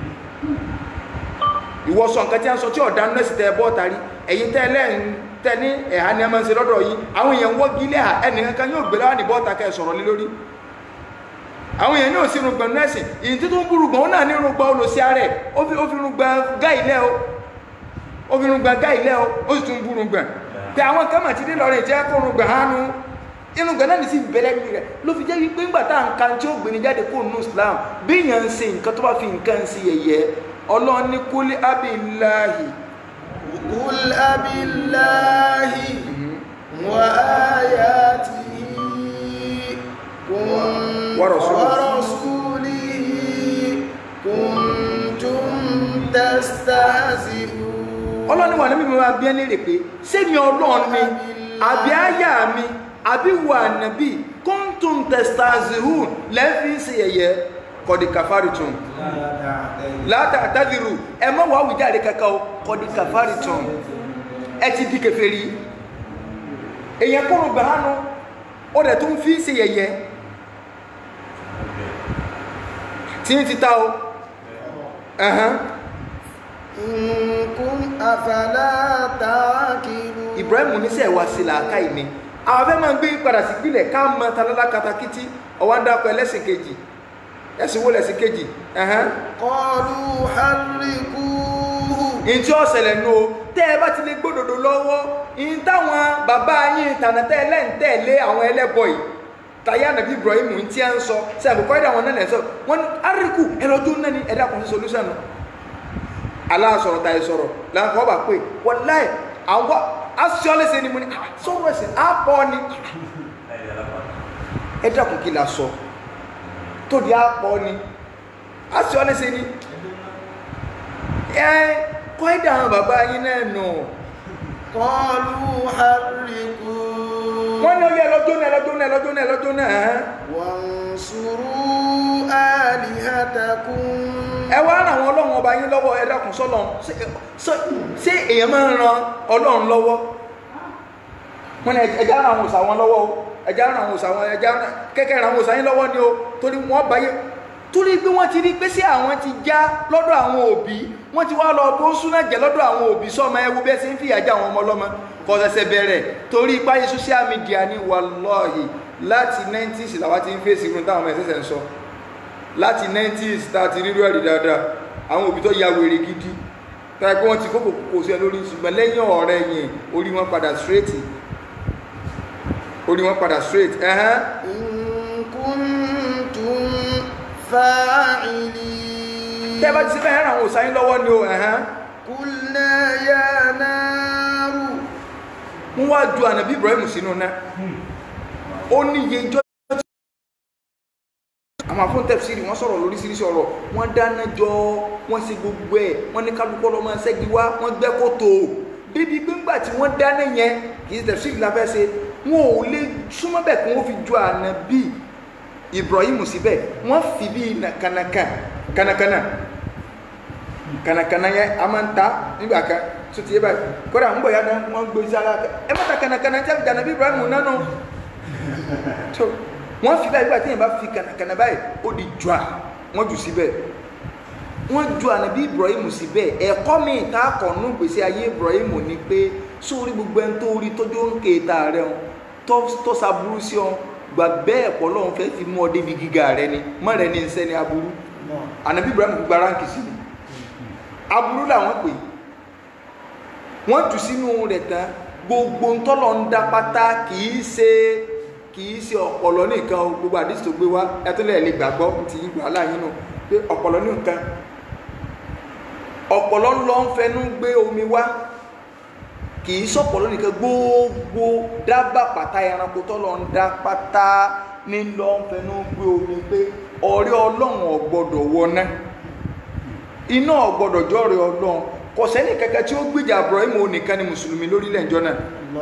ìwọ sọ nǹkan tí a ń sọ tí ọ̀dá nọ́ọ̀sì tẹ bọ́ta rí ẹ̀yin tẹ́ lẹ́yìn tẹ ní ẹ̀há ni a máa ń ṣe lọ́dọ̀ yìí àwọn èèyàn wọ́gí ilé à ẹnìkan kan yóò gbé láwọn ní bọ́ta kẹ́ ẹ sọ̀rọ̀ lé lórí àwọn èèyàn yóò sí irùngbọ̀n nọ́ọ̀sì ìyìn tí tó ń búrùgbọ̀n ó náà ní irùngbọ̀n olùsí ààrẹ ó fi ó fi irùngbọ̀n gá ilẹ̀ o ó fi irùngbọ̀n gá ilẹ̀ o ó sì tún búrùngbọ̀n pé àwọn kan mà ti dé lọ́rẹ̀ jẹ́ kó irùngbọ̀n hánu irùngbọ̀n náà ní sí bẹ̀rẹ̀ mi rẹ̀ ló fi jẹ́ wípé ńgbà tá à ń kan tí ó gbé ní jáde kó nù Islam bí èèyàn ń ṣe nǹkan tó bá fi nǹkan sí yẹ̀yẹ́ ọlọ́run ní kúlí abiláhi قل أب الله وآياته كن- ورسوله. ورسوله كنتم تستهزئون ọlọ́run wà ní mímọ́ máa bí ẹ́ léèrè pé sẹ́mi ọlọ́run mi àbí àyà mi àbí wà nàbí kóńtùn testazihun lẹ́fí ń ṣe yẹ̀yẹ́ kọ̀dí kàfárìtùn látà àtàdìrù ẹ mọ́ wàá wùjáde kankan o kọ̀dí kàfárìtùn ẹ ti di kèfèrí èèyàn kúrò gbàánu ó dẹ̀ tún fi ń ṣe yẹ̀yẹ́ tí ń ti ta o ẹ̀hán إن كن أفلا تعقلون ibrahim oníṣẹ́ ìwà sí làákà ìní àwọn afẹ́ máa ń gbé padà sí ìpìlẹ̀ ká mọ találá katakítí ọwọ́ ń dákọ̀ ẹlẹ́sìn kejì ẹ̀sìn wo lẹ̀sìn kejì ẹ̀hán قالوا حرقوه ìyìn tí ó ṣẹlẹ̀ nù o tẹ́ ẹ bá ti lè gbódòdó lọ́wọ́ ìyìn táwọn bàbá yín tànàtẹ́ ẹlẹ́ǹtẹ̀lé àwọn ẹlẹ́bọ yìí tàyà nàbí ibrahim ń tí a ń sọ sí àbùkọ́ ẹ̀dá wọn náà lẹ́sọ̀ wọn ní àríkù ẹlọ́dún náà ní ẹ̀dá kan sí solúsàn aláàsọ̀rọ̀ tàyè sọ̀rọ̀ làǹkọ́ bá pè wọ́n láì àwọn aṣọ́lẹ́sẹ̀ ni mo ní "Ah, sọ̀rọ̀ ẹ̀sìn àpọ̀ ni ẹ dákun kí la sọ tó di àpọ̀ ni aṣọ́lẹ́sẹ̀ ni ẹ kọ́ ẹ̀dá àwọn bàbá yín náà nù قالوا حرقوه wọ́n ní ọyẹ ẹlọ́jọ́ náà ẹlọ́jọ́ náà ẹlọ́jọ́ náà ẹlọ́jọ́ náà ẹ̀hán. وانصروا آلهتكم ẹ wá ràn àwọn ọlọ́run ọba yín lọ́wọ́ ẹ dákun sọ́lọ́run Ṣé- ṣé- ṣé èèyàn máa ń ran ọlọ́run lọ́wọ́ wọ́n ní ẹja ràn àwọn òòṣà wọn lọ́wọ́ o ẹja ràn àwọn òòṣà wọn ẹja ràn kẹ́kẹ́ ràn àwọn òòṣà yín lọ́wọ́ ni o torí wọ́n báyé torí pé wọ́n ti rí pé sí àwọn ti já lọ́dọ̀ àwọn òbí wọ́n ti wá lọ bó súná jẹ́ lọ́dọ̀ àwọn òbí sọ́mọ ẹwú bẹ́ẹ̀ sí ń fìyà já àwọn ọmọ ọlọ́mọ kò ṣẹ̀ṣẹ̀ bẹ̀rẹ̀ torí ipáyé social media ní wàlọ́ọ̀hì láti 90s làwọn ti ń fèsì irun táwọn ọmọ ẹ̀sẹ̀sẹ̀ ń sọ láti 90s tá a ti rírú ẹ̀rí dáadáa àwọn òbí tó ya wèrè gidi táyà pé wọ́n ti kókò kò sí ẹ lórí ṣùgbọ́n lẹ́yìn ọ̀rẹ́ yẹn orí wọn padà straight orí wọn padà straight ẹ̀hán إن كنتم فاعلين tẹ́ bá ti ṣe bẹ́ẹ̀ ràn àwọn òsáyín lọ́wọ́ ni o ẹ̀hán قلنا يا نار wọ́n wá ju ànàbí Ibrahim sínú náà ó ní iye ijọ́ àwọn àfún tẹ̀síìrì wọ́n sọ̀rọ̀ lóríṣiríṣi ọ̀rọ̀ wọ́n dáná jọ wọ́n ṣe gbogbo ẹ̀ wọ́n ní kálukọ́ lọ́mọ ṣẹ́gi wá wọ́n gbẹ́ kòtò bíbí gbígbà tí wọ́n dáná yẹn kì í tẹ̀síìrì la fẹ́ ṣe wọn ò lè súnmọ́ bẹ̀ kí wọ́n fi ju ànàbí Ibrahim síbẹ̀ wọ́n fi bí kànàkàn kànàkànà kànàkànà yẹn a máa ń ta nígbà kan tó ti yé báyìí kódà ń bọ̀ ya náà wọ́n gbé sára ẹ má ta kànàkànà tí a fi dànà bí Ibrahim nánu tó wọ́n fi báyìí gbà tí yẹn bá fi kànàkànà báyìí ó di jua wọ́n jù síbẹ̀ wọ́n ju ànábì ibrahim sí bẹ́ẹ̀ ẹ̀kọ́ mi ta kọ̀ọ̀nù gbèsè ayé ibrahim ni pé sórí gbogbo ẹni tó rí tójú ń kéta rẹ o tó tó saburú sí ọ gbà bẹ́ẹ̀ pọ̀ lọ́hún fẹ́ fi mú ọ débi gíga rẹ ni mọ́ rẹ ní nsẹ́ ni aburú ànábì ibrahim gbogbo aráǹkì sí ni aburú làwọn pè wọ́n jù sínú rẹ̀ tán gbogbo ntọ́lọ̀ ń dá pátá kìí ṣe kìí ṣe ọ̀pọ̀lọ nìkan o gbogbo àdìsí tó gbé wá ẹtúlẹ̀ lè gbàgbọ́ ti yín gbà láàyè nù pé ọ̀pọ̀lọ nìkan ọ̀pọ̀lọ lọ ń fẹnu gbé omi wá kìí ṣọ̀pọ̀lọ nìkan gbogbo dábà pátá ẹranko tọ́lọ̀ ń dá pátá ní lọ ń fẹnu gbé omi pé ọ̀rẹ́ ọlọ́run ọ̀gbọ́dọ̀ wọná iná ọ̀gbọ́dọ̀ jọ́rẹ̀ ọlọ́run kò sẹ́ni kankan tí ó gbìjà Ibrahim òun nìkan ni mùsùlùmí lórílẹ̀ ìjọ náà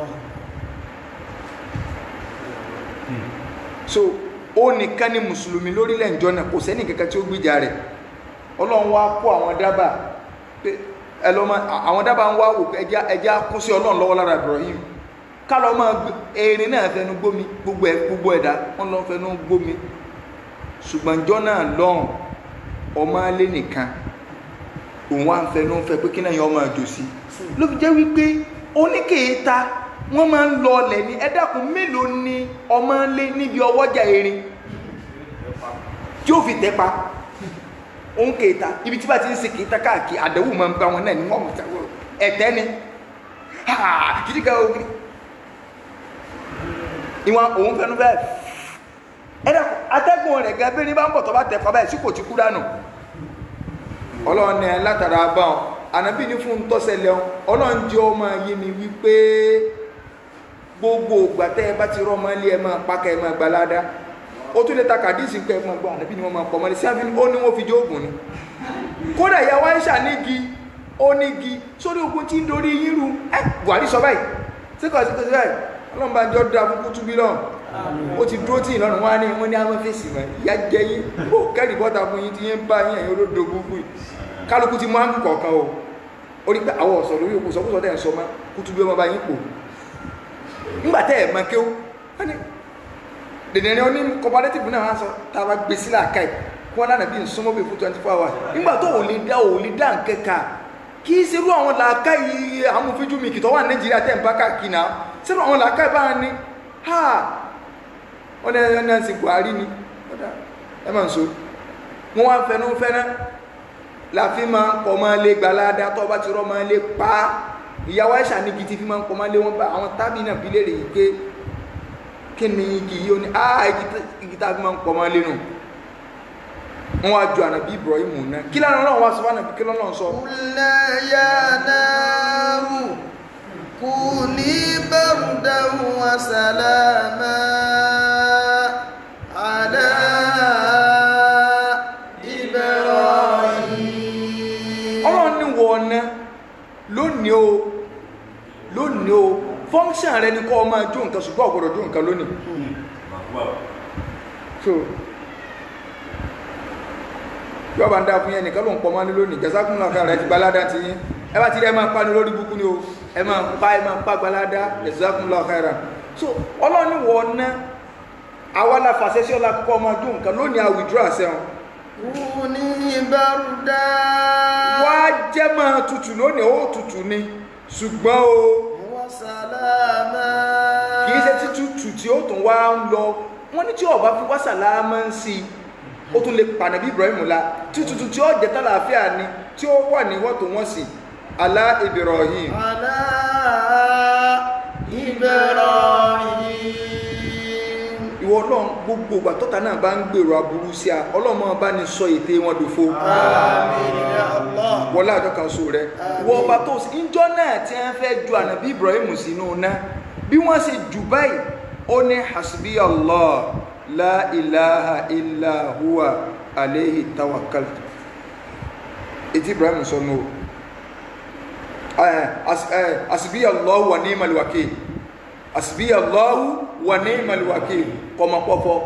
so ó nìkan ni mùsùlùmí lórílẹ̀ ìjọ náà kò sẹ́ni kankan tí ó gbìjà rẹ̀ ọlọ́run wá kó àwọn dábà pé ẹlọ́mọ àwọn dábà ń wá wò pé ẹja ẹja kún sí ọlọ́run lọ́wọ́ lára Ibrahim kálọ̀ máa erin náà fẹnu gbómi gbogbo ẹ̀ gbogbo ẹ̀dá wọn lọ́ fẹnu gbómi ṣùgbọ́n ìjọ náà lọ́hùn ọmọ alẹ́ nìkan òun wá ń fẹnu fẹ pé kí náà yọ ọmọ àjò sí ló fi jẹ́ wípé oníkèéta wọ́n máa ń lọ ọlẹ̀ ní ẹ dákun mélòó ni ọmọ lé níbi ọwọ́jà erin tí ó fi tẹ́pa òun kèéta ibi tí bá ti ń ṣe kèéta káàkiri àdẹ̀wò máa ń bá wọn náà ní wọ́n mọ̀ tẹ́wọ́ ẹ̀tẹ́ ni kìdí ká o kìdí ìwọ̀n òun fẹnu fẹ́ ẹ dákun atẹ́gùn rẹ̀ gan bẹ́ẹ̀ ni bá ń bọ̀ tó bá tẹ̀ pa báyìí sí kò ti kú dànù ọlọ́run ní látara bá ọ ànábì ní fún tọ́sẹ̀lẹ̀ ọ ọlọ́run jẹ́ ọmọ yé mi wípé gbogbo ìgbà tẹ́ ẹ bá ti rọ́ ọmọ ilé ẹ máa pákẹ́ ẹ máa gbalada ó tún lè ta kàdíìsì pé ẹ máa gbọ́ ànábì ni wọ́n máa pọ̀ mọ́lẹ̀ sí àfihàn ó ní wọ́n fi jó oògùn ni kódà ìyàwó Aisha nígi ó nígi sórí ogun tí ń dorí yín ru ẹ Buhari sọ báyìí sí kò sí kò sí báyìí ọlọ́run bá jọ da fún kútú bí náà ó ti dúró tí ìlọrin wá ní wọ́n ní àwọn fèsì mọ́ ìyá jẹ yín ó kẹ́rì bọ́ta fún yín tí yín ń bá yín ẹ̀yìn olódo gbogbo yìí kálukú ti mú áńgù kọ̀ọ̀kan o ó rí pé àwọn ọ̀sọ̀ lórí òkú sọkúsọ tẹ̀ ń sọ mọ́ kútú bí ọmọ bá yín pò ńgbà tẹ́ ẹ̀ mọ kéwú wọ́n ní dèdè ní oní cooperative náà wọ́n sọ tá a bá gbé sílẹ̀ àká ẹ̀ kí wọ́n lánàá bí nsọ́mọ́ bí fún twenty four hours ńgbà tó ò lè dá ò lè dá nkẹ́ka kì í ṣerú àwọn làákà yìí amúfíjú mi kìtọ́ wà ní Nàìjíríà tẹ̀ ń bá káàkiri náà ṣerú àwọn làákà yìí bá wọn ní ha wọ́n ní ẹni náà sì Buhari ni ẹ máa ń so wọ́n wá fẹnu fẹ́ná láfi máa ń pọ̀ máa lé gbalada tó bá ti rọ́ máa lé pa ìyàwó àìsàn ní gidi fi máa ń pọ̀ máa lé wọn bá àwọn tábì náà bí léèrè yìí pé kí ni igi yìí ó ní ah igi tá a fi máa ń pọ̀ máa lé nù wọ́n wá ju ànàbí Ibrahim náà kí lánàá náà wá sọ fún ànàbí kí lọ́nà sọ. قلنا يا نار كوني بردا وسلاما على إبراهيم ọlọ́run ní wọ ọ̀nà lónìí o lónìí o fọ́nṣàn rẹ ni kọ́ ọ máa jó nǹkan ṣùgbọ́n ọ̀gbọ́dọ̀ jó nǹkan lónìí so yóò bá ń dá fún yẹn nìkan ló ń pọ̀ mọ́ ní lónìí jẹ́sákùn náà kára ẹ ti gbalada ti yín ẹ bá ti rí ẹ máa pa ní lórí búkú ni o ẹ máa pa ẹ máa pa gbalada jẹ́sákùn náà kára so ọlọ́run ní wọ ọ̀nà àwa la fàṣẹ sí ọlá kọ́ ọ máa jó nǹkan lónìí a withdraw àṣẹ wọn كوني بردا wá jẹ́ máa tutù lónìí ó tutù ni ṣùgbọ́n o وسلاما kìí ṣe títútù tí ó tún wá ń lọ wọ́n ní tí ọba fi wá sàlámà ń sí ó tún lè pànàbí Ibrahim la títútù tí ó jẹ́ tàlàáfíà ni tí ó wà ní wọ́n tó wọ́n sí alá Ibrahim على إبراهيم ìwọ ọlọ́run gbogbo ìgbà tọ́ta náà bá ń gbèrò aburú sí a ọlọ́run máa bá ní sọ ète wọn dòfo آمين يا الله wọlé àjọ kan so rẹ ìwọ ọba tó ìjọ náà tí wọ́n fẹ́ ju ànàbí Ibrahim sínú náà bí wọ́n ṣe jù báyìí ó ní hasbi Allah la ilaha illa huwa alayhi tawakkaltu ètí Ibrahim sọ nù o hasbi Allah wa ni'mal wakil hasbi Allah wa ni'mal wakil kọmọpọfọ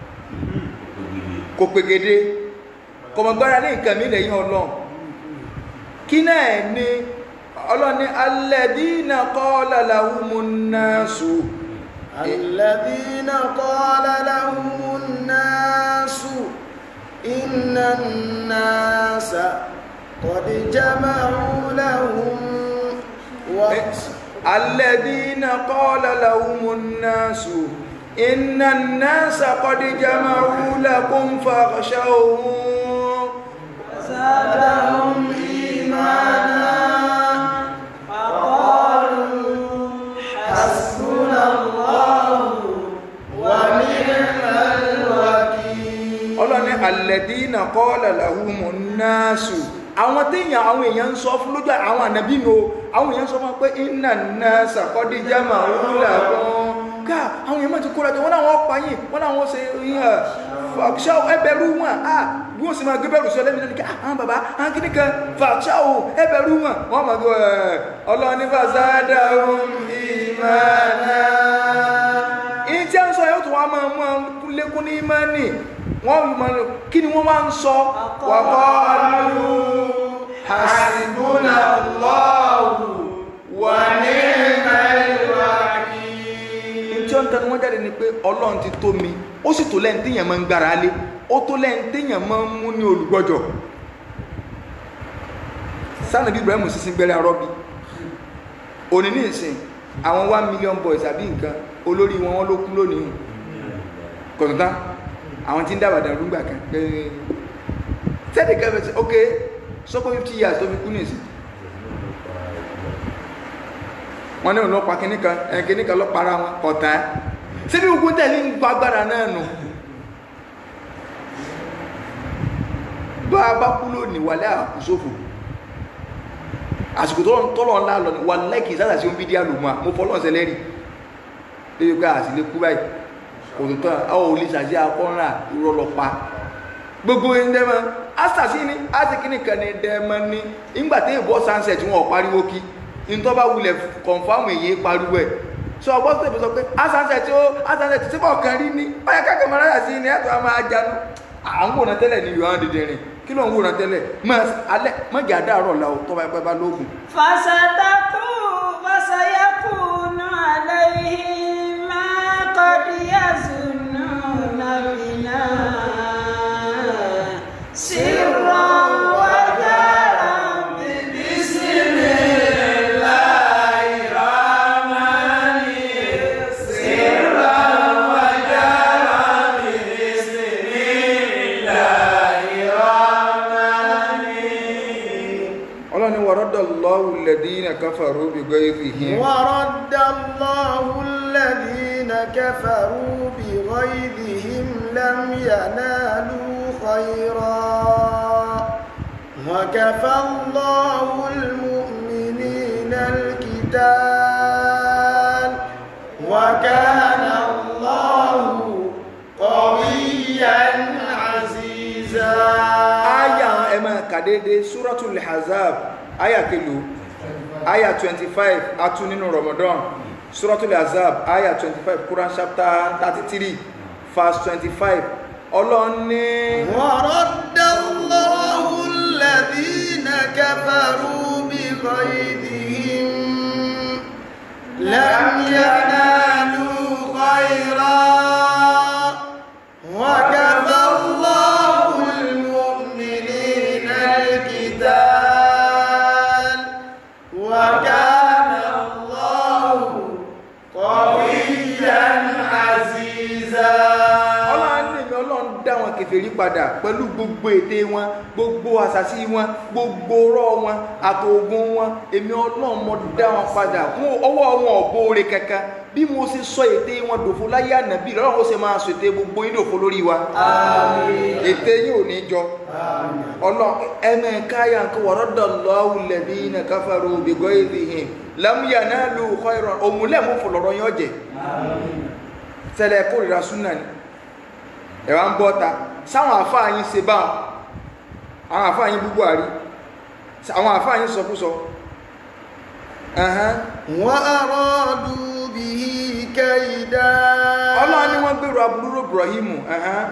kò pegede kọmọgbára ní nǹkan mi lẹ́yìn Ọlọ́run kí náà ni ọlọ́ni alladhina qala lahumun nasu الذين قال لهم الناس إن الناس قد جمعوا لهم وقت الذين قال لهم الناس إن الناس قد جمعوا لكم فاخشوهم زادهم إيمانا وقالوا حسبنا الله ونعم الوكيل ọlọ́ni alẹ́dínà kọ́ọ̀lá làwùmọ̀ náàsù àwọn téèyàn àwọn èèyàn ń sọ fún lójú àwọn ànábì nù o àwọn èèyàn sọ fún wa pé iná náà sàkọ́díjà máa wúlà gan ká àwọn èèyàn máa ti kóra jọ wọn náà wọn pa yín wọn náà wọn ṣe yíyan fàṣà ẹbẹrú wọn a bí wọn sì máa gbé bẹ̀rù sọ lẹ́mìí lẹ́nu kí àwọn bàbá àwọn kìíní kan fàṣà o ẹbẹrú wọn wọn máa gbé ẹ ọlọ́ni fàṣádà ohun ìmọ̀ọ́nà ìtí à ń sọ yóò tún wá máa mú àwọn lékún ní ìmọ̀ọ́nì wọ́n mọ̀ kí ni wọ́n máa ń sọ wàkọ́ọ̀lù حسبنا الله ونعم الوكيل tí ó ń tẹnu wọ́n jáde ni pé ọlọ́run ti tó mi ó sì tó lẹ́yìn téèyàn máa ń gbára lé ó tó lẹ́yìn téèyàn máa ń mú ní olùgbọ́jọ̀ sanabi ibrahim sísin gbẹ́rẹ́ arọ́bí òní ní ìsìn àwọn one million boys àbí nǹkan olórí wọn wọn ló kú lónìí kọ̀tọ̀tà àwọn tí ń dábàá dàrú gbà kan pé sẹ́ẹ̀dì kẹfẹ́ sí ok sọ́kọ́ fifty years tó fi kú nìsín wọn ní ọlọ́pàá kìíní kan ẹ̀ kìíní kan lọ́pàá wọn kọ̀tà síbi ogun tẹ̀lé ń gba agbára náà nù bá a bá kú lónìí wàlẹ́ àkùsófò àsìkò tó tọ́lọ̀ ńlá lọ wà lẹ́kì sára sí omi díà lòmọ́ mo fọ́lọ́ ọ̀sẹ̀ lẹ́rì lórí pé àsìlẹ̀ kú báyìí kò tó tán àwọn olè ṣàṣẹ akọ́nrà ìrọ̀lọ́pa gbogbo ẹ̀ndẹ́mọ́ asàsí ni asìkíní kan ní ẹ̀ndẹ́mọ́ ní ìgbà tí ìbọ́ sunset wọn ò pariwo kí nítorí bá wulẹ̀ kọ̀nfàmù èyí pariwo ẹ̀ sọ ọgbọ́n tó sọ pé sunset ó sunset tí bọ̀ kan rí ní báyà káàkiri mọ́ láyà sí ni ẹ̀tọ́ a máa jánu à ń wòran tẹ́lẹ̀ ní yohan dìde rìn kí ló ń wòran tẹ́lẹ̀ mọ́jà dáàrọ̀ la ò tọ́ba ẹgbẹ́ bá lóògùn فستكون فسيكون عليهم ما قد يظنون بنا سرا وجهرا بسم الله الرحمن سرا وجهرا بسم الله الرحمن ọlọ́ni wàrọ́dọ̀ lọ́wọ́ lẹ́dínà káfàró bí gbé ìrìhìn ورد الله الذين كفروا بغيظهم لم ينالوا خيرا وكفى الله المؤمنين القتال وكان الله قويا عزيزا aya ẹ máa kà déédéé suratul hazab aya kelo aya twenty five atu nínú ramadan suratul hazab aya twenty five quran chapter thirty three verse twenty five ọlọ́ni ورد الله الذين كفروا بغيظهم لم ينالوا خيرا وكفى الله المؤمنين القتال وكان الله قويا عزيزا ọlọ́run ní mi ọlọ́run dá wọn kèfèrí padà pẹ̀lú gbogbo ète wọn gbogbo àṣàṣì wọn gbogbo ọ̀rọ̀ wọn àtòògùn wọn èmi ọlọ́run mo dá wọn padà wọn ọwọ́ wọn ò bóore kankan bí mo ṣe sọ ète wọn dòfo láyé ànábì lọ́rùn ó ṣe máa sọ ète gbogbo yín dòfo lórí wa ète yín ò ní jọ ọlọ́run ẹ̀mẹ̀ káyà ń kọ́ wọ́rọ́dọ̀ lọ́wọ́ lẹ́bí iná káfàró bìgọ́ ìrìhìn lámúyà náà lù kọ́ ìrọ̀ òmùlẹ̀ mú fòlọ́rọ̀ yín ọ̀jẹ̀ tẹ́lẹ̀ kórìíra súnà ni ẹ̀wà ń bọ́ta sáwọn àfáà yín ṣe bá àwọn àfáà yín búgbọ́ àrí àwọn àfáà yín sọkúsọ ẹ̀hán وأرادوا به كيدا ọlọ́run ni wọ́n gbèrò aburú Ibrahimu ẹ̀hán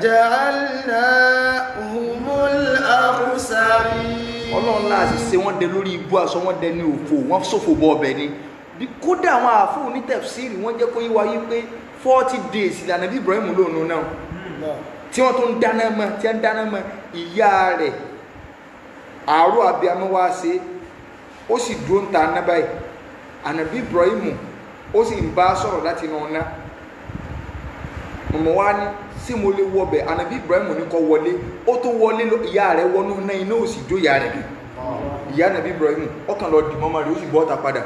فجعلناهم الأخسرين ọlọ́run náà sì ṣe wọ́n dẹ lórí ibú aṣọ wọ́n dẹ ní òfò wọ́n ṣòfò bọ ọbẹ̀ ni bí kódà àwọn àfóò ní tẹ̀fsírì wọ́n jẹ́ kó yí wáyé pé forty days ìlànà bí Ibrahim lónìí náà tí wọ́n tó ń dáná mọ́ tí wọ́n ń dáná mọ́ ìyá rẹ̀ àárọ̀ abiyamọ wá ṣe ó sì dúró ń ta aná báyìí ànàbí Ibrahim ó sì ń bá sọ̀rọ̀ láti inú ọ̀nà mọ̀mọ́ wá ní sí mo lè wọbẹ̀ ànàbí Ibrahim ní kọ́ wọlé ó tó wọlé lọ ìyá rẹ̀ wọnú náà iná ò sì jó ìyá rẹ̀ gan ìyá ànàbí Ibrahim ọkàn lọ dì mọ́mọ́ rẹ̀ ó sì bọ́ ọ̀tá padà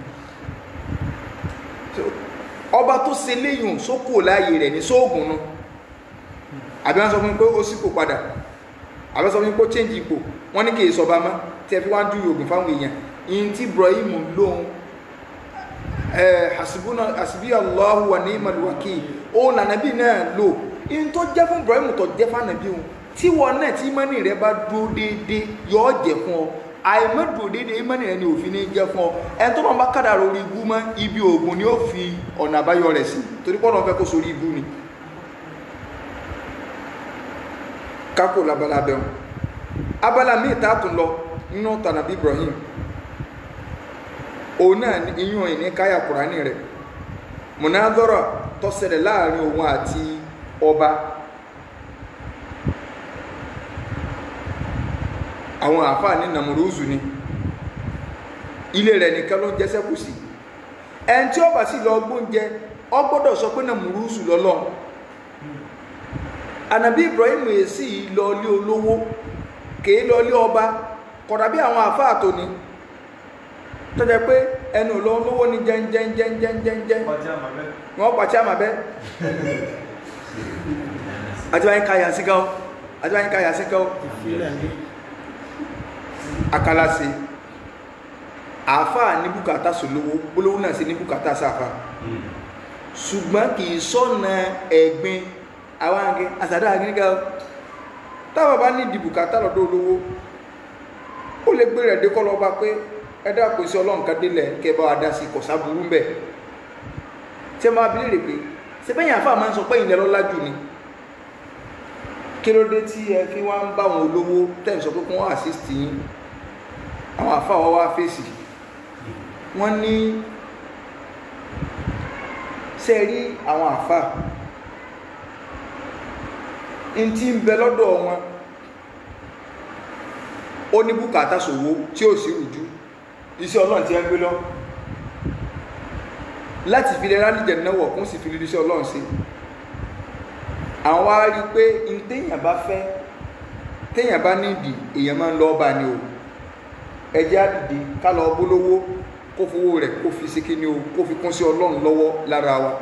So, ọba tó ṣe léyìn sókò láàyè rẹ̀ ní sóògùn nu àbí wọ́n sọ fún mi pé ó sípò padà àbí wọ́n sọ fún mi pé ó change ipò wọ́n ní kì í sọba mọ́ tí ẹ fi wá ń dúró oògùn fáwọn èèyàn ìyìn tí Ibrahim lóhun hasibuna hasibi Allahu wa ni'mal wakil ó lànàbí náà lò ìyìn tó jẹ́ fún Ibrahim tó jẹ́ fànàbí òun tí wọn náà tí mọ́nì rẹ bá dúró déédéé yọ ọ́ jẹ́ fún ọ àìmọ́dùn déédéé mọ́nì rẹ ni òfin ní jẹ́ fún ọ ẹni tó máa bá kádàrá orí ibú mọ́ ibi oògùn ni ó fi ọ̀nà àbáyọ rẹ̀ sí torí pọ́nà fẹ́ kó sórí ibú ni kákò labala bẹ́ẹ̀ abala míì tá a tún lọ nínú tànàbí Ibrahim òun náà ní iyún ìní káyà kùránì rẹ̀ mùnádọ́rọ̀ tó ṣẹlẹ̀ láàrin òun àti ọba àwọn àfáà ní nàmúrúzù ni ilé rẹ̀ nìkan ló ń jẹ́ sẹ́kù sí ẹni tí ó bá sì lọ gbóúnjẹ ọ gbọ́dọ̀ sọ pé nàmúrúzù lọ́lọ́ ànàbí Ibrahim èsì lọ lé olówó kèé lọ lé ọba kọ̀dà bí àwọn àfáà tó ní tó jẹ́ pé ẹnu lọ olówó ní jẹ́njẹ́njẹ́njẹ́njẹ́ Pàtí àmàbẹ́. wọ́n pàtí àmàbẹ́ àti wáyé káyà sí gáwó àti wáyé káyà sí gáwó akalase àáfàá ní bùkátà sòlówó gbólówó náà sí ní bùkátà sáfà ṣùgbọ́n kì í sọ́nà ẹ̀gbin àwọn àgẹ́ àsàdá àgíníkà táwọn bá ní ìdí bùkátà lọ́dọ̀ olówó ó lè gbé rẹ̀ dékọ́ lọ́ba pé ẹ̀dá kò sí ọlọ́run kan délẹ̀ kẹ́ bá wa dá sí kọ̀sá burú ń bẹ̀ tí ẹ máa bí léèrè pé sẹ́fẹ̀yìn àáfàá máa ń sọ pé ìlẹ̀ lọ́lá jù ni kí ló dé tí ẹ fi wá ń bá àwọn olówó tẹ̀ ń sọ pé kí wọ́n assist yín àwọn àáfàá wa wá fèsì wọ́n ní ṣe rí àwọn àáfàá n tí ń bẹ lọ́dọ̀ wọn ó ní bùkátà ṣòwò tí ó sì rújú iṣẹ́ ọlọ́run tí ẹ ń gbé lọ láti fi lè rálìjẹ̀ náwọ̀ kún sì fi lè iṣẹ́ ọlọ́run sí àwọn wá rí pé n téèyàn bá fẹ́ téèyàn bá nídìí èèyàn máa ń lọ bá ní o ẹjẹ́ àdìdì ká lọ bólówó kó fowó rẹ̀ kó fi sí kíní o kó fi kún sí ọlọ́run lọ́wọ́ lára wa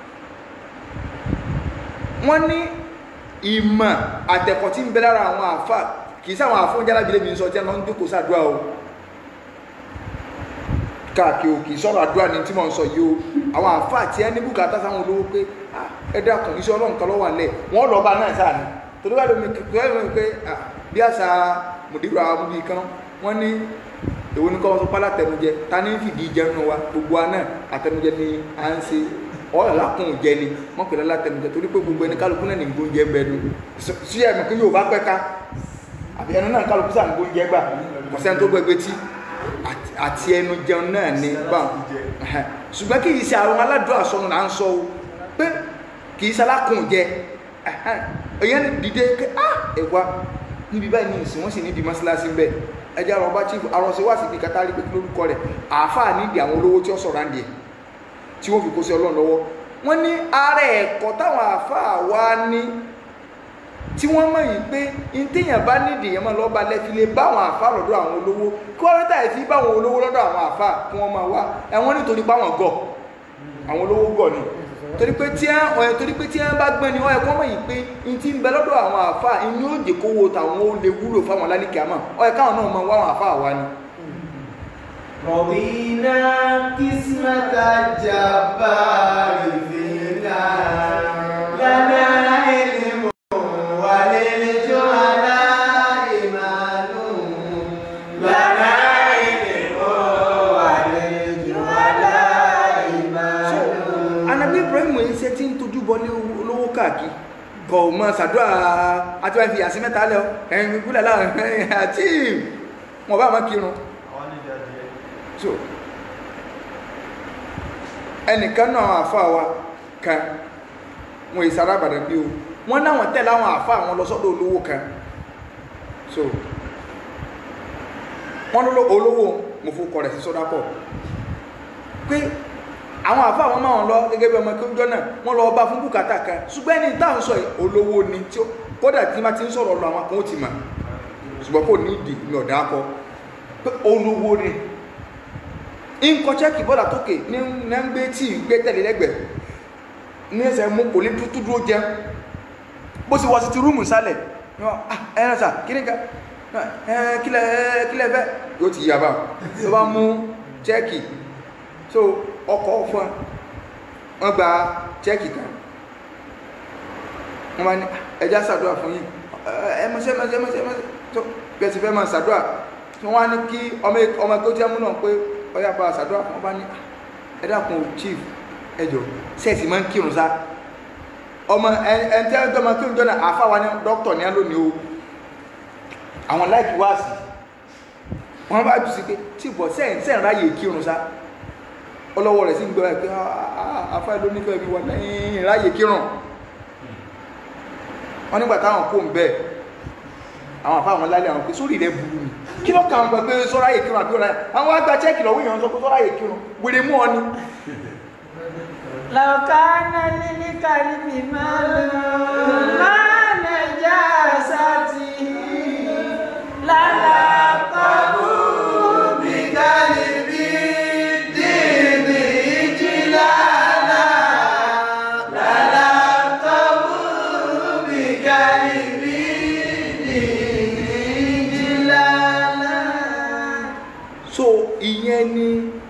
wọ́n ní ìmọ̀ àtẹ̀kọ̀ tí ń bẹ lára àwọn àfà kì í sáwọn àfọ́njá lábílẹ̀ mi ń sọ tí wọ́n ń jókòó sàdúrà o káàkiri o kì í sọ̀rọ̀ àdúrà ní tí mò ń sọ yìí o àwọn àfà tí ẹ ní bùkátà sáwọn olówó pé ah, ẹ dákun iṣẹ́ ọlọ́run kan lọ́wọ́ àlẹ́ wọ́n lọ́ọ́ bá náà sáà ní torí wà lómi kìkọ́ ẹ̀ lómi pé ah, bí àṣà mùdírò àwọn amúbí kan wọ́n ní èwo ní kọ́ wọn sọ pálá tẹnujẹ ta ní fìdí jẹun wa gbogbo wa náà àtẹnujẹ ni à ń ṣe ọ̀rọ̀ lákùn jẹ ni wọ́n pè lọ́la tẹnujẹ torí pé gbogbo ẹni kálukú náà ní gbóúnjẹ ń bẹ nu sí ẹ̀mí kí yóò bá pẹ́ ká àbí ẹnu náà kálukú sáà ń gbóúnjẹ gbà kò sẹ́ni tó gbẹgbẹ tí àti ẹnu jẹun náà ní bá ṣùgbọ́n kì í ṣe àwọn aládùn àsọnù là ń sọ o pé kì í ṣe alákùn jẹ èèyàn dìde pé ah ẹ̀wà níbi báyìí ní ìsìn wọ́n sì ní di mọ́sálásí bẹ́ẹ̀ ẹjẹ́ àwọn ọba chief arọ́sẹ̀ wá sí ibi kátà rí pé kí lórúkọ rẹ̀ àáfàá nídìí àwọn olówó tí ó sọ̀rọ̀ àǹdí ẹ̀ tí wọ́n fi kó sí ọlọ́run lọ́wọ́ wọ́n ní ara ẹ̀kọ́ táwọn àáfàá wá ní tí wọ́n mọ̀ yìí pé ntẹ̀yàn bá nídìí yẹn máa lọ́ọ́ bá lẹ́fi lè bá àwọn àáfàá lọ́dọ̀ àwọn olówó kí wọ́n rẹ́tà ẹ̀ fi bá àwọn olówó lọ́dọ̀ àwọn àáfàá kí wọ́n máa wá ẹ̀wọ̀n nítorí pé àwọn gọ̀ àwọn olówó gọ̀ ni torí pé tí wọn torí pé tí wọn bá gbọ́n ni wọn ẹ̀kọ́ mọ̀ yìí pé n ti ń bẹ lọ́dọ̀ àwọn àfa inú òjè kówó tàwọn ó lè wúlò fáwọn lálẹ́kẹ̀ àmọ́ ọ ẹ̀ káwọn náà mọ wá àwọn àfa àwa ni. رضينا قسمة الجبار فينا لنا علم وللجهلاء مال لنا علم وللجهلاء مال anabi ibrahim yìí ṣe ti ń tojú bọlé olówó káàkiri kọ ò mọ ṣàdúrà àti wọn fi yàsí mẹ́ta lẹ ọ ẹyin gbígbúlẹ láàrin ẹyin àti wọn bá wọn kírun Àwọn nídìí adìẹ. so ẹnìkan náà àwọn àfa wa kan wọn yìí sára àbàdàn bí o wọn náwọn tẹ̀lé àwọn àfa àwọn lọ sọ́dọ̀ olówó kan so wọ́n ló olówó mo fún kọ rẹ̀ sí sọ́dá pọ̀ pé àwọn àfa àwọn máa ń lọ gẹ́gẹ́ bí ọmọ kí ó jọ náà wọ́n lọ bá fún bùkátà kan ṣùgbọ́n ẹni tá à ń sọ yìí olówó ni tí ó kódà tí ma ti ń sọ̀rọ̀ lọ àwọn kan ó ti mà ṣùgbọ́n kò ní ìdí mi ọ̀dà akọ pé olówó ni nǹkan chẹ́kì bọ́dà tókè ní ní ń gbé tí gbé tẹ̀lé lẹ́gbẹ̀ẹ́ ní ẹsẹ̀ mú kò ní tútú dúró jẹun bó sì wọ sí ti rúùmù sálẹ̀ ní wọn ah ẹ̀rọ sà kí ni ká ẹ̀ kílẹ̀ kílẹ̀ fẹ́ yóò ti yaba tó bá mú chẹ́kì so ọkọ̀ fún wọn gba chẹ́kì kan wọ́n máa ní ẹja ṣàdúrà fún yín ẹ mọ̀ṣẹ́ mọ̀ṣẹ́ mọ̀ṣẹ́ mọ̀ṣẹ́ tó bẹ́ẹ̀ ti fẹ́ máa ṣàdúrà tí wọ́n á ní kí ọmọ ọmọ ẹgbẹ́ tí wọ́n mú náà pé ọyá bá ṣàdúrà fún wọn bá ní ẹ dákun chief ẹ jọ sẹ́ẹ̀sì máa ń kírun sá ọmọ ẹ ẹ ń tẹ́ ẹ dọ́mọ kírun jọ́nà àfáwa ní dókítà ní alónìí o àwọn láìpì wá sí wọ́n bá jù sí pé chief bọ̀ sẹ́ẹ̀ sẹ́ẹ̀ ráyè kírun sá ọlọ́wọ́ rẹ̀ sí ń gbọ́ ẹ pé afáà ló nífẹ̀ẹ́ mi wà lẹ́yìn ráyè kírun wọ́n nígbà táwọn kó ń bẹ́ẹ̀ àwọn àfáà wọn lálẹ́ àwọn pé sórí rẹ̀ burú ni kí ló kàn gbọ́ pé sọ́ra yè kírun àbí ọ̀la àwọn àgbà chẹ́ẹ̀kì lọ́wọ́ èèyàn sọ pé sọ́ra yè kírun wèrè mú ọ ni. لو كان للكلب مال ما نجاسته للقبه بكلب الدين إجلالا للقبه بكلب الدين إجلالا so ìyẹn ni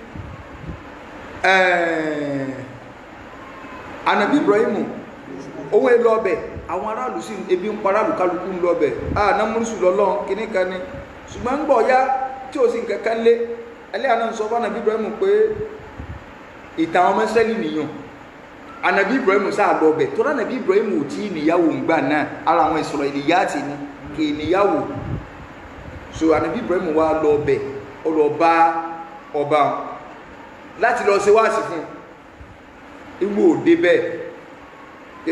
eh, anabi ibrahimu owó èlò ọbẹ̀ àwọn aráàlú sí ebi ń pa aráàlú kálukú ń lọ ọbẹ̀ ah námúrísù lọ́lọ́run kìíní kan ni ṣùgbọ́n ń gbọ̀ ya tí ò sí nǹkan kan lé ẹlẹ́ àná ń sọ fún anabi ibrahimu pé ìtàn àwọn ọmọ Ísírẹ́lì nìyàn anabi ibrahimu sáà lọ ọbẹ̀ tó anabi ibrahimu ò tí ì níyàwó ńgbà náà ara àwọn Ísírẹ́lìyátì ni kì í níyàwó so anabi ibrahimu wá lọ ọbẹ̀ ó lọ bá ọba láti lọ ṣe wáàsí fún igbó òde bẹ́ẹ̀ pé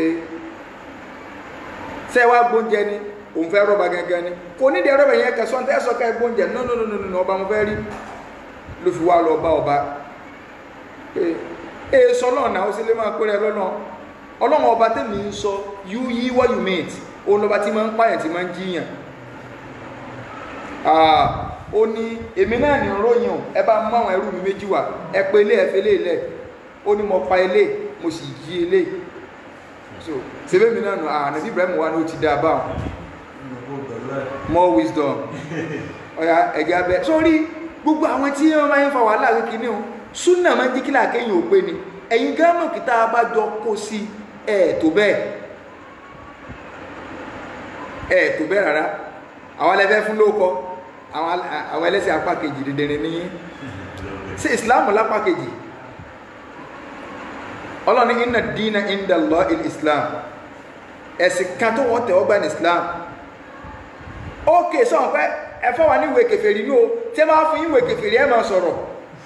ṣe wá gbóúnjẹ ni òun fẹ́ rọ́bà gangan ni kò nídìí rọ́bà yẹn kẹsàn tẹ́ sọ ká gbóúnjẹ no no no no no ọba mo fẹ́ rí ló fi wá lọ bá ọba pé ee sọ náà náà ó sì lè máa pé rẹ lọ́nà ọlọ́run ọba tèmi ń sọ you yí what you meant òun lọ́ba tí máa ń pààyàn tí máa ń jíyàn ó ní èmi náà ní ròyìn o ẹ bá mú àwọn ẹrú mi méjì wá ẹ pé ilé ẹ fi ilé ilẹ̀ ó ní mo pa ilé mo sì jí ilé so sebe mi náà nù ànábì Ibrahim wa ni ó ti dá a bá wọn more wisdom ọ̀yà ẹ̀jẹ̀ abẹ sórí gbogbo àwọn tí wọ́n máa ń fa wàhálà kékeré o súnà máa ń jí kílà kéyìn ò pé ni ẹ̀yin gámọ̀ kìtà bá jọ kó sí ẹ̀ tó bẹ́ẹ̀ ẹ̀ tó bẹ́ẹ̀ rárá àwọn alẹ́fẹ́ fún lóko àwọn ẹlẹ́sìn apá kejì dìndìnrín ní sí islam lápá kejì ọlọ́ni inna dina inda Allah il islam ẹ̀sìn kan tó wọ́n tẹ̀wọ́ gbà ní islam ókè sọ́wọ́n pé ẹ̀fọ́ wà ní ìwé kèfèrí ní o tí ẹ máa fún ìwé kèfèrí ẹ máa sọ̀rọ̀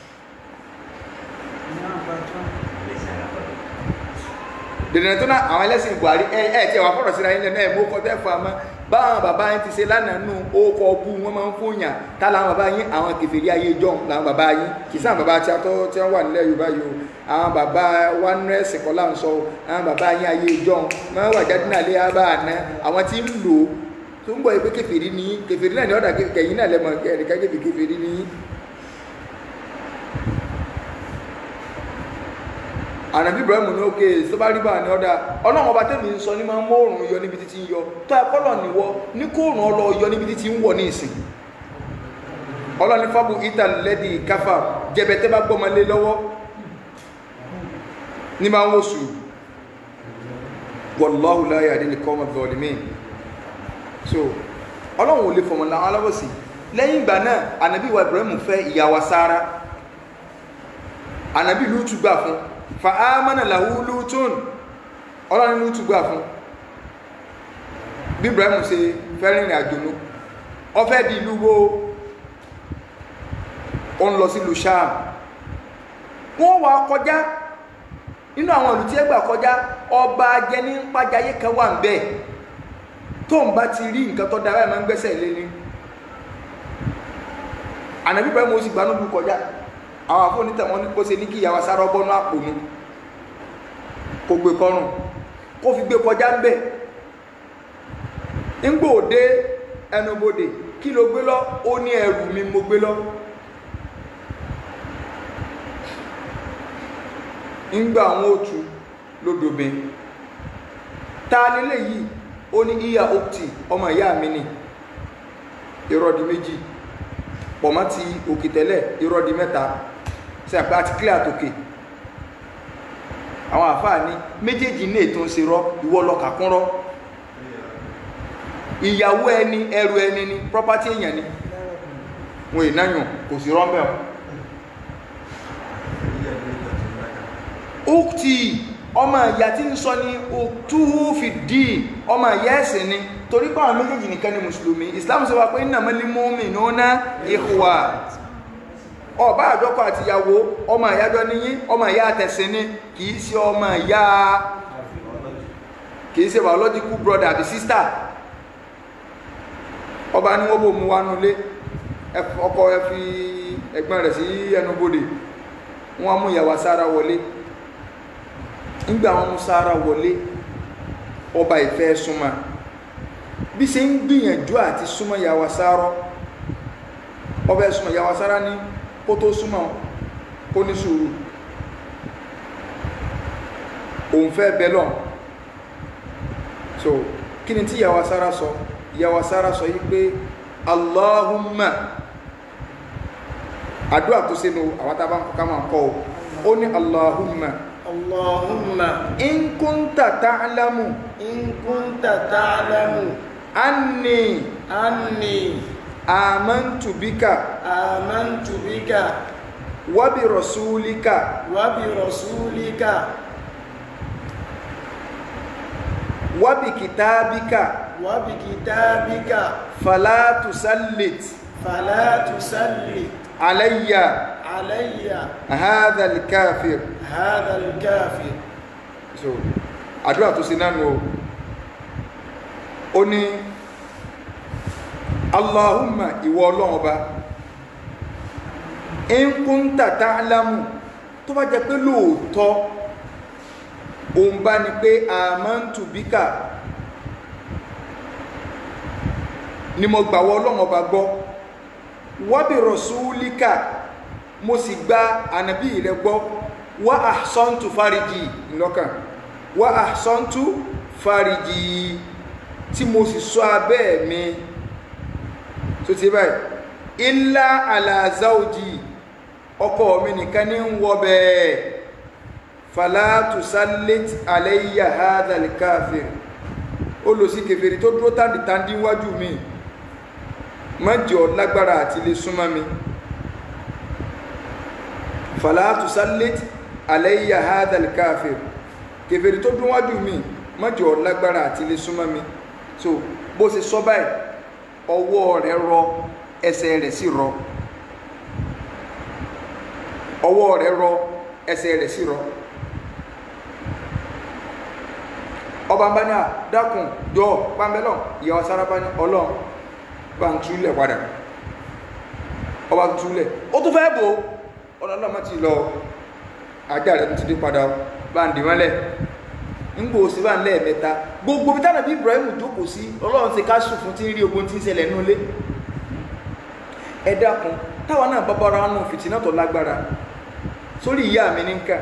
dìndìnrín tó náà àwọn ẹlẹ́sìn buhari ẹ ẹ tí ẹ wà fọ̀rọ̀ síra yín lẹ́nu ẹ̀ mú kọ́ tẹ́ fún amá báwọn bàbá yín ti ṣe lánàá nù ókọ bú wọn máa ń fún yàn tá làwọn bàbá yín àwọn kèfèrí ayé jọ làwọn bàbá yín kì í sáà bàbá tí a tọ́ tí wọ́n wà nílẹ̀ yorùbá yìí o àwọn bàbá wa nú ẹ̀sìn kọ́ là ń sọ o àwọn bàbá yín ayé jọ máa wà jáde náà lé abá àná àwọn tí ń lò ó tó ń bọ̀ yìí pé kèfèrí ni kèfèrí náà ni ọ̀dà kẹ̀yìn náà lẹ́mọ̀ ẹ̀ríkà kèfèrí ni ànàbí ibrahim ní òkè tó bá rí bá ní ọ̀dà ọlọ́run ọba tẹ́mi ń sọ ní máa ń mọ́ọ̀rùn yọ níbi títí ń yọ tó ẹ kọ́lọ̀ níwọ ní kóòrùn ọlọ yọ níbi títí ń wọ̀ ní ìsìn ọlọ́ni fábù ita lẹ́dí káfà jẹbẹtẹ́ bá gbọ́mọ lé lọ́wọ́ ní máa ń wò sùn wallahu la yahdi al-qawma adh-dhalimin so ọlọ́run ò lè fọmọ làwọn alábọ̀sí lẹ́yìn ìgbà náà ànàbí wa ibrahim fẹ́ ìyàwó sára ànàbí lùtù gbà fún fa ámànà làwú lútún ọlọ́rin lútù gbà fún bí Ibrahim ṣe fẹ́rin ìrìn àjò ló ọfẹ́ di ìlú wo ó ń lọ sí ìlú Ṣáàm wọ́n wà kọjá nínú àwọn ìlú tí ẹ gbà kọjá ọba jẹni ń pàjáyé kan wà ń bẹ tó ń bá ti rí nǹkan tó dára ẹ̀ máa ń gbẹ́sẹ̀ lé ní ànàbí Ibrahim ó sì gbanú lu kọjá àwọn àfọ̀nìtẹ̀ wọn kó ṣe ní kí ìyàwó sára ọbọnú àpò nu kó gbé kọrùn kó fi gbé kọjá ń bẹ̀ ńgbò dé ẹnubodè kí ló gbé lọ ó ní ẹrù mi mo gbé lọ ńgbà àwọn òtù lódòbe ta nílé yìí ó ní ìyá òtì ọmọ ìyá mi ni ìrọ̀dì méjì pọ̀mọ́ ti òkè tẹ́lẹ̀ ìrọ̀dì mẹ́ta sí àpá àti kílẹ̀ àtòkè àwọn àfáà ní méjèèjì ní ètò ń ṣe rọ ìwọ lọ kàkún rọ ìyàwó ẹni ẹrù ẹni ni property èèyàn ni wọn ìnáyàn kò sí rọ́mbẹ̀ ukti ọmọ ìyá tí ń sọ ní òtúhù fìdí ọmọ ìyá ẹ̀sìn ni torí pàwọn méjèèjì nìkan ni mùsùlùmí islam sọ wá pé innamal mu'minuna ikhwa ọba àjọkọ àtìyàwó ọmọ ìyájọ́ níyí ọmọ ìyá àtẹ̀sìn ni kìí ṣe ọmọ ìyá kìí ṣe biological brother àbí sister ọba ní wọ́n bò mú wánú lé ọkọ ẹ fi ẹ̀gbọ́n rẹ̀ sí ẹnubodè wọ́n mú ìyàwó sára wọlé nígbà wọn mú sára wọlé ọba ìfẹ́ súnmọ́ bí ṣe ń gbìyànjú àti súnmọ́ ìyàwó sára ọba ẹ̀ súnmọ́ ìyàwó sára ní kó tó súnmọ́ kó ní sùúrù òun fẹ́ bẹ́lọ̀ so kí ni tí ìyàwó sára sọ ìyàwó sára sọ yí pé allahumma àdúrà tó sínú àwọn tàbá ń kọ́ká máa kọ́ ó ní allahumma Allahumma in kunta ta'lamu in kunta ta'lamu anni anni amantu bika amantu bika wa bi rasulika wa bi rasulika wa bi kitabika wa bi kitabika fala tusallit fala tusallit alayya alayya hadha al-kafir hadha al-kafir so àdúrà tó sí nánu o ó ní allahumma ìwọ ọlọ́run ọba in kunta ta'lamu tó bá jẹ́ pé lóòótọ́ òun bá ní pé amantu bika ni mo gbàwọ́ ọlọ́run ọba gbọ́ wa bi rasulika mo sì gba ànàbí rẹ gbọ́ wa ahsantu fariji lọ́kàn wa ahsantu fariji tí mo sì ṣọ́ abẹ́ mi tó ti báyìí illa ala zawji ọkọ mi nìkan ní ń wọ bẹ́ẹ̀ fala tusallit alayya hadha al-kafir ó lọ sí kèfèrí tó dúró tàndìtàndì wájú mi mọ́jọ lágbára àti lè súnmọ́ mi fala tusallit alayya hadha al-kafir kèfèrí tó dún wájú mi mọ́jọ lágbára àti lè súnmọ́ mi so bó ṣe sọ báyìí ọwọ́ rẹ̀ rọ ẹsẹ̀ rẹ̀ sì rọ ọwọ́ rẹ̀ rọ ẹsẹ̀ rẹ̀ sì rọ ọba ń bá ní à dákun jọ pàmbẹ́lọ̀ ìyàwó sára bá ní ọlọ́run bá ń túlẹ̀ padà ọba ń túlẹ̀ ó tún fẹ́ bò ọlọ́run má ti lọ ajá rẹ̀ ti dé padà bá ń dìmọ́lẹ̀ ńgbò sí bá ń lẹ́ẹ̀mẹ́ta gbogbo bí tánà bí Ibrahim jókòó sí ọlọ́run ti ká sùn fún tí ń rí ogun tí ń ṣẹlẹ̀ nínú ilé ẹ dákun táwa náà bá bára nù fìtínà tó lágbára sórí ìyá mi ní nǹkan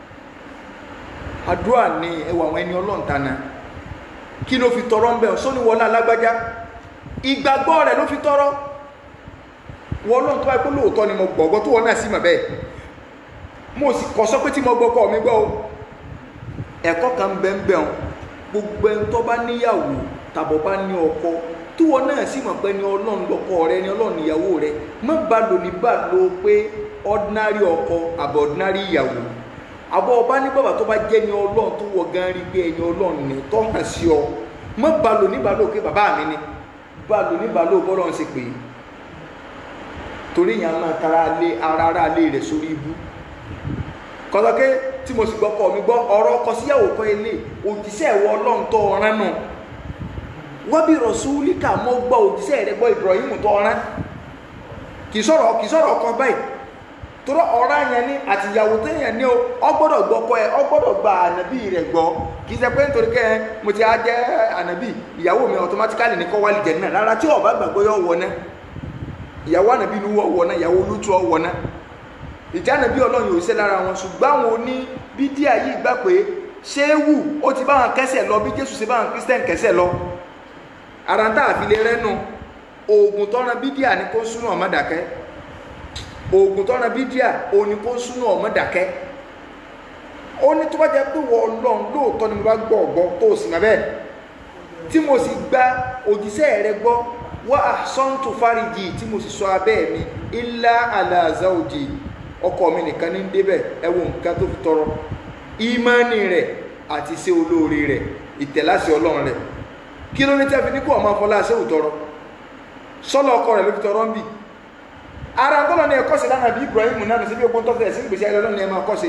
àdúrà ní ẹwà àwọn ẹni ọlọ́run tana kí ló fi tọrọ ń bẹ̀ sóní wọlé alágbájá ìgbàgbọ́ rẹ̀ ló fi tọrọ wọ́n lọ́n tó wáyé pé lóòótọ́ ni mo gbọ̀gbọ́ tó wọ́n náà sí mọ̀ bẹ́ẹ̀ mo sì kọ́ sọ pé tí mo gbọ́kọ́ mi gbọ́ o ẹ̀kọ́ kan bẹ́ẹ̀ bẹ́ẹ̀ gbogbo ẹni tó bá níyàwó tàbọ̀ bá ní ọkọ tí wọ́n náà sì mọ̀ pé ní ọlọ́run lọ́kọ rẹ ní ọlọ́run ìyàwó rẹ má bá lò ní bá lò pé ordinary ọkọ àbọ̀ ordinary ìyàwó àbọ̀ ọba ní bàbá tó bá jẹ́ ní ọlọ́run tó wọ gan rí pé ẹni ọlọ́run ní tó hàn sí ọ má bá lò ní bá lò pé bàbá mi ni bá lò ní bá lò bọ́lọ́run ṣe pé torí yàn máa tara lé ara ara lé rẹ̀ sórí ibú kọ́sọ́kẹ́ tí mo sì gbọ́kọ̀ mi gbọ́ ọ̀rọ̀ ọkọ síyàwó kọ́ ilé òjíṣẹ́ ìwọ ọlọ́run tó ọ̀rán nù wọ́n bí rọ̀súlíkà mọ́ gbọ́ òjíṣẹ́ rẹ̀ gbọ́ Ibrahim tó ọ̀rán kì í sọ̀rọ̀ kì í sọ̀rọ̀ ọkọ báyìí tọrọ ọ̀rá yẹn ní àtìyàwó tó yẹn ní o ọ gbọ́dọ̀ gbọ́ kọ ẹ ọ gbọ́dọ̀ gba ànábì rẹ̀ gbọ́ kì í ṣe pé nítorí kẹ́ ẹ mo ti á jẹ́ ànábì ìyàwó mi automatically ní kọ́ wálé jẹ̀ náà rárá tí ọba gbàgbọ́ yọ wọ náà ìyàwó ànábì ni wọ́n wọ náà ìyàwó olútu ọ wọ náà ìjà ànábì ọlọ́run yóò ṣe lára wọn ṣùgbọ́n àwọn oní bídíà yìí gbà pé ṣéwù ó ti bá wọn kẹsẹ̀ lọ bí jésù ṣe bá wọn kristian kẹsẹ̀ lọ ara ń tà àfilẹ̀ rẹ́nu oògùn tọ́ra bídíà ni kó súnú ọmọ dàkẹ́ oògùn tọ́ra bídíà òní kó súnú ọmọ dàkẹ́ ó ní tó bá jẹ́ pé wọ́n ọlọ́run lóòótọ́ ni mo bá gbọ́ ọ̀gbọ́ tó o sì mọ̀ bẹ́ẹ̀ tí mo sì gba òjíṣẹ́ rẹ gbọ́ wá àsọ́ǹtò fáríjì tí mo sì sọ abẹ́ mi ilá àlàzà òjì ọkọ mi nìkan ní débẹ̀ ẹ wo nǹkan tó fi tọrọ ìmánì rẹ̀ àti iṣẹ́ olóore rẹ̀ ìtẹ̀láṣẹ ọlọ́run rẹ̀ kí ló ní tí a fi ní kó ọmọ afọlá ṣé òtọrọ sọlọ ọkọ rẹ̀ ló fi tọrọ ń bì ara ń tọ́lọ ní ẹ̀kọ́ sí lánàá bí Ibrahim náà ní sí bí ogun tó fẹ́ sí ìgbésí ayé ọlọ́run ní ẹ máa kọ́ sí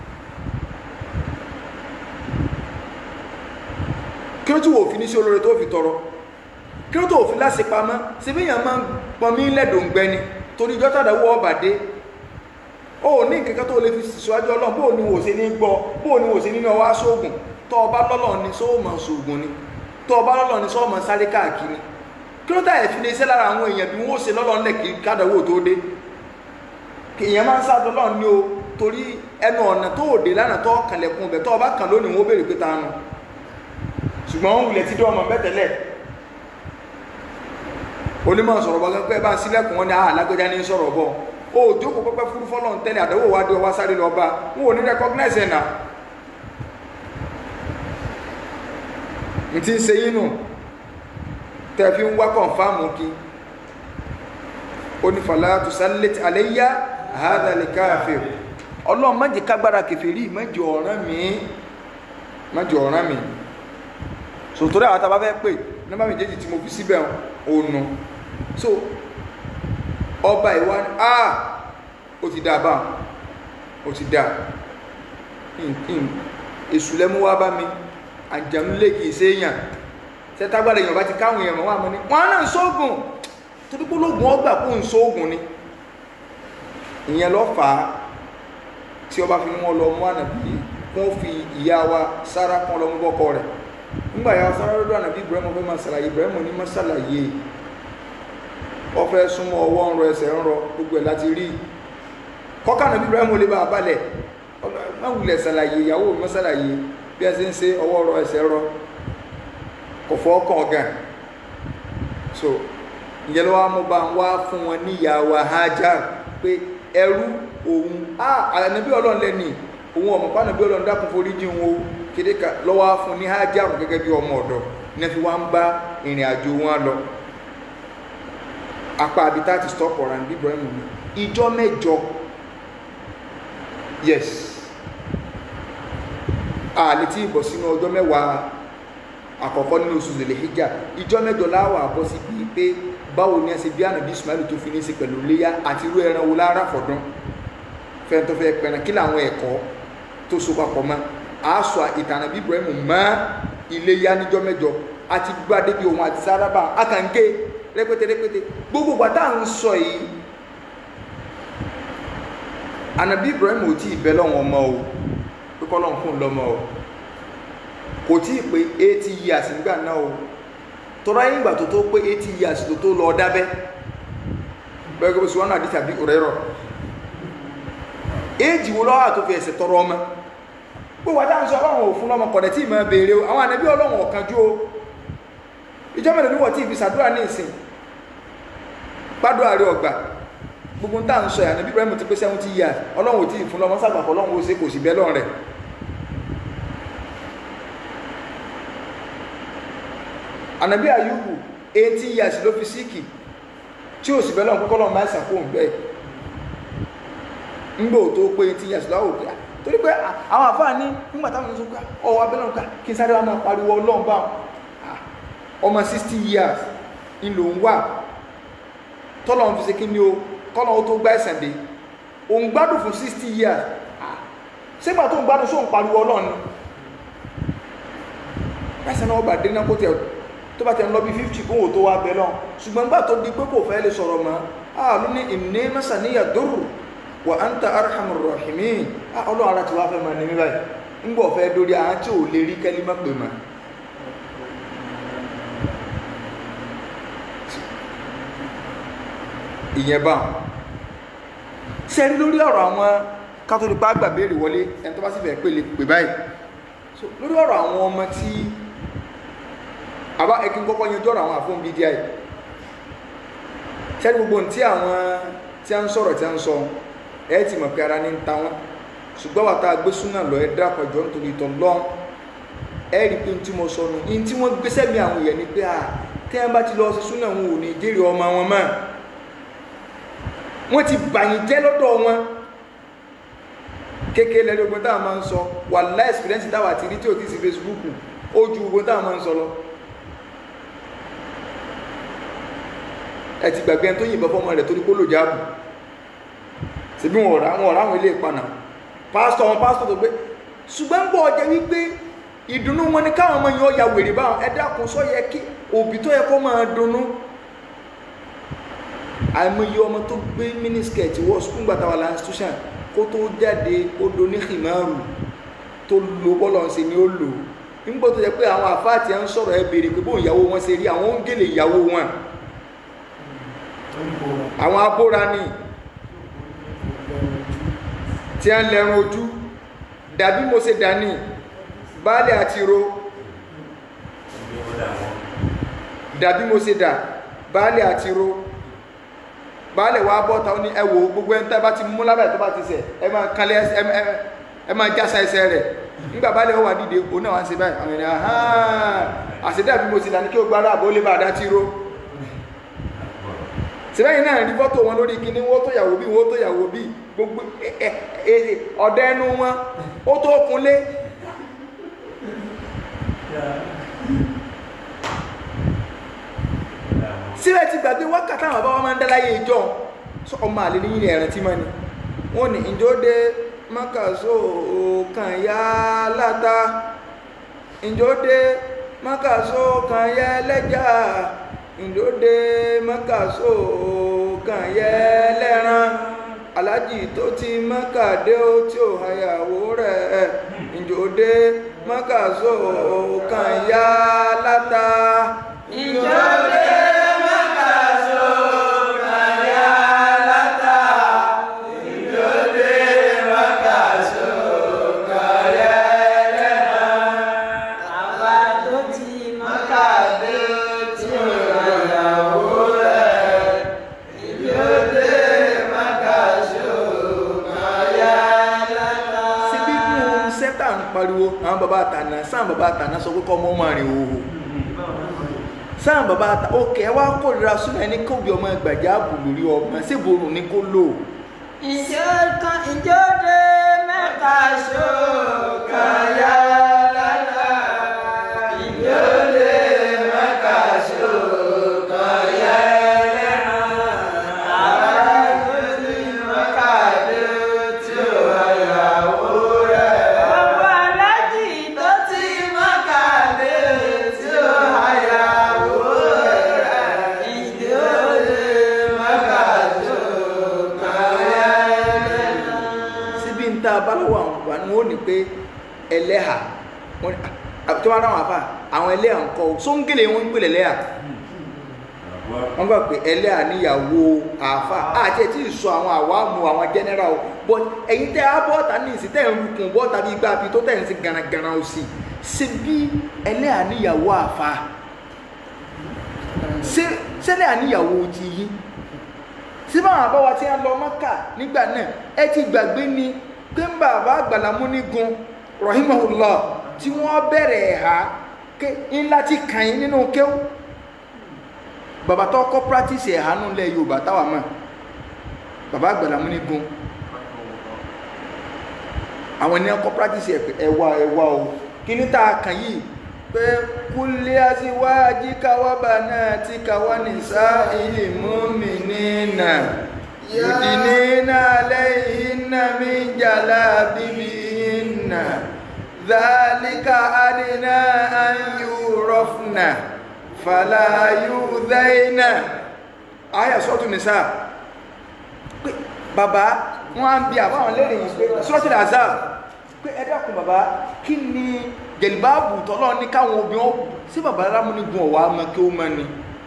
kí ló tí wò fi ní sí olóore tó fi tọrọ kí ló tó fi láṣẹ pamọ́ sí bí èèyàn máa ń pọnmí lẹ́dọ̀ǹgbẹ ni torí ìjọ tàdáwọ́ ọba dé ó ní nǹkan tó lè fi síwájú ọlọ́run bóò ni wò sí ní gbọ́ bóò ni wò sí nínú ọwá sóògùn tó ọba lọ́lọ́ ni sóòmọ̀ sóògùn ni tó ọba lọ́lọ́ ni sóòmọ̀ sáré káàkiri kí ló táyẹ̀ fi lè ṣe lára àwọn èèyàn bí wọ́n ṣe lọ́lọ́ ńlẹ̀ kí kádàwó tó dé èèyàn máa ń sá dọ́lọ́ ní o torí ẹnu ọ̀nà tó òde lánàá tó kànlẹ̀kùn bẹ̀ tó ọba kàn lónìí wọ́n béèrè pé ta nu ṣùgbọ́n wọ́n wulẹ̀ ti dé ọmọ bẹ́tẹ̀lẹ̀ onímọ̀ sọ̀rọ̀ bọ́ gẹ́gẹ́ bá sílẹ̀kùn wọn ni àà lágbẹ́já ní sọ̀rọ̀ bọ́ o jókòó pẹ́pẹ́ fúrú fọ́lọ́ ń tẹ́lẹ̀ àdánwò wá dé ọwá sáré lọ bá wọn ò ní recognize ẹ̀ náà n ti ń ṣe yín nù tẹ́ fi ń wá kọ̀ǹfàmù kí ó ní fàlà tusallit alayya hadha likafir ọlọ́run má jẹ́ kágbára kèfèrí má jẹ́ ọ̀ràn mi má jẹ́ ọ̀ràn mi sòtòrò àwọn tàbá fẹ́ pè nọ́mbà méjèèjì tí mo fi síbẹ̀ ònu so ọba ìwà ni ah ó ti dá bá ó ti dá èṣù lẹ́mú wá bá mi àjàmú lè kìí ṣe èèyàn tẹ́tàgbàdà èèyàn bá ti káwọn èèyàn wà mọ́ ní wọ́n náà ń sóògùn torí pé ológun ọgbà kó ń sóògùn ni ìyẹn lọ fà á tí ọba fi ní wọn lọ mú ànàbí wọn fi ìyá wa sára kan lọ mú bọ́kọ rẹ̀ nígbà yà sára lọ́dọ̀ ànàbí Ibrahim fẹ́ máa ṣàlàyé Ibrahim ní máa ṣàlàyé wọ́n fẹ́ súnmọ́ ọwọ́ ń rọ ẹsẹ̀ ń rọ gbogbo ẹ̀ láti rí kọ́kà ànàbí Ibrahim lè bá a balẹ̀ má wulẹ̀ ṣàlàyé ìyàwó mi ṣàlàyé bí ẹ ṣe ń ṣe ọwọ́ rọ ẹsẹ̀ rọ kò fọ́ ọkàn ọ̀gá so ìyẹn ló wá mú bá ń wá fún wọn ní ìyá wa Hajar pé ẹrú òun ànàbí Ọlọ́run lẹ́ni òun ọmọ pa ànàbí Ọlọ́run dákun forí jí wọn o kéde ká lọ́wọ́ fún ní Hajar gẹ́gẹ́ bí ọmọ ọ̀dọ́ ní fi wá ń bá ìrìn àjò wọn lọ apá abita ti stop ọ̀rọ̀ ànàbí Ibrahim ní ìjọ mẹ́jọ yes àlè tí ìbọ̀ sínú ọjọ́ mẹ́wàá àkọ́kọ́ nínú oṣù lèlè hijja ìjọ mẹ́jọ láwà bọ́ sí bíi pé báwo ni ẹ ṣe bí ànàbí Ismail tó fi ní ṣe pẹ̀lú léyà àti irú ẹran wo lára fọ̀dán fẹ́ẹ́ tó fẹ́ pẹ̀rẹ̀ kí làwọn ẹ̀kọ́ tó so papọ̀ mọ́ àásọ ìtàn ànàbí Ibrahim mọ́ iléyà níjọ́ mẹ́jọ àti gbọ́ adébí òun àti sárábà akànké rẹpẹtẹ rẹpẹtẹ gbogbo gbàtà ń sọ yìí ànàbí Ibrahim ò tí ì bẹ́ lọ́wọ́ ọmọ o pé kọ́ lọ́n fún un lọ́mọ o kò tí ì pé eighty years nígbà náà o tọ́ra yín ìgbà tó tó pé eighty years tó tó lọ dábẹ́ bẹ́ẹ̀ gbogbo sùwọ́n náà dì tàbí òrẹ́rọ̀ éèjì wo lọ́wọ́ àtòfin ẹ̀sẹ̀ tọrọ ọmọ gbogbo àti àwọn sọ ọlọ́run ò fún lọ́mọ kọ̀dẹ̀ tí ì máa béèrè o àwọn ànábí ọlọ́run ọ̀kanjú o ìjọ mẹ́rin níwọ̀ tí ì fi sàdúrà ní ìsìn gbádùn àrí ọgbà gbogbo ń tà ń sọ ànábí Ibrahim ti pé seventy years ọlọ́run ò tí ì fún lọ́mọ sàgbàpọ̀ ọlọ́run ó ṣe kò sì bẹ́ lọ́run rẹ̀ ànàbí àyùbù eighteen years ló fi síkì tí ò sì bẹ́ẹ̀ lọ́n kọ́kọ́ lọ́n máa ń sàkóhùn bẹ́ẹ̀ ńgbò tó pé eighteen years lọ́wọ́ pé torí pé àwọn àfáà ní nígbà táwọn sọ pé ọwọ́ abẹ́lẹ́ ọ̀ká kí n sáré wá máa pariwo ọlọ́run bá ọmọ sixty years ńlò ń wà tọ́lọ̀ ń fi ṣe kí ni o kọ́lọ̀ ó tó gbá ẹ̀sẹ̀ dé òun gbádùn fún sixty years sígbà tó ń gbádùn sóun pariwo ọlọ́run ni ẹ̀sẹ̀ náà ọba dé náà kó tẹ̀ tó bá tẹ̀ ń lọ bí fifty kóhùn tó wá bẹ náà ṣùgbọ́n gbà tó di pé kò fẹ́ lè sọ̀rọ̀ mọ́ ah ló ní ìní masaniya dúró wa anta arhamur rahimin ah ọlọ́run ara ti wá fẹ́ máa ní mi báyìí ń bọ̀ fẹ́ dórí àwọn tí ò lè rí kẹ́lí má pè máa ìyẹn bá sẹ́rí lórí ọ̀rọ̀ àwọn kátólípà gbàbéèrè wọlé ẹni tó bá sì fẹ́ pè lè pè báyìí so lórí ọ̀rọ̀ àwọn ọmọ tí àbá ẹkí kọ́kọ́ yanjú ọ̀rọ̀ àwọn àfóhùn bíi díẹ̀ sẹ́rí gbogbo tí àwọn tí a ń sọ̀rọ̀ tí a ń sọ ẹ ti mọ̀ pé ara ní ń ta wọn ṣùgbọ́n wàtá gbé súnà lọ ẹ dákọ̀ jọ nítorí ìtọ̀ lọ́n ẹ rí pé tí mo sọ nù ní tí wọ́n gbéṣẹ́ mi àwọn èèyàn ni pé à tí wọ́n bá ti lọ sí súnà wọn ò ní jèrè ọmọ wọn mọ́ wọ́n ti bàyìn jẹ́ lọ́dọ̀ wọn kékeré lẹ́nu ogun táwọn máa ń sọ wà láì experience táwà ti rí tí ò ti sí Facebook ó ju ogun táwọn máa ń sọ lọ ẹ ti gbàgbé ẹni tó yìnbọn fọmọ rẹ̀ torí pólò jáàbù síbí wọn ọ̀rá wọn ọ̀rá àwọn ilé ìpanà pásítọ̀ wọn pásítọ̀ tó gbé ṣùgbọ́n bọ̀ ọjẹ́ wípé ìdùnnú wọn ni káwọn ọmọ yẹn ó ya wèrè báwọn ẹ dákun sọ yẹ kí òbí tó yẹ kó máa dunnú àìmọye ọmọ tó gbé mínísíkẹ̀tì wọ skul gbàtà wà láńsítúṣàn kó tó jáde ó do ní himaru tó lo bọ́lọ̀ ṣe ni ó lò nígbà tó yẹ pé àwọn àfáàtì ẹ̀ ń sọ̀rọ̀ ẹ béèrè pé bóun ìyàwó wọn ṣe rí àwọn ń gèlè ìyàwó wọn àwọn abóra ni tí a ń lẹ́run ojú dàbí mo ṣe dání baálé àti ro dàbí mo ṣe dà baálé àti ro baálé wa bọ́ ta ó ní ẹ wò gbogbo ẹni tẹ́ bá ti mú lábẹ́ tó bá ti sẹ̀ ẹ máa kalẹ̀ ẹ ẹ ẹ máa jásá ẹsẹ̀ rẹ̀ nígbà baálé wà dìde òun náà wá ń ṣe báyìí àwọn ènìyàn hàn àṣedàbí mo ṣe dání kí o gbára àbó lè bá a dá tí ro sẹ́yìn náà rí fọ́tò wọn lórí kíní wọ́n tó yàwó bí wọ́n tó yàwó bí gbogbo ọ̀dẹ́ ẹnu wọn ó tó kunlé síbẹ̀ ti gbàgbé wákàtí àwọn bàbá wọn máa ń dáláyé ìjọ sọ ọmọ àlè níyìn ẹ̀ràn tí mọ́ ni wọ́n ní ìjọ́dé mọ́kàsó kan yá láta ìjọ́dé mọ́kàsó kan yá lẹ́jà ìjọ́dé mọ́kàsó kan yá lẹ́ran alájì tó ti mọ́kàdé ó tí ò hayàwó rẹ̀ ìjọ́dé mọ́kàsó kan yá láta ìjọ́dé mọ́kàsó kan yá láta ìjọ́dé mọ́kàsó kan yá lẹ́ran àwa tó ti mọ́kàdé tí ò hayàwó rẹ̀ ìjọ́dé mọ́kàsó kan yá láta. síbí nù sẹ́tà ń pariwo àwọn bàbá àtànà sáà bàbá àtànà sọ pé kọ́ ọmọ ọmọ rìn òhò sáà bàbá àtà òkè ẹ wá kórìíra súnà ẹni kóbi ọmọ ẹgbàjá bù lórí ọmọ síbòrò ní kó lò ìjọ́kan ìjọ́dé mẹ́ta ṣókà yá lálá ìjọ́dé mẹ́ta ṣókà yá lẹ́ràn àbájọ́dé mẹ́kàdé tí ó hayàwó rẹ̀. Gbogbo alájì tó ti mọ́kàdé tí ó hayàwó rẹ̀. Ìjọ́dé mẹ́ta ṣókà yá lẹ́ràn. síbí ń ta abáláwọ̀ àwọn wà ní wọ́n ní pé ẹlẹ́hà wọ́n ní- à- tí wọ́n rá wọn àfà àwọn ẹlẹ́hà ń kọ́ sóńgèlè wọn ń pè lẹ́lẹ́hà wọ́n gbà pé ẹlẹ́hà níyàwó àfà àti ẹ̀ tí ì sọ àwọn àwàmù àwọn general o but ẹ̀yin tẹ́ á bọ́ọ̀tà ní ìsìn tẹ́ ẹ̀ ń rukùn bọ́ọ̀tà bí gbà bí tó tẹ̀ ń sí garagara o sí síbí ẹlẹ́hà níyàwó àfà ṣé ṣẹlẹ́hà níyàwó ti yí síbá àwọn àbáwá tí a lọ mọ́kà nígbà náà ẹ ti gbàgbé ni pé ń bàbá àgbàlámú nígun rahimahullah tí wọ́n bẹ̀rẹ̀ ẹ̀há ké ńlá ti kàn yín nínú kéwù bàbá tó kọ́ practice ẹ̀há nù lẹ̀ yorùbá táwa mọ̀ bàbá àgbàlámú nígun àwọn ènìyàn kọ́ practice ẹ̀ pé ẹ̀wà ẹ̀wà o kí ní tá a kàn yìí pé kúlé aṣíwájú káwábà náà ti káwá nìsá ilé múmi nínà yudinina alayhinna min jalabibihinna dhalika adna an yurafna fala yudhaina aya sọ́tún nìsá bàbá wọn á ń bi àbáwọn lérè yìí pé suratul azab pé ẹ dákun bàbá kí ni jẹ̀lìbáàbù tọ́lọ́ ní káwọn obìnrin ó sí bàbá lámúnigun ọ̀wá ọmọ kí ó mọ ni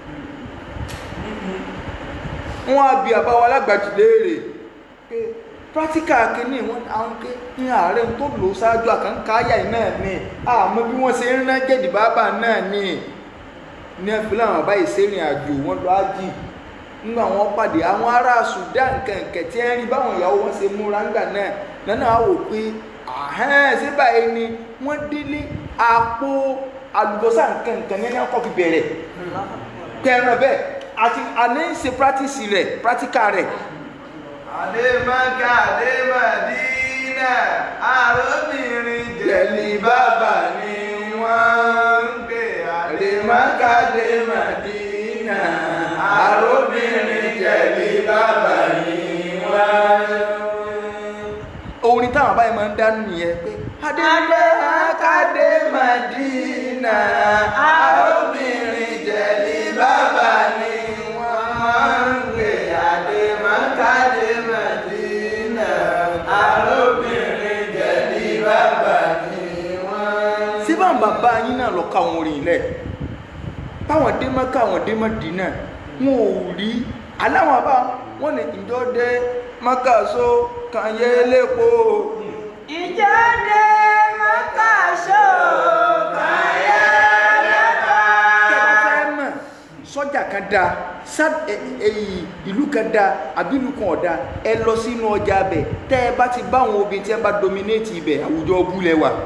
wọn á bi àbáwọn alágbàjì léèrè pé pírátíkà kìíní wọn àwọn ké ní ààrẹ tó lò ṣáájú àkànkáyà yìí náà ni àmọ́ bí wọ́n ṣe ń rán jẹ̀dìbáàbà náà ni ní ẹ̀fí làwọn àbá ìsẹ́rìn àjò wọn lọ ájì nígbà wọn pàdé àwọn ará Sudan kẹ̀kẹ́ tí ẹ rí báwọn ìyàwó wọn ṣe múra ńgbà náà lọ́nà á wò pé àhẹ́n ṣé báyìí ni wọ́n délé àpò àlùbọ́sà nǹkan ní ẹ̀kọ́ fi bẹ̀rẹ̀ pẹ̀rẹ̀ bẹ́ẹ̀ àti àlẹ́ ń ṣe practice rẹ̀ practical rẹ̀ Adémọ́ká Adémọ́dínà, àròbìnrin jẹ̀lì bàbá ni wọ́n ń pè Adémọ́ká Adémọ́dínà, àròbìnrin jẹ̀lì bàbá ni wọ́n ń orin táwọn àbáyé máa ń dá nìyẹn pé Adémọ́ká Adémọ́dínà, àròbìnrin jẹ̀lì bàbá ni wọ́n ń pè Adémọ́ká Adémọ́dínà, àròbìnrin jẹ̀lì bàbá ni wọ́n ń sí bá ń bàbá yín náà lọ ká àwọn orin ilẹ̀ táwọn dé mọ́ká àwọn dé mọ́dínà wọn ò rí aláwọn bá wọn ní ìjọ dé mọ́ká so kàn yé lépo Ìjáde mọ́kàṣó kàyà lẹ́kọ̀ọ́. tẹ́ bá fẹ́ mọ̀ sọ́jà kan da sá- ẹ- ẹ- ìlú kan da àbí ìlú kan ọ̀dà ẹ lọ sínú ọjà abẹ tẹ́ ẹ bá ti bá àwọn obìnrin tí ẹ bá dominate ibẹ̀ àwùjọ ọbúlẹ̀ wà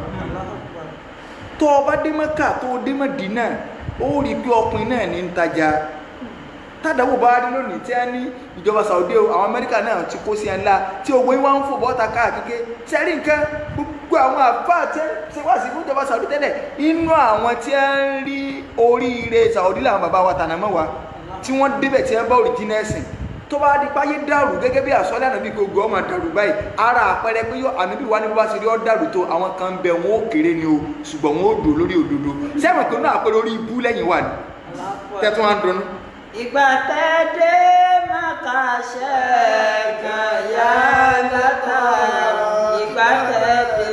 tó o bá dé mọ́kà tó o dé mọ́dínà ó rí i pé ọkùnrin náà ní ń tajà tádàwò bá rí lónìí tí a ní ìjọba Saudi o àwọn Amẹ́ríkà náà ti kó sí ẹ ńlá tí owó yín wá ń fò bọ́ta káàkiri sẹ́rí nǹkan gbogbo àwọn àfáà tí ṣe wá sí fún ìjọba Saudi tẹ́lẹ̀ inú àwọn tí a ń rí oríire Saudi làwọn bàbá wa tànà mọ́ wa tí wọ́n débẹ̀ tí wọ́n bá òrìjínà ẹ̀sìn tó bá di páyé dàrú gẹ́gẹ́ bí àsọ́lẹ̀ ànábì gbogbo ọmọ dàrú báyìí ara àpẹẹrẹ pé yóò ànábì wá ní bó bá ṣe rí ọ́ dàrú tó àwọn kan bẹ wọn ó kéré ni o ṣùgbọ́n wọn ó dò lórí òdodo sẹ́wọ̀n pé náà àpẹẹrẹ orí ibú lẹ́yìn wà ní tẹ́tún wá ń dunnú. Ìgbà tẹ́dé mọ́kàṣẹ́ kan yá látà. Ìgbà tẹ́dé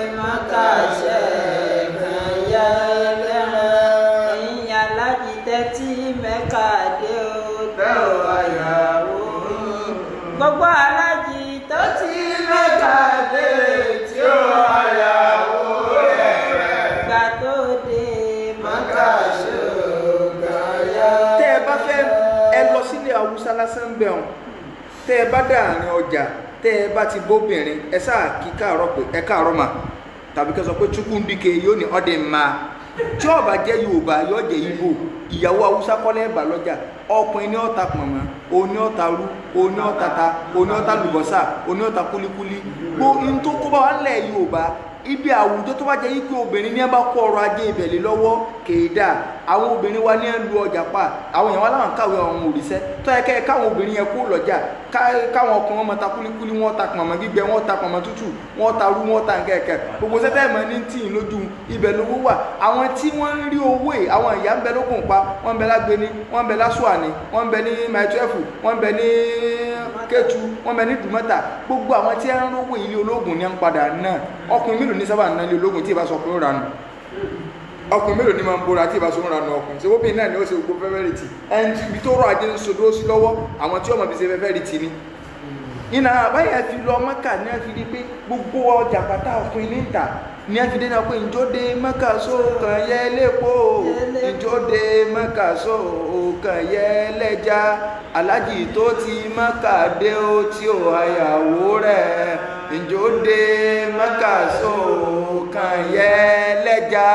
mọ́kàṣẹ́ kan yá lẹ́ràn. Ẹ̀yin alájí tẹ́tí mẹ́ka dé o tẹ́ ò àyàwó. Gbogbo alájí tó ti mẹ́ka dé tí ó àyàwó rẹ̀. Ìgbà tó dé mọ́kàṣẹ́ kan yá tẹ́ ẹ bá fẹ́ ẹ lọ sílé haúsá lásán bẹ̀ ọ̀hún tẹ́ ẹ bá dà àárín ọjà tẹ́ ẹ bá ti bóbìnrin ẹ sáà kí káàárọ̀ pé ẹ káàárọ̀ mà tàbí kẹ́ sọ pé chukwundike yóò ní ọdẹ ma tí ó bá jẹ́ yorùbá yóò jẹ́ ibo ìyàwó haúsá kọ́lẹ́ ẹ̀bà lọ́jà ọkùnrin ní ọ̀ta pọ̀nmọ́ oní ọ̀ta rú oní ọ̀ta ta oní ọ̀ta lùbọ́sà oní ọ̀ta kúlíkúlí gbó in tó kó bá wà lẹ̀ yorùbá ibi àwùjọ tó bá jẹ́ yípe obìnrin ní ẹ bá kó ọrọ̀ ajé ibẹ̀ lé lọ́wọ́ kéèdà àwọn obìnrin wa ní ẹ lu ọjà pa àwọn èèyàn wa láwọn kàwé àwọn òrìṣẹ́ tó yẹ kẹ́ káwọn obìnrin yẹn kó lọ́jà ká- káwọn ọkùnrin wọn máa ta kúlíkúlí wọn ta pọ̀nmọ́ gbígbẹ wọn ta pọ̀nmọ́ tútù wọn ta rú wọn ta nkẹ́kẹ́ gbogbo sẹ́tẹ́ ìmọ̀ ní tì í lójú ibẹ̀ lówó wà àwọn tí wọ́n ń rí owó ẹ̀ àwọn ìyá ń bẹ lókun pa wọ́n ń bẹ lágbéni wọ́n ń bẹ lásùwàní wọ́n ń bẹ ní maitrefu wọ́n ń bẹ ní kétu wọ́n ń bẹ ní dùmọ́tà gbogbo àwọn tí wọ́n ń rówó ilé ológun ní à ń padà náà ọkùnrin mélòó ní sábà ń ná ilé ológun tí ì bá sọ pé ó ranù ọkùnrin mélòó ni máa ń bóra tí ìbá sọ́run ranù ọkùnrin ṣe wóbìnrin náà ni ó ṣe gbogbo fẹ́fẹ́rìtì ẹni tí ibi tó rọ ajé ń sodó sí lọ́wọ́ àwọn tí ọmọ fi ṣe fẹ́fẹ́rìtì ni iná àbáyà fi lọ mọ́kà ní a fi di pé gbogbo ọjà pátá ọkùnrin ní ìta ní a fi dé náà pé ìjọdé mọ́kà sókàn yẹ lẹ́pọ̀ ìjọdé mọ́kà sókàn yẹ lẹ́jà alájì tó ti mọ́kà dé ó tí ò àyàwó rẹ̀ ìjọdé mọ́kà sókàn yẹ lẹ́jà.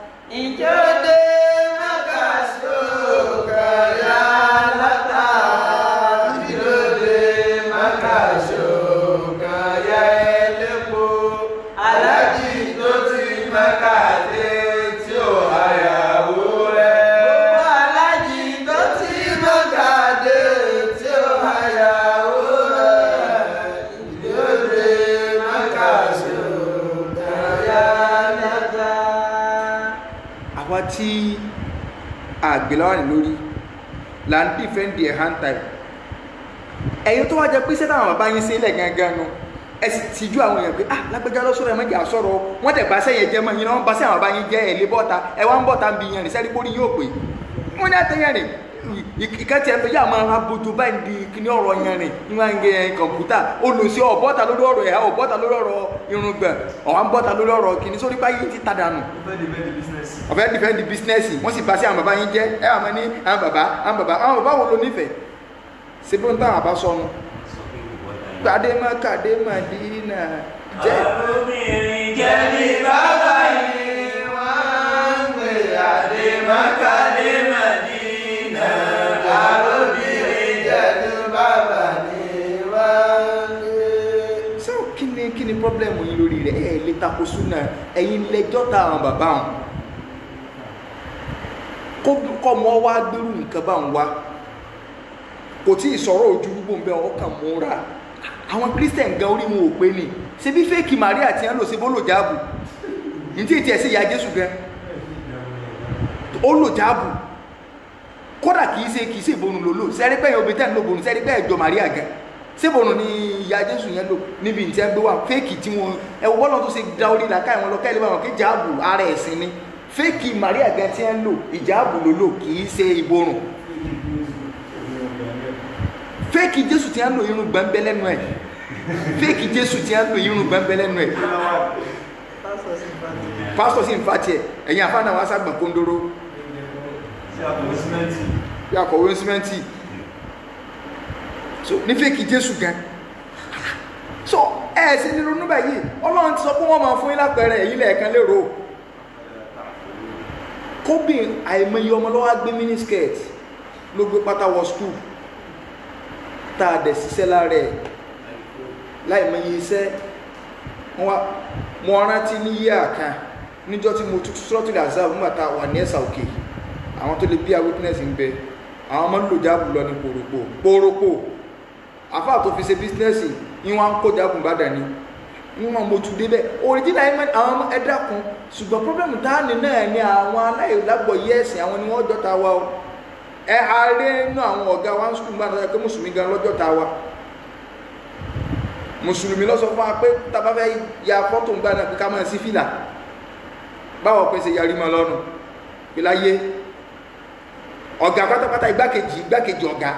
Ìjọdé mọ́kàṣó kàyà látà. Ìjọdé mọ́kàṣó kàyà ẹlẹ́po. Alájì tó ti mọ́kàdé tí ò àyàwó rẹ̀. Gbogbo alájì tó ti mọ́kàdé tí ò àyàwó rẹ̀. Ìjọdé mọ́kàṣó kàyà látà. àwa tí àgbèláwà ní lórí là ń dìfẹ́ǹdì ẹ̀ hand time ẹ̀yin tó wá jẹ pé sẹ́tà àwọn bàbá yín sí ilẹ̀ gangan nu ẹ sì ti ju àwọn èèyàn pé ah lágbèjà lọ sọ̀rọ̀ ẹ mẹ́jà sọ̀rọ̀ o. wọ́n tẹ̀ bá sẹ́yìn jẹ́ mọ́ yín náà wọ́n bá sẹ́yìn àwọn bàbá yín jẹ́ ẹ̀ lé bọ́ta ẹ wá ń bọ́ta ń bi yẹn rìn sẹ́rí bórí yóò pè wọ́n ní àtẹ̀yẹn rìn ìkẹ́tì ẹ̀fẹ̀ yà máa abojú báyìí di kíní ọ̀rọ̀ yẹn rìn ní wọ́n ń gẹ kọ̀ǹpútà olùsí ọ̀bọ́ta lórí ọ̀rọ̀ ẹ̀ ọ̀bọ́ta lórí ọ̀rọ̀ irùngbọ̀n ọ̀wá ń bọ́ta lórí ọ̀rọ̀ kíní sórí báyìí ti ta dànù ó fẹ́ dìbẹ́ di bísínẹ́sì. ọ̀fẹ́ dìfẹ́ǹdì bísínẹ́sì wọ́n sì bá sí àwọn bàbá yín jẹ́ ẹ wà máa ní àwọn bàbá àwọn bàbá àwọn bàbá wo ló nífẹ̀ẹ́ ṣe bí wọ́n táwọn àbá sọnù gbadé má kàdé má dínà jẹ́ Àrùbìnrin jẹ́ ní bàbá yìí, wọ́n ń gbé adé Mákàdé Màdínà. Àrùbìnrin jẹ́ ní bàbá yìí, wọ́n ń gbé. ṣé o kí ni kí ni pọ́blẹ́mù yín lórí rẹ̀ ẹ̀ lè takò súnà ẹ̀yin lẹ́jọ́ ta àwọn bàbá wọn kó kọ́ mọ́ wá gbérù nǹkan bá ń wá kò tí ì sọ̀rọ̀ ojú gbogbo ń bẹ ọkàn múra àwọn christian gan orí wọn ò pé ni ṣe bí fẹ́ẹ̀kì maria ti ń lò sí bó lò jáàbù ní tí ètí ẹ̀ sí ìyá jésù gan ó lò jáàbù kódà kìí ṣe kìí ṣe ìbonu ló lò sẹ́rí pé obìnrin tẹ́ ń lò bonu sẹ́rí pé ẹ̀jọ̀ maria gan ṣé ìbonu ni ìyá jésù yẹn lò níbi ìtẹ́ ń gbé wà fẹ́ẹ̀kì tí wọn ẹ̀wọ̀ bọ́lá tó ṣe da orí làkà ìwọn lọ kẹ́lẹ́ báwọn kí jáàbù ara ẹ̀sìn ni fẹ́ẹ̀kì maria gan tí ń lò ìjáàbù ló lò kìí ṣe ìborùn fẹ́ẹ̀kì jésù tí ń lò irun gbẹ̀ǹbẹ̀ lẹ́nu ẹ̀ fẹ́ẹ̀kì jésù tí ń lò irun gbẹ̀ǹbẹ̀ lẹ́nu ẹ̀ pásítọ̀ sì ń fa tiẹ̀ ẹ̀yin àfáàná wa ságbọ̀n kóńdóró sí àpò símẹ́ǹtì. bí akọ̀wé símẹ́ǹtì so ní fẹ́ẹ̀kì jésù gan so ẹ ẹ̀ sí nínú níbẹ̀ yìí ọlọ́run ti sọ pé wọ́n máa fún yín lápẹẹrẹ ẹ̀yin lẹ́ẹ̀kan lérò kóbìn àìmọye ọmọ lọ́wọ́ á gbé miniskirt ló gbé pátá wọ skul tá a dẹ̀ ṣiṣẹ́ lára ẹ̀ láìmọye iṣẹ́ wọ́n wá mo rántí ní yíyá kan níjọ́ tí mo tutù sọ́tò làzá nígbà tá a wà ní ẹ̀sà òkè àwọn tó lè bí a witness ń bẹ àwọn ọmọ nílò jáàbù lọ ní pòròpò pòròpò àfáà tó fi ṣe bísínẹ́sì ní wọ́n á kó jáàbù bá dání ní wọ́n mo tún débẹ̀ òrìjìnà àwọn ọmọ ẹ̀dá kan ṣùgbọ́n pọ́blẹ́mù tá a ní náà ní àwọn aláìlágbọ̀ yẹ́ẹ̀sìn àwọn ni wọ́n jọta wa o ẹ ààrẹ inú àwọn ọ̀gá wa ń sùkúl gbà náà pé mùsùlùmí gan lọ́jọ́ ta wa mùsùlùmí lọ sọ fún wa pé tàbá fẹ́ ya fọ́tò ń gbà náà pé ká máa sí fìlà báwo pé ṣe yarí mọ́ lọ́rùn pé láyé ọ̀gá pátápátá igbákejì igbákejì ọ̀gá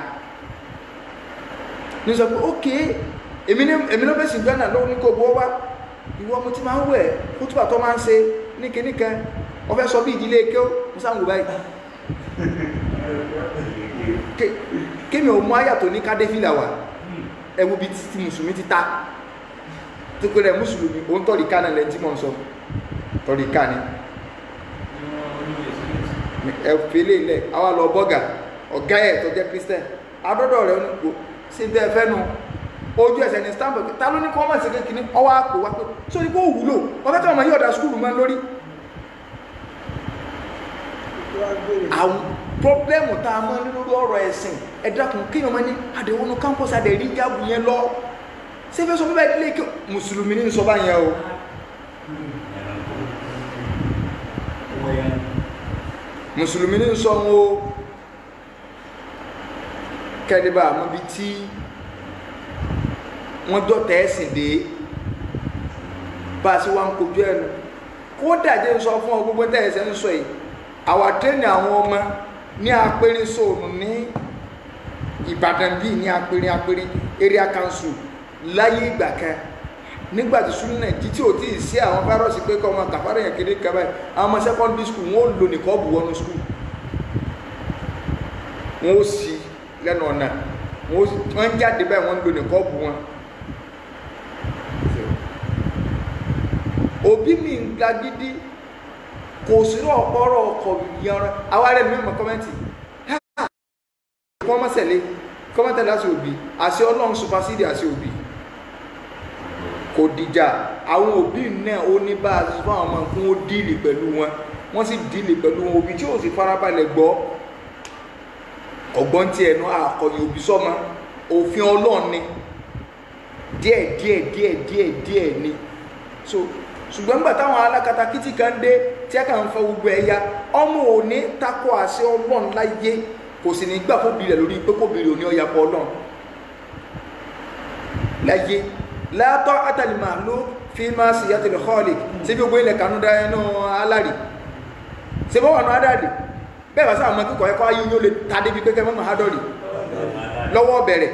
ní sọ pé ókè èmi ní èmi ló fèsì gbọ́nà lọ́wọ́ ní kò bọ́ wá ìwọ ọmọ tí máa ń wẹ̀ kútùbà tó máa ń ṣe ní kìnnìkan wọ́n fẹ́ sọ bí ìdílé kéw mo sáà ń wò báyìí Ké- kémi ò mú àyà tó ní kádé fìlà wà ẹwú bí ti mùsùlùmí ti ta tó pé rẹ mùsùlùmí òun tọ̀rí ká náà lẹ́yìn tí mò ń sọ tọ̀rí ká ni ẹ fèlè ilẹ̀ àwa lọ bọ́gà ọ̀gá ẹ̀ tó jẹ́ christian adọ́dọ̀ rẹ̀ onígbò sí bẹ́ẹ̀ fẹ́ nu ojú ẹsẹ̀ ní stanford ta ló ní kọ́ mọ̀ sí kékeré ọwọ́ àpò wá pé sórí kó wúlò wọ́n fẹ́ tí ọmọ yóò da skúlù mọ́ lórí àwọn pọ́blẹ́mù tá a mọ́ ní lórí ọ̀rọ̀ ẹ̀sìn ẹ̀dàkùn kí ọmọ ní àdẹ̀wọnú campus àdẹ̀rí jáàbù yẹn lọ ṣé fẹ́ sọ fẹ́ báyìí lé kí mùsùlùmí ní sọ bá yẹn o mùsùlùmí ní sọ wọn o kẹ́lẹ́bà àmọ́ bí tí wọ́n dọ̀tẹ̀ ẹ̀sìn dé bá a sì wá ń kojú ẹnu kódà jẹ́ sọ fún ọ gbogbo tẹ́ ẹ̀sẹ̀ ń sọ yìí àwa tẹ́ni àwọn ọmọ ní apẹ̀rẹ̀ sóònù ní ìbàdàn bíi ní apẹ̀rẹ̀ apẹ̀rẹ̀ area council láyé ìgbà kan nígbà tí súnmọ́ náà títí ò tí ì sí àwọn fáírọ́ọ̀sì pé kọ́ ọmọ kàfárẹ̀ yẹn kéde kaba yìí àwọn ọmọ secondary school wọn ò lò ní kọ́ọ̀bù wọnú school wọn ò sí lẹ́nu ọ̀nà wọn ò sí wọn ń jáde báyìí wọn ń lò ní kọ́ọ̀bù wọn. òbí mi ń gba gidi kò sí ọ̀pọ̀rọ̀ ọkọ̀ yanra àwa rẹ̀ ní mọ̀ kọ́mẹ́ntì kọ́mọ́sẹ̀lẹ̀ kọ́mọ́tẹ̀ láti òbí àṣẹ ọlọ́run supasídì àṣẹ òbí kò dìjà àwọn òbí náà ó ní bá a fún àwọn ọmọ fún ó díìlì pẹ̀lú wọn wọ́n sì díìlì pẹ̀lú wọn òbí tí ó sì farabalẹ̀ gbọ́ ọgbọ́n tí ẹnu àkọyìn òbí sọ́mọ òfin ọlọ́run ni díẹ̀ díẹ̀ díẹ̀ díẹ̀ díẹ̀ ni so ṣùgbọ́n nígbà táwọn alákatakítí kan dé tí a kàn ń fọ gbogbo ẹ̀yà ọmọ òní takò àṣẹ ọlọ́run láyé kò sì ní gbà fóbi rẹ̀ lórí pé kóbi rẹ̀ ò ní ọ̀yà pọ̀ ọlọ́run láyé látọ́ àtàlìmọ̀ ló fi máa sì yàtọ̀ lọ́ọ̀lì sí gbogbo ilẹ̀ kanú dá ẹnu alárì ṣe bọ́ wà ní adáàdì bẹ́ẹ̀ bá sáà mọ́ kíkọ̀ ẹ̀kọ́ ayé yóò lè ta débi pé kẹ́mọ́ mahadọ́rì lọ́wọ́ bẹ̀rẹ̀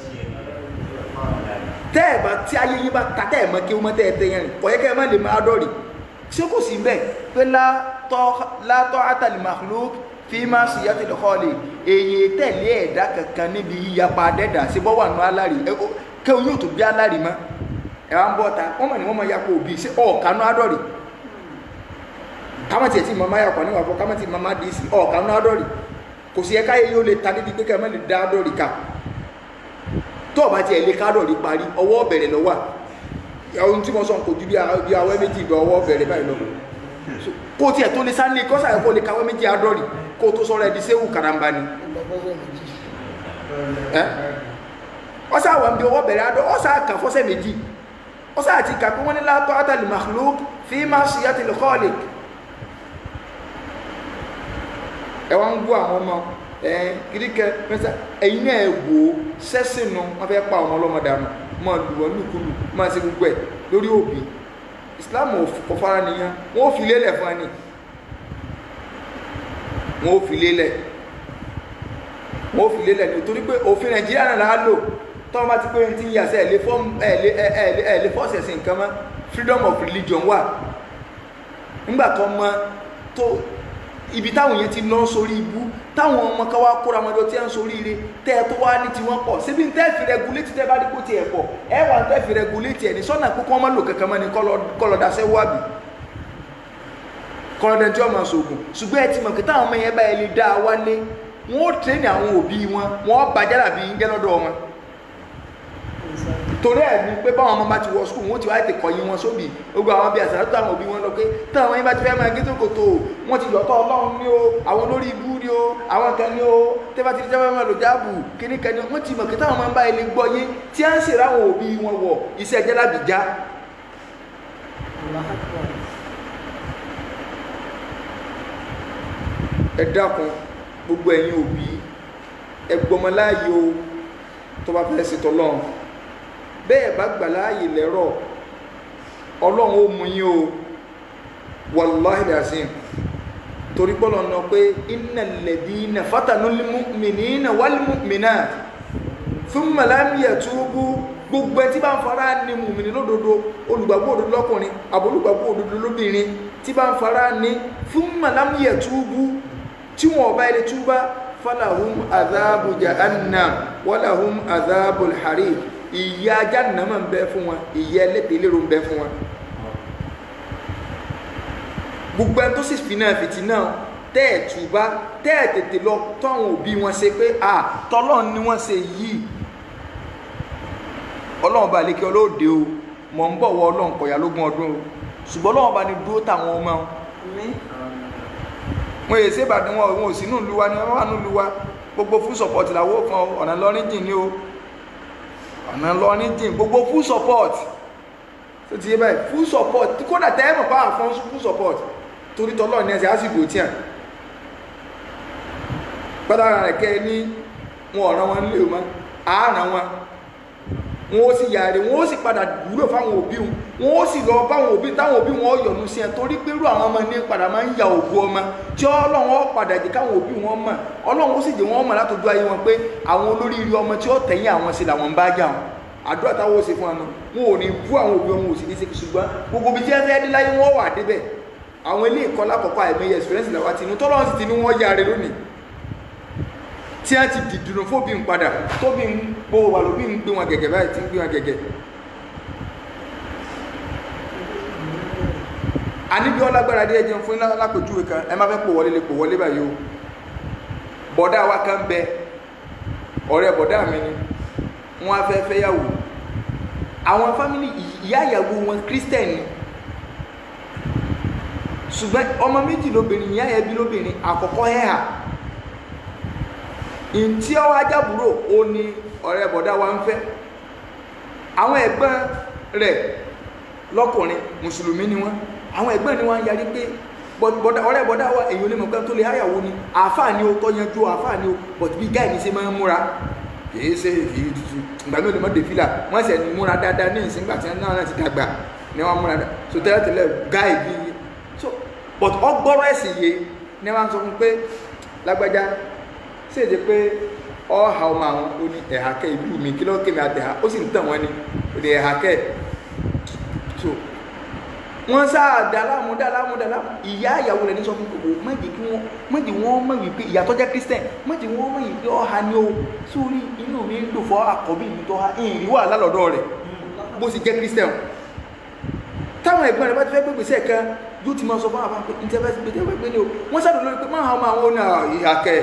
tẹ́ẹ̀bá tí ayé yín bá ta tẹ́ẹ̀mọ́ kí wọ́n tẹ́ẹ̀ yẹn kọ̀ yẹ kẹ́mọ́ lè mahadọ́rì ṣé kò sí bẹ́ẹ̀ pé látọ́ àtàlìmọ̀ ló fi máa sì yàtọ̀ lọ́ọ̀lì èyí tẹ̀lé ẹ̀dá kankan níbi yíyapa dẹ́dà sí bọ́ wà ní alárì kẹ́ oyún tó bí alárì mọ́ ẹ̀ wá ń bọ́ ta wọ́n mọ̀ ní wọ́n mọ̀ yapa òbí sí ọ̀kanú adọ́rì kámọ́ tiẹ̀ tí màmá yà kọ́ níwà fọ́ kámọ́ tí màmá dì í sí ọ̀kanú adọ́rì kò sí ẹ̀ka yẹ yóò lè ta níbi pé kẹ́mọ́ lè dá adọ́rì ká tó o bá tiẹ̀ lè ká adọ́rì parí ọwọ́ bẹ̀rẹ̀ lọ́wọ́ ohun tí mo sọ kò ju bí awẹ́ méjì ìgbà ọwọ́ bẹ̀rẹ̀ báyìí lọ kó tiẹ̀ tó lè sáré kọ́sà kó lè káwẹ́ méjì adọ́rì kó tó sọ̀rọ̀ ẹ̀dí séwù karamba ni ọsà wà ń bí ọwọ́ bẹ̀rẹ̀ adọ́ ọsà kà fọ́sẹ̀ méjì ọsà àti kà pé wọ́n ní látọ́ àtàlì makhluk fi máa ṣe yàtì lọ́kọ́ọ̀lì ẹ wá ń gbọ́ àwọn ọmọ ẹ kìdíkẹ mẹsà ẹ̀yin náà ẹ wò ó sẹ́sìn nu wọ́n fẹ́ pa ọmọ ọlọ́mọ dànù máa lù wọ́n lùkulù máa ṣe gbogbo ẹ̀ lórí òbí Islam ò fara nìyẹn wọ́n ò fi lélẹ̀ fún ẹni wọ́n ò fi lélẹ̀ wọ́n fi lélẹ̀ ní torí pé òfin nàìjíríà náà láà lò tọ́wọ́n bá ti pé ní ti yà sẹ́ ẹ̀lẹ́ fọ́ọ̀sì ẹ̀sìn nǹkan mọ́ freedom of religion wà nígbà tó mọ tó ibi táwọn yẹn ti lọ sórí ibú táwọn ọmọ kan wá kóra wọn lọ tí wọn sórí ire tẹ́ ẹ tó wá ní tiwọn pọ̀ síbi tẹ́ fi regulate tẹ́ bá rí kó tiẹ̀ pọ̀ ẹ wà tẹ́ fi regulate ẹ̀ ní sọ́nà kókó wọn má lò kankan mọ́ ni kọ́lọ́dásẹ́ wábì kọ́lọ́dẹ́ tí wọ́n máa sọ̀gùn ṣùgbọ́n ẹ ti mọ̀ kí táwọn ọmọ yẹn bá ẹ lè dá a wálé wọn ó tẹ́ni àwọn òbí wọn wọn bàjẹ́ dàbí gẹ́ lọ́dọ̀ wọn torí ẹ̀ ní pé báwọn ọmọ bá ti wọ skul wọn ó ti wá ètè kọ̀yìn wọn sóbì gbogbo àwọn bí àṣà tó àwọn òbí wọn lọ pé táwọn yẹn bá ti fẹ́ máa gé tó kòtò wọn ti yọ̀tọ̀ ọlọ́run ní o àwọn olórí ibú ní o àwọn kan ní o tẹ́ bá ti jẹ́ máa lò jáàbù kíní kan ní o wọ́n ti mọ̀ kí táwọn máa ń bá ilé gbọ́ yé tí à ń ṣèrè àwọn òbí wọn wọ̀ iṣẹ́ jẹ́lábìjá ẹ dákun gbogbo ẹ̀yin òbí ẹgbọmọ láàyè o tó bá fẹ́ ṣètò ọlọ́run bẹ́ẹ̀ bá gbà láàyè lẹ́rọ̀ ọlọ́run ó mú yín o wàláhì dàsín torí pọ́lọ̀ náà pé innal ladina fatanul mu'minina wal mu'minat thumma lam yatubu gbogbo ẹ tí bá ń fara ní mùmìnì lódodo olùgbàgbọ́ òdodo lọ́kùnrin àbólùgbàgbọ́ òdodo lóbìnrin tí bá ń fara ní thumma lam yatubu tí wọn ọba ilé túbá falahum azabu jahannam walahum azabu alharir ìyà jahannama ń bẹ fún wọn ìyà ẹlẹ́tẹ̀ ìlérò ń bẹ fún wọn gbogbo ẹni tó sì fi náà fìtì náà tẹ́ ẹ̀ túbá tẹ́ ẹ̀ tètè lọ tọ́ àwọn òbí wọn ṣe pé à tọ́lọ́run ni wọ́n ṣe yìí ọlọ́run bá lékè ọlọ́ọ̀dẹ o mọ̀ ń bọ̀ wọ ọlọ́run kọ̀yà lógún ọdún o ṣùgbọ́n ọlọ́run bá ní dúró táwọn ọmọ wọn wọn yè ṣe ìbàdàn wọn wọn ò sí nílùú wa ni wọn wà nílùú wa gbogbo full support làwọn kan ọ̀nà lọ́rin jìn ní o ọ̀nà lọ́rin jìn gbogbo full support tó ti yé báyìí full support kódà tẹ́ ẹ̀ mọ̀ bá àfọ́n full support torí tọ́lọ́ ní ẹsẹ̀ á sì dò tíyàn pátára rẹ̀ kẹ́ ẹ ní wọn ọ̀ràn wọn nílé o mọ́ àárán wọn wọn ó sì yàrá wọn ó sì padà wúlò fáwọn òbí wọn wọn ó sì lọ báwọn òbí táwọn òbí wọn yọ́nú sí ẹ torí pé irú àwọn ọmọ ní padà máa ń ya ògo ọmọ tí ọlọ́run ó padà jẹ́ káwọn òbí wọn mọ̀ ọlọ́run ó sì jẹ́ wọn mọ̀ látọjú ayé wọn pé àwọn olóríire ọmọ tí ó tẹ̀yìn àwọn sí làwọn ń bá jà wọn àdúrà táwọn ó ṣe fún wọn wọn ò ní bú àwọn òbí wọn ò sì ní ṣe ṣùgbọ́n gbogbo ibi tí ẹ fẹ́ dé láyé wọn wà débẹ̀ àwọn ilé ìkọ́ lákọ̀ọ́kọ́ àìmọye experience làwọn àti inú tọ́lọ́run sì ti ní wọ́n yára lónìí tí a ti dìdùnú fóbi ń padà tóbi ń gbówó wà lóbi ń gbé wọn gẹ̀gẹ̀ báyìí tí ń gbé wọn gẹ̀gẹ̀ àníbi ọlágbára dé ẹjẹun fún lápèjúwe kan ẹ má fẹ́ pò wọlé lè pò wọlé báyìí o bọ̀dá wa kan bẹ ọ̀rẹ́ bọ̀dá mi ni wọ́n á fẹ́ fẹ́ yàwó àwọn fámìlì ìyá ìyàwó wọn kírísítẹ̀n ni ṣùgbọ́n ọmọ méjì lóbìnrin ìyá yẹn bí lóbìnrin àkọ́kọ́ ẹ̀hà ntí ọwọ́ ajábúrò ó ní ọ̀rẹ́ bọ̀dá wa ń fẹ́ àwọn ẹ̀gbọ́n rẹ̀ lọ́kùnrin mùsùlùmí ni wọ́n àwọn ẹ̀gbọ́n ni wọ́n yarí pé ọ̀rẹ́ bọ̀dá wa èyí olè mọ̀gbọ́n tó lè háyàwó ni àáfàá ni ó tọ́ yanjú àáfàá ni ó but bí gáì ní ṣe máa ń múra kìí ṣe kìí tutù ìgbà mi ò lè mọ́ dèfìlà wọ́n ṣẹ̀ ní múra dáadáa ní ìsìn gbà tí wọ́n náà ti dàgbà ní wọ́n múra dáadáa so tẹ́lẹ̀ tẹ́lẹ̀ gáì bí so but ọgbọ́rọ̀ ẹ̀sìn yé ní wọ́n sọ fún pé lágbájá ṣèṣe pé ọ̀ha ọmọ àwọn ó ní ẹ̀ha kẹ́ ìlú mi kí ló kémi àtẹ̀ha ó sì ń tàn wọ́n ni ó ní ẹ̀ha kẹ́ so wọ́n sáà dàlámù dàlámù dàlámù ìyá ìyàwó rẹ̀ ní sọ fún gbogbo méjì kí wọ́n méjì wọ́n mọ̀ wípé ìyá tó jẹ́ christian méjì wọ́n mọ̀ wípé ọ̀ha ni ó sórí inú mi ń dùn fọ́ àkọ́bí mi tó ha ìrìn wà lálọ́dọ̀ rẹ̀ bó sì jẹ́ christian táwọn ẹ̀gbọ́n rẹ̀ bá ti fẹ́ gbégbé sẹ́ kan yóò ti máa sọ fún àwọn pé interest gbé tẹ́wọ́ gbé ní o wọ́n sáré lórí pé máa hàn àwọn ọ̀nà ìhà kẹ́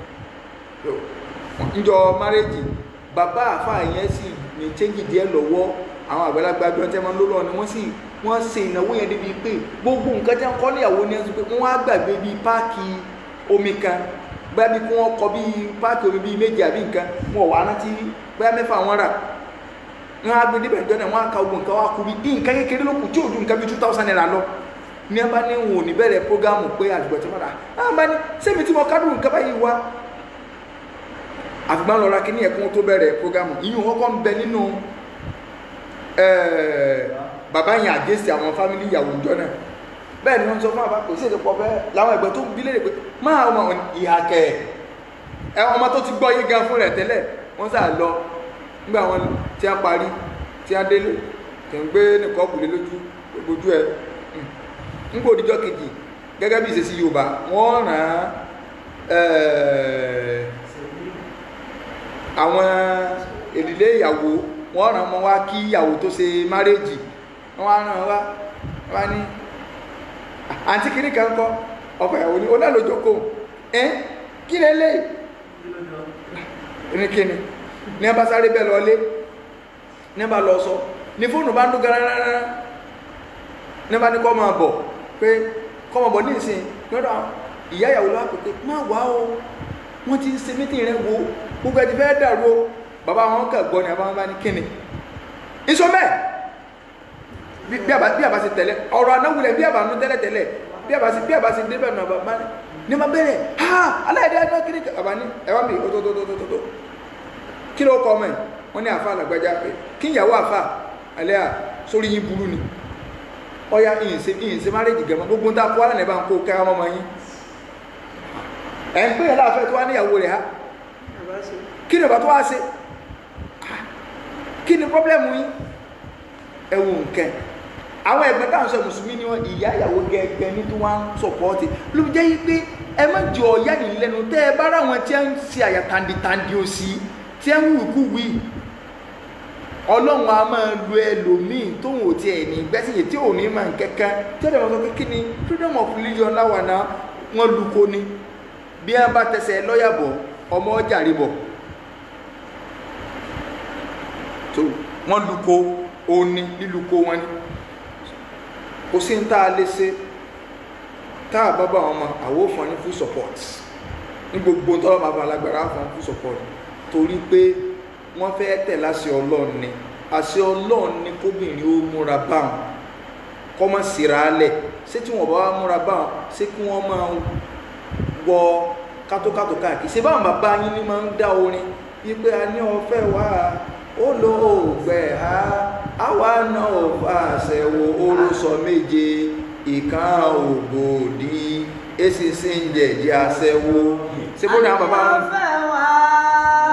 njọ márẹ́jì bàbá àfáà yẹn sì ní chẹ́ńjì díẹ̀ lọ́wọ́ àwọn àgbàlagbà bí wọ́n tẹ́ máa ń lọ́lọ́ ni wọ́n sì wọ́n ṣe ìnáwó yẹn débi pé gbogbo nǹkan tí wọ́n kọ́ níyàwó ni wọ́n sọ pé wọ́n á gbàgbé bíi páàkì omi kan bẹ́ẹ̀ bí wọ́n kọ́ bíi páàkì omi bíi méjì àbí nǹkan wọn ò wá rántí bẹ́ẹ̀ mẹ́fà wọn rà wọ́n á gbé débẹ̀ jọ náà wọ́n á ka ogun nǹkan wá kú bí nǹkan kékeré ló kù tí ò ju nǹkan bíi two thousand naira lọ ní ẹ bá ní wọn ò ní bẹ̀rẹ̀ prógámù pé àdùgbò tí wọ́n rà á bá ní sẹ́mi tí mo kádùn nǹkan báyìí wá àfìgbọ́n lọ́ra kí ní ẹ̀kún tó bẹ̀rẹ̀ prógámù ìyún wọn kọ́ ń bẹ nínú bàbá yẹn àgẹ́sì àwọn fámìlì ìyàwó ìjọ náà bẹ́ẹ̀ ni wọ́n sọ fún àbá kò sí èdè pọ̀ bẹ́ẹ̀ láwọn ẹ̀gbẹ́ tó ń bí léèrè pé máa ọmọ ìhà kẹ̀ ẹ ọmọ tó ti gbọ́ yé gan fún rẹ̀ tẹ́lẹ̀ wọ́n sà lọ nígbà wọn tí a parí tí a délé tẹ̀ ń gbé nìkan bùlé lójú lójú ẹ̀ ń gbò díjọ́ kejì gẹ́gẹ́ bí ìṣesí Yorùbá wọ́n ràn án àwọn èdìlé ìyàwó wọ́n ràn mọ́ wá kí ìyàwó tó ṣe márèjì wọ́n wá ràn wá wá ní àǹtí kìíní kan kọ́ ọkọ ìyàwó ní olálòjòkó ẹ́ kí lè lè ní kíni ní ẹbá sáré bẹ́ẹ̀ lọ lé ní ẹbá lọ sọ ní fóònù bá ń dún gararara ní ẹbá ní kọ́ máa bọ̀ pé kọ́ máa bọ̀ ní ìsìn lọ́dọ̀ ìyá ìyàwó lọ́wọ́ pé má wá o wọ́n ti ń ṣe mítìn rẹ̀ wo gbogbo ẹ̀ ti fẹ́ dàrú o bàbá wọn kà gbọ́ ni àbá wọn bá ní kíni ìṣó mẹ́ẹ̀ bí àbá bí àbá ṣe tẹ̀lé ọ̀rọ̀ anáwulẹ̀ bí àbá nu tẹ́lẹ̀ tẹ́lẹ̀ bí àbá ṣe bí àbá ṣe débẹ̀ nù àbá máa ní ma bẹ̀rẹ̀ ha aláìdá ẹ̀dá kiri àbá ní ẹ̀wá mi ó tó tó tó tó tó kí ló kọ́ ọmọ ẹ̀ wọ́n ní àfa àlàgbájá pé kí ìyàwó àfa alẹ́ à sórí yín burú ni ọ̀ya ìyìnṣe ìyìnṣe márèjì gẹ̀mọ́ gbogbo ń ta kó alẹ́ bá ń kó ká ọmọ yín ẹ̀ ń pè é láàfẹ́ tó wá níyàwó rẹ̀ ha kí ni ọba tó wá ṣe kí ni pọ́blẹ́mù yín ẹwù nkẹ́ àwọn ẹgbẹ́ táwọn sọ mùsùlùmí ni wọn ìyá ìyàwó gẹ́gẹ́ ní tí wọ́n ń sọ̀pọ̀tì ló fi jẹ́ yí pé ẹ má jọ ọ̀yá nìyí lẹ́nu tẹ́ ẹ bá ráwọn tí ń ṣe àyà tàǹdìtàǹdì òsì tí ń wù kú wí ọlọ́run a máa lu ẹlòmíì tóun ò tiẹ̀ ní gbẹ́sìyè tí ò ní máa ń kẹ́kẹ́ tí ọ̀dọ̀ wọn sọ pé kí ni freedom of religion láwà náà wọ́n lu ko ni bí wọ́n bá tẹsẹ̀ lọ́yà bọ̀ ọmọ ọjà rí bọ̀ tó wọ́n lu ko òní lílùkó wọn ni kò sí ní tá a lè ṣe tá a bá bá wọn mọ àwọn òfin ní full support ní gbogbo tọ́lọ́ máa bá alágbára fún full support torí pé wọ́n fẹ́ tẹ̀ láṣẹ ọlọ́run ni àṣẹ ọlọ́run ni kóbìnrin ó múra báwọn kọ́ mọ́ síra lẹ̀ ṣé tí wọ́n bá wá múra báwọn ṣé kí wọ́n máa wọ kátókátó káàkiri ṣé báwọn bàbá yín ni máa ń dá orin wípé a ní ọ̀fẹ́ wá olóògbé ha àwa náà ò fàṣẹ wo orúsọ méje ìkan ògbòdì èsì sí ń jẹ̀jẹ̀ aṣẹ́wó ṣé bó ní àwọn bàbá wọn.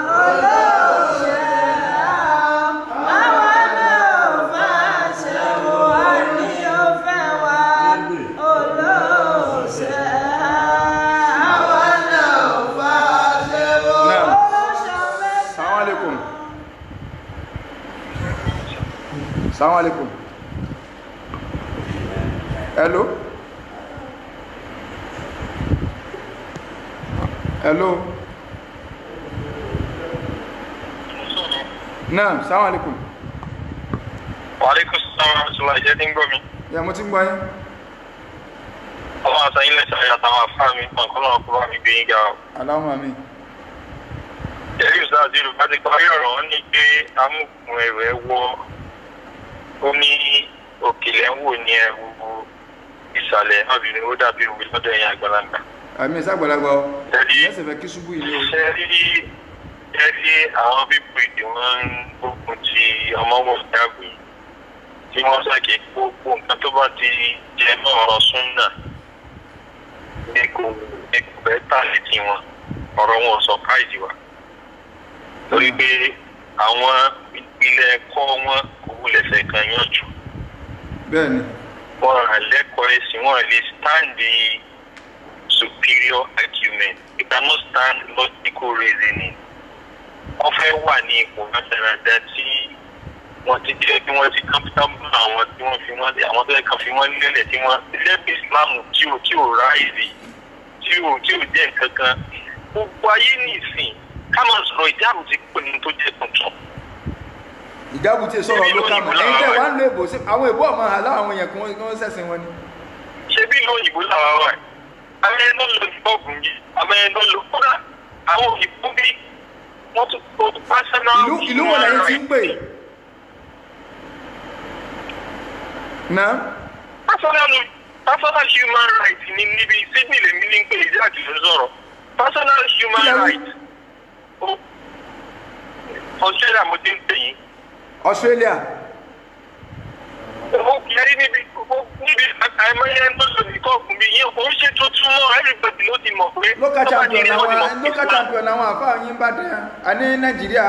Assalamu alaikum. Assalamu alaikum. Hello. Hello. Naam, assalamu alaikum. Wàlékún sọ́rọ̀ ṣùgbọ́n ìjẹ́ tí ń gbọ́ mi. Ya mo ti ń gbọ́ yín. Ọmọ àtàyìn lẹ́sẹ̀ ayé àtàwọn afá mi kan kọ́ náà kó bá mi gbé yín ga o. Allahumma amin. Ẹ̀rí ìsáàdì rẹ̀ bá ti parí ọ̀rọ̀ wọn ní pé amúkùn ẹ̀rọ ẹ̀ wọ ó ní òkèlè ń wò ní ẹ̀rù ìsàlẹ̀ náà bí ó dàbí òwe lọ́dọ̀ ẹ̀yìn àgbàlagbà. Àmì ìsàgbàlagbà ọ. Ẹ̀rí Ẹsẹ̀ fẹ́ kí ṣubú ilé o. ṣe rí ẹ rí àwọn pípò tí wọ́n ń gbógun ti ọmọ wọ̀ dàgbé tí wọ́n ṣàkè gbogbo nǹkan tó bá ti jẹ mọ́ ọ̀rọ̀ súnà ní kò ní kò fẹ́ tà létí wọn ọ̀rọ̀ wọn sọ káìdì wa torí pé àwọn ilé ẹ̀kọ́ wọn kò wulẹ̀ fẹ́ kan yàn jù bẹ́ẹ̀ ni wọn à lẹ́kọ̀ọ́ ẹ̀sìn wọn lè stand the superior argument they cannot stand logical reasoning wọ́n fẹ́ wà ní ipò rádaràda tí wọ́n ti jẹ́ bí wọ́n ti comfortable àwọn tí wọ́n fi wọ́n àwọn tó yẹ kàn fi wọ́n lélẹ̀ tí wọ́n lẹ́bi islam tí ò tí ò ráìsì tí ò tí ò jẹ́ kankan gbogbo ayé nìsín ká máa sọ̀rọ̀ ìjáàbù ti pè ní tó jẹ́ tuntun. ìjábù tí sọ̀rọ̀ ló kà mọ́ ẹ̀yin tẹ̀ wá ń lo èbò sí àwọn èbò ọmọ àlá àwọn èèyàn kí wọ́n kí wọ́n sẹ̀sìn wọn ni. ṣé bí ìlú òyìnbó làwọn wà àwọn ẹni tó ń lo ìbọ̀gùn yìí àwọn ẹni tó ń lo kódà àwọn òyìnbó bí wọ́n tún tó personal ìlú ìlú wo lẹ́yìn tí ń pè náà personal personal human rights ni níbi sydney lèmi ní pé ìdí àti ìlú sọ̀rọ̀ personal human Kí lẹ wí? rights Ó- australia mo ti ń pè yín Australia ó kẹrí níbi ó- níbi àìmọye ẹni tó lò ní kọ́ọ̀kùn mi yẹn kò ń ṣe tuntun mọ́ everybody ló ti mọ̀ pé local tó bá ti champion rí wọn ti mọ̀ àwọn pé local Islam- champion àwọn àfáà yín bá dé àní nàìjíríà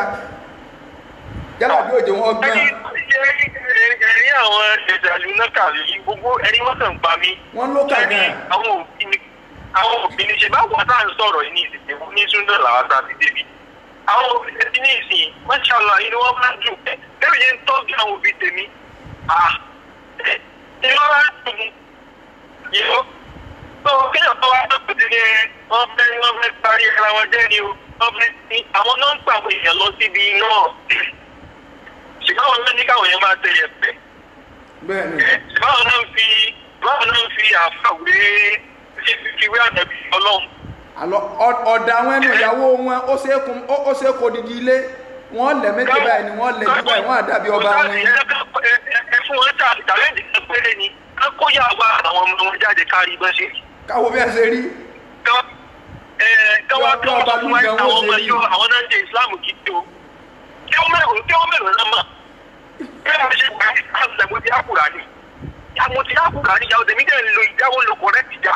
yálà bí òjò wọn gbọ́n ẹ̀rí àwọn ìdàlú náà kàrí gbogbo ẹni wọ́n kàn pa mí. Wọ́n ló kà Ẹni gan. àwọn òbí ni àwọn òbí ni ṣe bá wà tá à ń sọ̀rọ̀ yìí ní ìsìn ní súndọ̀ làwọn tá a ti débi. àwọn òbí tẹ̀sí ní ìsìn mọ́ṣálà inú wọn máa ń dùn ẹ̀ bẹ́ẹ̀ yẹn ń tọ́jú àwọn òbí tèmi. Ah, ẹ̀, inú wọn máa ń dùn mí. Yìí tó kéèyàn tó wá tó kù sí ni wọ́n fẹ́ wọ́n fẹ́ parí ara wọn jẹ́ ni o wọ́n fẹ́ ní àwọn náà ń pa àwọn èèyàn lọ síbi náà ṣùgbọ́n àwọn náà ní káwọn èèyàn máa tẹ̀lé ẹ̀fẹ̀ bẹ́ẹ̀ ni báwọn náà ń fi báwọn náà ń fi àfàwé ṣe fífi wé ànàbí ọlọ́run. àlọ ọ- ọ̀dà àwọn ẹnu ìyàwó wọn ó ṣe é kun ó ó ṣe é kó didi ilé wọ́n lẹ̀ méjì báyìí ni wọ́n lẹ̀ jù báyìí wọ́n àdàbí ọba Kò wọn. sáà sí, ẹ ká- ẹ- ẹ- ẹ fún wọn tà tàlẹ́ǹtì kan péré ni ká kó yà wá àwọn ọmọ wọn jáde kárí bá ṣe. káwo bí ẹ ṣe rí Ká- ẹ, ká wá Bí ká wá ọba sọ fún wa Lúgàn àwọn ó ọmọ ṣe rí. yọ àwọn náà ń ṣe ìsìláàmù gidi o. kí wọ́n mẹ́rin kí wọ́n mẹ́rin náà mọ̀. kí wọ́n ṣe gbà ìsìláàmù lẹ́mọ̀ tí a kùrà ni. àwọn tí a kùrà ni ìyàwó tèmi dẹ̀ ń lo ìjáwó lo correct ìjà.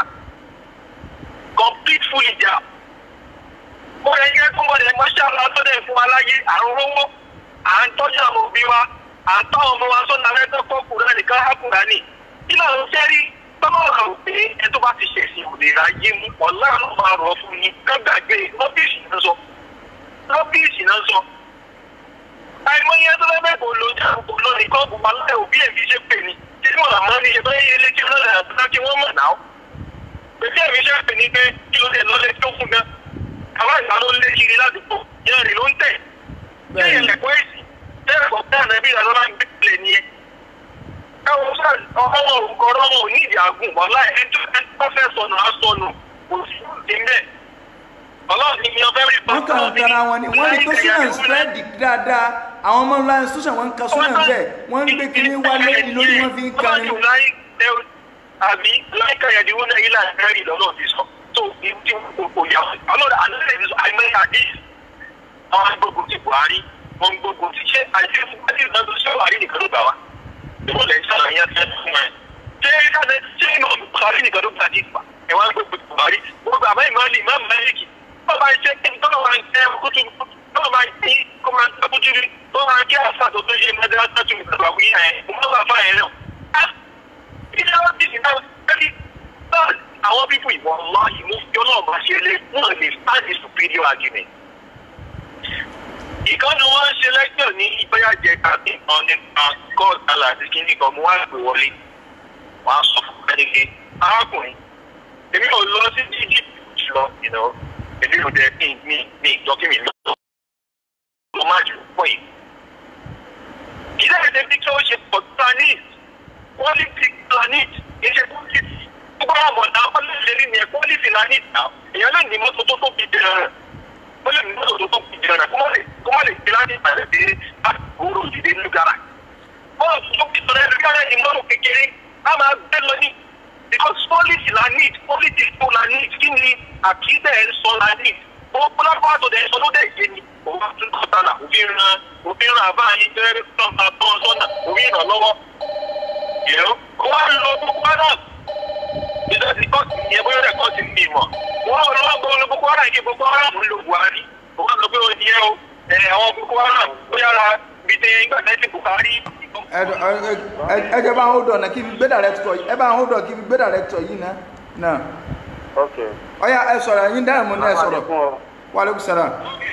complete full ìjà. mo rẹ̀ yẹ kó wọlé mọ́ṣáláà tó dẹ̀ fún wa láyé à ń rówó à ń tọ́jú àwọn òbí wa à ń tọ́ ọmọ wa sọ́nà rẹ́tọ́ kọ́ kùrà nìkan á kùrà ni. kí ló ń ṣe rí tọ́lọ́ rà ó pé ẹ tó bá ti ṣẹ̀sìn òdèrà yé mu ọ̀la ló máa rọ̀ fún ni ká gbàgbé lọ́bìsì náà sọ lọ́bìsì náà sọ. àìmọye tó fẹ́ bẹ́ẹ̀ kò lo kò lo nìkan kò wá láì òbí ẹ̀ fi ṣe pè ní tí mo là máa ń ṣe bẹ́ẹ̀ ilé tí wọ́n lè àbúrò kí wọ́n mọ̀ náà. pèsè ẹ̀mí ṣe pè ní pé kí ló dé lọ́lẹ́ tó fún gan. àwọn ìgbà ló ń lé kiri ládùúgbò yẹn rè ló ń tẹ̀. Bẹ́ẹ̀ni. bẹ́ẹ̀ lẹ̀kọ́ èsì bẹ́ẹ̀ kọ́ bẹ́ẹ̀ nàbí ìlànà máa ń gbé pilẹ̀ nìyẹn. káwọn sáà ọmọ òrùkọ ọlọ́mọ ò ní ìdí àgùn wàhálà ẹjọ́ ẹjọ́ fẹ́ sọnù á sọnù kò sí ti mẹ́. ọlọ́run ni yan fẹ́ẹ́ rí wọ́n kàn ń tara wọn ni wọ́n rí pé súnà spread dáadáa àwọn ọmọ ńlá institution wọn ń ka súnà bẹ́ẹ̀ wọ́n ń gbé kínní wálé ni lórí wọn fi ń kani. àbí láìka yẹn diwọ́n náà ilà ẹ̀rí lọ́nà ti sọ tó ìdí kò yà ọlọ́run àná lè sọ àìmọye àdé àwọn gbógun ti Buhari wọn gbógun ti ṣe àìsí fún àti ìdájọ́ sí Buhari nìkan ló gbà wá ìwọ lè ṣàlàyé àti ẹni fún ẹ ṣé ìdájọ́ ṣé ìmọ̀ Buhari nìkan ló gbà nípa ẹ wá gbógun ti Buhari wọn gbà báyìí máa lè má Málíkì wọn bá ṣe kí tọ́lọ́ máa ń tẹ kútu tọ́lọ́ máa ń tí kó máa ń tẹ kútu rí tó máa ń kí àṣà tó tó ṣe mẹ́tẹ́rẹ́sì tó ìgbàgbà wíyà ẹ̀ wọ́n bá fà yẹn náà ìjọba ti sì náà ẹni náà àwọn pípọ̀ ìwọ̀n ńlá ìmúfíọ́ náà bá ṣe lé wọn lè stand the superior argument. ìkànnì wọn ṣe lẹ́jọ́ ní ìgbéyàjẹ tàbí nǹkan nípa god allah àti kíní kan mo wá gbé wọlé wọn á sọ fún ẹnìké arákùnrin èmi ò lọ sí egypt lọ ìná èmi ò dẹ kí n ní ní ìjọ kí mi lọ lọ má jù pọ̀ yìí. ìdá ẹ̀dẹ́ bí kí ó ṣe pọ̀ planet quality planet kì í ṣe quality gbogbo àwọn ọmọ náà wọ́n lè lérí ní ẹ̀ quality planet náà èèyàn lè ní mọ́tò tó tóbi jẹrẹ ó lè ní mọ́tò tó tóbi jẹrẹ kó má lè kó má lè gbé láti ìpàdé dé àgbòrò ìdílé nínú gara bọ́ọ̀lù tó fi sọ̀rọ̀ ẹ̀rí kára ní mọ́tò kékeré á máa gbé lọ ní because quality la need quality tó la need kí ni àkídẹ̀ ẹ̀ sọ la need gbogbo lápá tó dẹ̀ sọ ló dẹ̀ yé ni òun bá tún kọ́ tálà òfin ran òfin ran àbá yín tẹ́lẹ̀ tó máa tọ́ ọ sọ́nà òfin ràn lọ́wọ́ yẹ̀rọ kó wá lọ gbogbo adam ìjọba ti kọ́ sí ìyẹn bóyá rẹ̀ kọ́ sí ní ìmọ̀ wọ́n lọ́wọ́ gbogbo gbogbo ara ìké gbogbo ara ń lo buhari òun á sọ pé ó ní ẹ o ẹ àwọn gbogbo ara bóyá ra bíi tẹ ìgbà tẹ́sí buhari ẹ ẹ ẹ jẹ́ bá ń hold on náà kí n gbé director yìí ẹ bá ń hold on kí n gbé director yìí náà náà ok ọ̀ya ẹ sọ̀rọ̀ ẹ̀yin dáhùn mọ́ náà ẹ sọ̀rọ̀ fún ọ wàlẹ́kùn sàrà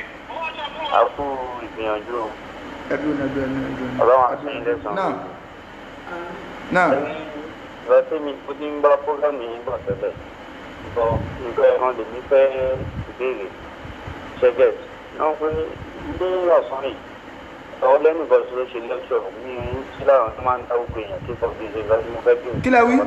àkú ìgbìyànjú ẹdùn ẹdùn ẹdùn ẹdùn ọlọ́run àti ilé sàn. náà náà ìgbà tí mi kú ní bá fúlàní yìí bọ̀ tẹ́lẹ̀ sọ nǹkan ẹ̀rọ lèmi fẹ́ ìbéèrè ṣẹ́gẹ̀t náà pé ilé ọ̀sán yìí ọ̀rọ̀ lẹ́nu ìbọn ṣe ló ṣe lẹ́ṣọ̀ ní sí láwọn tó máa ń dá gbogbo èèyàn tó kọ̀ bí ṣe lọ́sí mo fẹ́ bí Kí lẹ wí?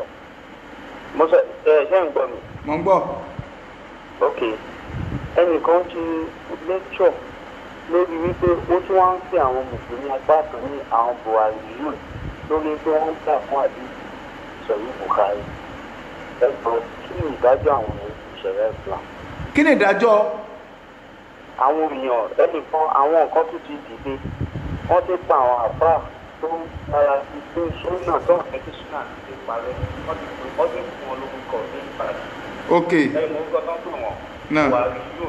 mo sọ ẹ ṣé ń gbọ́ mi mọ̀ ń gbọ́ ok ẹnìkan ti lẹ́kṣọ̀ lórí wípé ó tún wá ń pè àwọn mùsùlùmí apá kan ní àwọn buhari yìí lórí pé wọ́n ń gbà fún àdé sọ̀rí buhari ẹ̀gbọ́n kí ni ìdájọ́ àwọn ìṣẹ̀lẹ̀ islam kí ni ìdájọ́ àwọn èèyàn ẹnìkan àwọn nǹkan tó ti dìde wọ́n ti pa àwọn àbá tó ń para sí pé sóńnà tó ń fẹ́ kí sóńnà ti parẹ́ wọ́n ti fún wọ́n ti fún wọn lórúkọ ní ìbàdàn ok ẹ̀yìn orúkọ tó ń pè wọ́n Náà. buhari yóò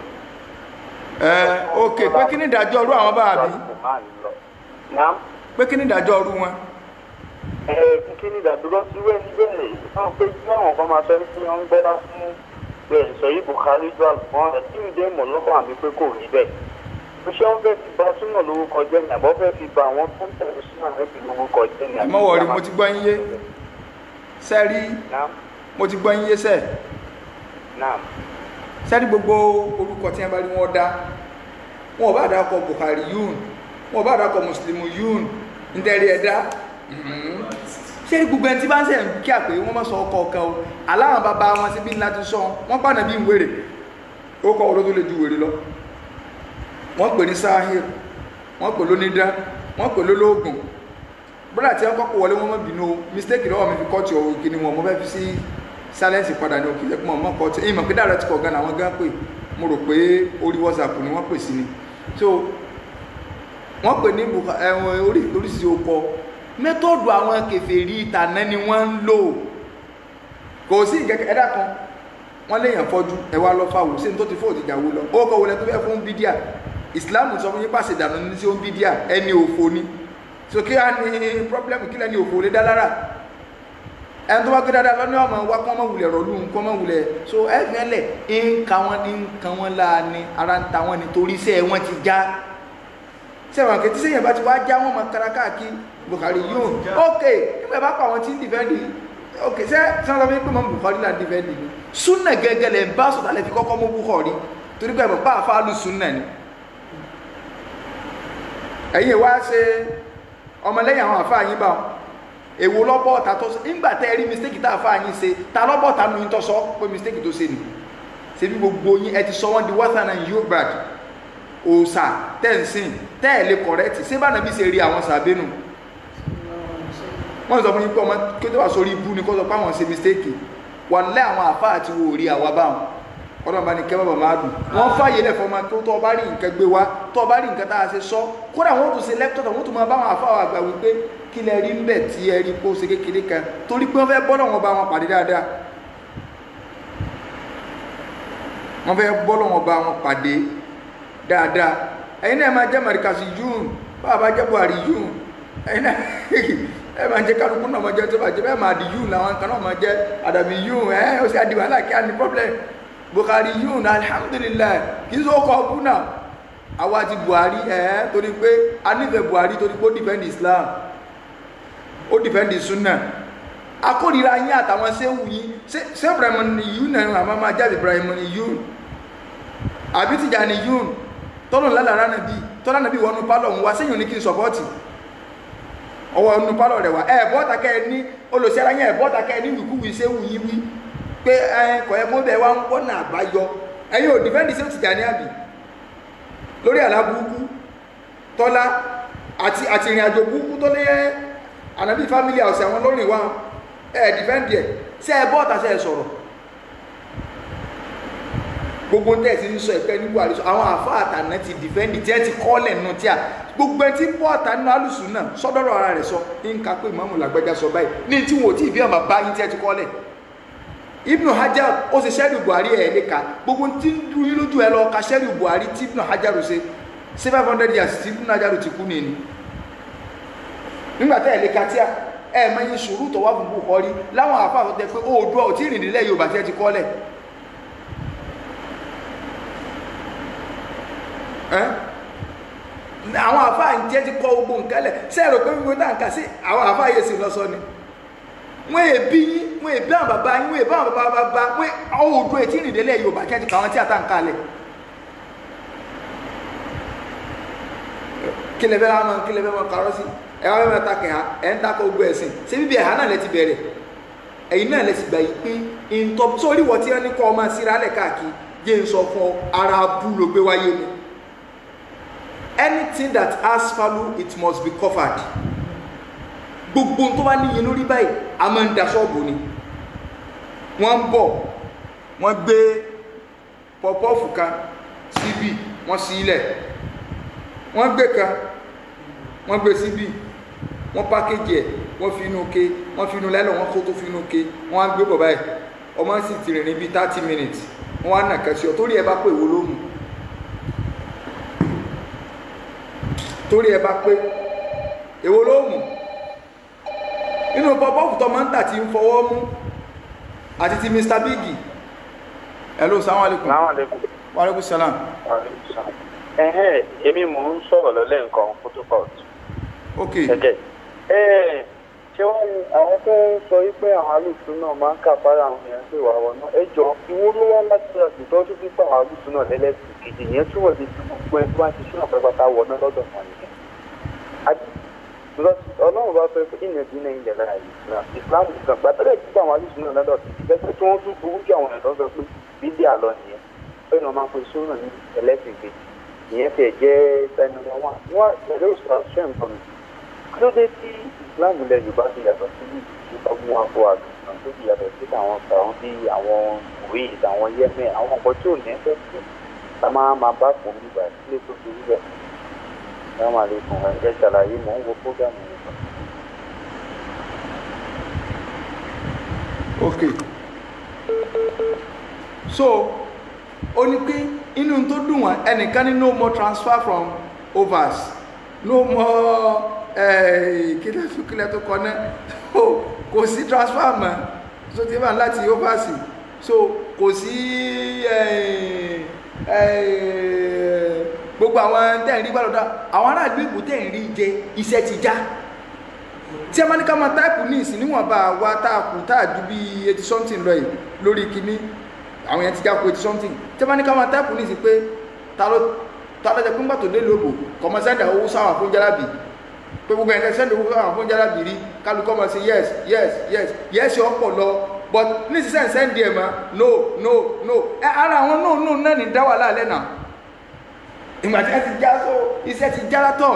ẹ ok pé kí ni ìdájọ́ ọrú àwọn bá àbí Naam. pé kí ni ìdájọ́ ọrú wọn Ẹ kí ni ìdádúró sí wẹ́ẹ̀ níbẹ̀ náà pé kí àwọn kan máa sọ pé wọ́n ń gbẹ́dá fún bẹ́ẹ̀ sọ yìí Buhari jọ àlùfọ́n rẹ̀ tí ìdí ìmọ̀ lọ́kàn àmì pé kò rí bẹ́ẹ̀. Mo ṣé wọ́n fẹ́ fi ba súnà lórúkọ jẹ́ ní àbọ̀ fẹ́ fi ba àwọn tó ń tẹ̀lé súnà rẹ̀ fi lórúkọ jẹ́ ní ẹ mọ̀ wọ̀rí mo ti gbọ́ yín yé sẹ́rí Naam. mo ti gbọ́ yín yé sẹ́ẹ̀ Naam. sẹ́rí gbogbo orúkọ tí wọ́n bá rí wọn dá wọn ò bá dákọ̀ Buhari yún wọn ò bá dákọ̀ Muslimu yún ntẹ̀rí ẹ̀dá sẹ́rí gbogbo ẹni tí bá ń sẹ̀ ń kí àpè wọ́n mọ̀ sọ ọkọ̀ ọ̀kan o aláwọn bàbá wọn síbí ńlá ti sọ wọ́n pàdé bí wèrè ó kọ́ olótó lè ju wèrè lọ wọ́n pè ní sahir wọ́n pè lónídá wọ́n pè lólógùn bọ́dà tí wọ́n kọ́kọ́ wọlé wọ́n mọ̀ bínú o mistake lọ́wọ́ mi fi kọ́ tí o kìíní wọn mo fẹ́ fi sí silence padà ní òkè lẹ́kùn mọ̀ kọ́ tí èyí mọ̀ pé dára ti kọ̀ gan àwọn gan pè mo rò pé orí whatsapp ni wọ́n pè sí ni so wọ́n pè ní Buha- ẹ̀wọ̀n orí oríṣiríṣi okọ mẹ́tọ́ọ̀dù àwọn kèfèrí ìtànà ni wọ́n ń lò kò sí ìkẹ́kẹ́ ẹ̀dá kan wọ́n léèyàn fọ́jú ẹwà lọ fáwọ̀ sí ní tó ti fóòtì ìjàwó lọ ó kọ́ wọlé tó fẹ́ fún bídíà ìsìláàmù sọ fún yín pàṣẹ ìdànù ní sí ó ń bídíà ẹni òfo ni so kí á ní pọ́blẹ́mù kí lẹ́ni òfo lé dá lára ẹni tó bá gbé dáadáa lọ́ní ọmọ wa kọ́ mọ́ wulẹ̀ rọ̀lú kọ́ mọ́ wulẹ̀ so ẹ̀fìn ẹlẹ̀ ń ka wọn ní ń kan wọn láà ní ara ń ta wọn ní torí iṣẹ́ wọn ti já sẹ́wọ̀n kẹ́tí sẹ́yìn bá ti wá já wọn mọ kára káàkiri Buhari yóò ok nígbà bá pa àwọn tí ń dìfẹ́ndì ok sẹ́ sọ́nà fi pé mọ́ Buhari là ń dìfẹ́ndì ni súnà gẹ́gẹ́ lẹ̀ ń bá sọ̀tà lẹ́ fi kọ́kọ́ mú Buhari torí pé bá àfáàlù súnà ni ẹ̀yin wá ṣe ọmọlẹ́yìn àwọn àfáà yín bá wọn èwo lọ́bọ̀ ọ̀tá tó sọ nígbà tẹ́ ẹ rí mistake tá àfáà yín ṣe ta lọ́bọ̀ ọ̀tá nu yín tó sọ pé mistake tó ṣe ni ṣe bí gbogbo yín ẹ ti sọ wọ́n di western and yorùbá òòsà tẹ́ǹsìn tẹ́ẹ̀lé kọ̀rẹ́tì ṣé bá nàbí ṣe rí àwọn sàbẹ́nu wọ́n sọ fún yín pé ọmọ kí tó wà sórí ibú ni kó sọ pé àwọn ṣe mistake wà lẹ́ àwọn àfá àti wo rí àwa báwọn ọlọ́run bá ní kẹ́ bàbá máa dùn wọ́n fàyè lẹ̀ fọmọ tó tọ́ bá rí nǹkan gbé wá tọ́ bá rí nǹkan tá a ṣe sọ kódà wọ́n tún ṣe lẹ́pítọ̀tọ̀ wọ́n tún máa bá àwọn àfá àwọn àgbà wípé kí lẹ rí ń bẹ̀ tí ẹ rí pé ó ṣe kékeré kan torí pé wọ́n fẹ́ bọ́lọ̀ wọn bá wọn pàdé dáadáa wọ́n fẹ́ bọ́lọ̀ wọn bá wọn pàdé dáadáa ẹ̀yin náà máa jẹ́ mọ̀ríkàsì yún báwa bá jẹ́ buhari yún ẹ̀yin náà ẹ máa jẹ́ kálukú náà máa jẹ́ tó bá jẹ́ bẹ́ẹ̀ máa di yún làwọn kan náà máa jẹ́ àdàbí yún ẹ̀ ó sì àdìbò aláàkí àní problem buhari yún alhamdulilayi kì í sọ ọkọ̀ ọ̀bùn náà àwa ti buhari ẹ̀ torí pé a nífẹ̀ẹ́ buhari torí pé ó defend islam ó defend sunna akórira yín àtàwọn sẹ́wù yín ṣé ibrahim ni yún náà àmọ́ máa jáde ibrahim ni yún àbí tìjà ni yún tọ́lọ̀ lálára nàbí tọ́lá nàbí wọnú pálọ̀ ń wá séyìn ní kí n sọpọ́tì ọwọ́ ọnú pálọ̀ rẹ̀ wá ẹ̀ bọ́ta kẹ́ ẹ ní olùsí ara yẹn ẹ̀ bọ́ta kẹ́ ẹ ní wìkúwì ṣé wù yí wí pé ẹ kọ̀ ẹ mọ́bẹ̀ wá ń wọ́nà àbáyọ ẹ̀yin ò dìfẹ́ǹdì sí tìjà ní àbí lórí àlá burúkú tọ́lá àti àti ìrìn àjò burúkú tó lé ànábì family house àwọn lórí wa ẹ̀ dìfẹ́ǹdì ẹ̀ ṣé ẹ bọ́ta ṣe ẹ sọ̀rọ̀ gbogbo ń tẹ̀sí ń sọ ìpẹ́ ní buhari sọ àwọn àfa àtàná ti dìfẹ́ǹdì tí ẹ ti kọ́lẹ̀ nù tí a gbogbo ẹ ti bọ́ àtàná alùsùn náà sọ́dọ̀rọ̀ ara rẹ̀ sọ ń ka pé ìmáàmù làgbẹ́jà sọ báyìí ní tí wọn ò tí ì bí ọmọ bá yín tí ẹ ti kọ́lẹ̀ ibnu hajar ó ṣe sẹ́rì buhari ẹ̀ lè ka gbogbo tí ń dún yín lójú ẹ lọ ka sẹ́rì buhari tí ibnu hajar ṣe sí five hundred years tí ibnu hajar ti kú nìyí nígbà tẹ́ ẹ̀ lè ka tí a ẹ̀ mọ iye sùúrù tó wà fún buhari láwọn àfa àtọ́tẹ pé oòdùà ò tí ì rìn nílẹ̀ yorùbá tí ẹ ti kọ́lẹ̀ ẹ́ àwọn àfa àǹjẹ́ ti kọ́ gbogbo nǹkan lẹ̀ sẹ́ẹ̀rọ̀ pé gbogbo náà kà sí àwọn àfa yẹn sì lọ́sọ ni wọ́n èbí yín wọ́n èbí àwọn bàbá yín wọ́n èbí àwọn bàbá bàbá wọ́n oòdùà ètí ìrìn nílẹ̀ yorùbá tí ẹ ti kà wọ́n tí a ta ń kalẹ̀ kí lè fẹ́ máa kí lè fẹ́ máa karọ́ sí ẹ wá fẹ́ máa ta kẹ̀há ẹ̀ ń takọ̀ gbogbo ẹ̀sìn ṣé bíbí ẹ̀há náà lẹ ti bẹ̀rẹ̀ ẹ̀yin náà lẹ ti gbà yìí pé ìntọ́ sórí wọ́n tí wọ́n ní kọ́ ọmọ síra lẹ̀ káàkiri jẹ́ ń sọ fún ọ ara bú ló gbé wáyé ni anything that has value it must be covered gbogbo tó bá níye lórí báyìí a máa ń da ṣọ́ọ̀bù ni wọ́n ń bọ̀ wọ́n gbé pọ̀pọ́ọ̀fù kan síbí wọ́n sí ilẹ̀ wọ́n gbé kan wọ́n gbé síbí wọ́n pákéjì ẹ̀ wọ́n fi inú ke wọ́n fi inú lẹ́lọ̀ wọ́n kó tó fi inú ke wọ́n á gbé bọ̀ báyìí ọmọ sì ti rìn ní bíi thirty minutes wọ́n á nà kẹ́sì ọ̀ torí ẹ bá pé èwo ló mú torí ẹ bá pé èwo ló mú inú pọpọ́ọ̀fù tó máa ń tà tí ń fọwọ́ mú àti ti Mr Biggy hello salaam alaikum Assalamu alaikum. wa alaikum salam ẹ̀hẹ́n èmi mò ń sọ̀rọ̀ lọ́lẹ́ nǹkan photocort ok gẹ́gẹ́ ẹ̀ ṣé wọ́n ní àwọn tó ń sọ wípé àwọn alùpùpù náà máa ń kà fara àwọn èèyàn pé wà wọ́n náà ẹ jọ ìwọ ló wá láti àtúntò tó fi pa àwọn alùpùpù náà lẹ́lẹ́sìn kejì yẹn túbọ̀ di gbogbo ẹni tó bá ti ṣúná pátápátá wọ̀ náà lọ́dọ̀ wọn nìyẹn. àti ọlọ́run bá fẹ́ pé ìyẹn dín náà ilẹ̀ láàyè islam islam gbàtẹ́lẹ̀ tí àwọn alùpùpù náà lọ́dọ̀ ti fẹ́ pé tí wọ́n tún burú jù àwọn ẹ̀dọ́ sọ pé bídí àlọ́ nìyẹn pé wọ́n máa ń pe sóòrùn ní ẹlẹ́sìn kejì ìyẹn tẹ̀ jẹ́ ẹni wọn wọn pẹ̀lú ìsọ̀rọ̀ṣẹ́ nǹkan mi kí ló dé tí islam ilẹ̀ yorùbá ti yàtọ̀ sí ìtọ́gbọ́n wọn àpò àgùntàn tó ti yàtọ̀ sí àwọn sàrún bí àwọn kuwait àwọn yemen àwọn ọkọ̀ tí ò ní ẹsẹ̀ sí ká máa máa bá fún mi gbà sílé tó fi rí bẹ́ẹ̀ ẹ máa lè fún ẹ ṣàlàyé mò ń wo fúgàmù nípa. ok so ó ní pé inú tó dùn wọn ẹnìkan ní no more transfer from overs no more kílẹ̀ tó kílẹ̀ tó kọ náà so kò sí transfer mọ́ so ti bá láti overs so kò sí gbogbo àwọn tẹ̀ ń rí gbàlódà àwọn aráàlú ìbò tẹ̀ ń rí jẹ iṣẹ́ ti já tí a máa ní ká máa táìpù ní ìsìn níwọ̀nba wa tá a kù tá a ju bí eighty something lọ yìí lórí kínní àwọn yẹn ti já kó eighty something tí a máa ní ká máa táìpù ní ìsìn pé ta ló ta ló jẹ pé ńgbà tó dé lóbò kọmọ sẹ́ndà owó sáwọn fún jálàbì pé gbogbo ẹ̀ka sẹ́ndà owó sáwọn fún jálàbì rí kálukọ́ máa ṣe yes yes yes yes ọ̀pọ̀ lọ but ní ìsinsẹ́ sẹ́ndì ẹ̀ máa no no no ẹ ara àwọn no no náà ní dá wà láàlẹ́ náà ìgbà tí wọ́n ti já so iṣẹ́ ti já látọ̀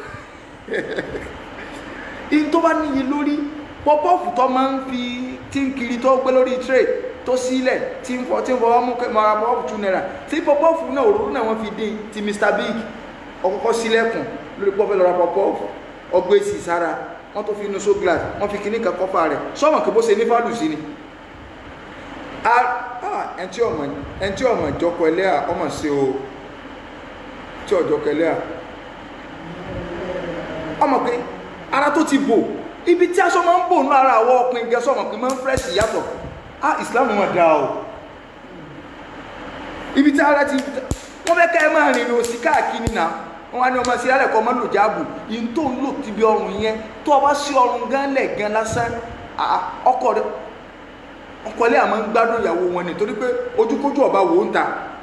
in tó bá níye lórí pọ́pọ́ọ̀fù tó máa ń fi tí ń kiri tó gbé lórí tray tó sílẹ̀ tí ń fọ tí ń fọwọ́ mú mara pọ́pọ́ọ̀fù two naira tí pọ́pọ́ọ̀fù náà òróró náà wọ́n fi dín ti Mr Big ọkọ̀kọ́ sílẹ̀kùn lórí pọ́pẹ́ lọ́ra pọ́pọ́ọ̀fù ọgbẹ́ sí sára wọ́n tó fi inú so glass wọ́n fi kíní kan kọ́fà rẹ̀ sọ́mọ̀ kí bó ṣe ní fálù sí ni ẹntí ọmọ ẹntí ọmọ ìjọkọ ẹlẹ́à ọmọ sí o tí ọjọkọ ẹlẹ́à ọmọ pé ara tó ti bò ibi tí aṣọ máa ń bò ní ara àwọ̀ ọkùnrin gẹ́sọ́ ọmọ pé máa ń fẹ́ẹ̀sì yàtọ̀ ah Islam wọn dá o ibi tí ara ti wọ́n fẹ́ ká ẹ máa rìnrìn òsì káàkiri náà wọ́n wá ní ọmọ sí alẹ́ kọ́ ọmọ lò jáàbù yìí tó ń lò ti bí ọrùn yẹn tó o bá sí ọrùn gan lẹ̀ gan lásán ọkọ rẹ ọkọ ilé àmọ́ ń gbádùn ìyàwó wọn nítorí pé ojúkójú ọba wò ń ta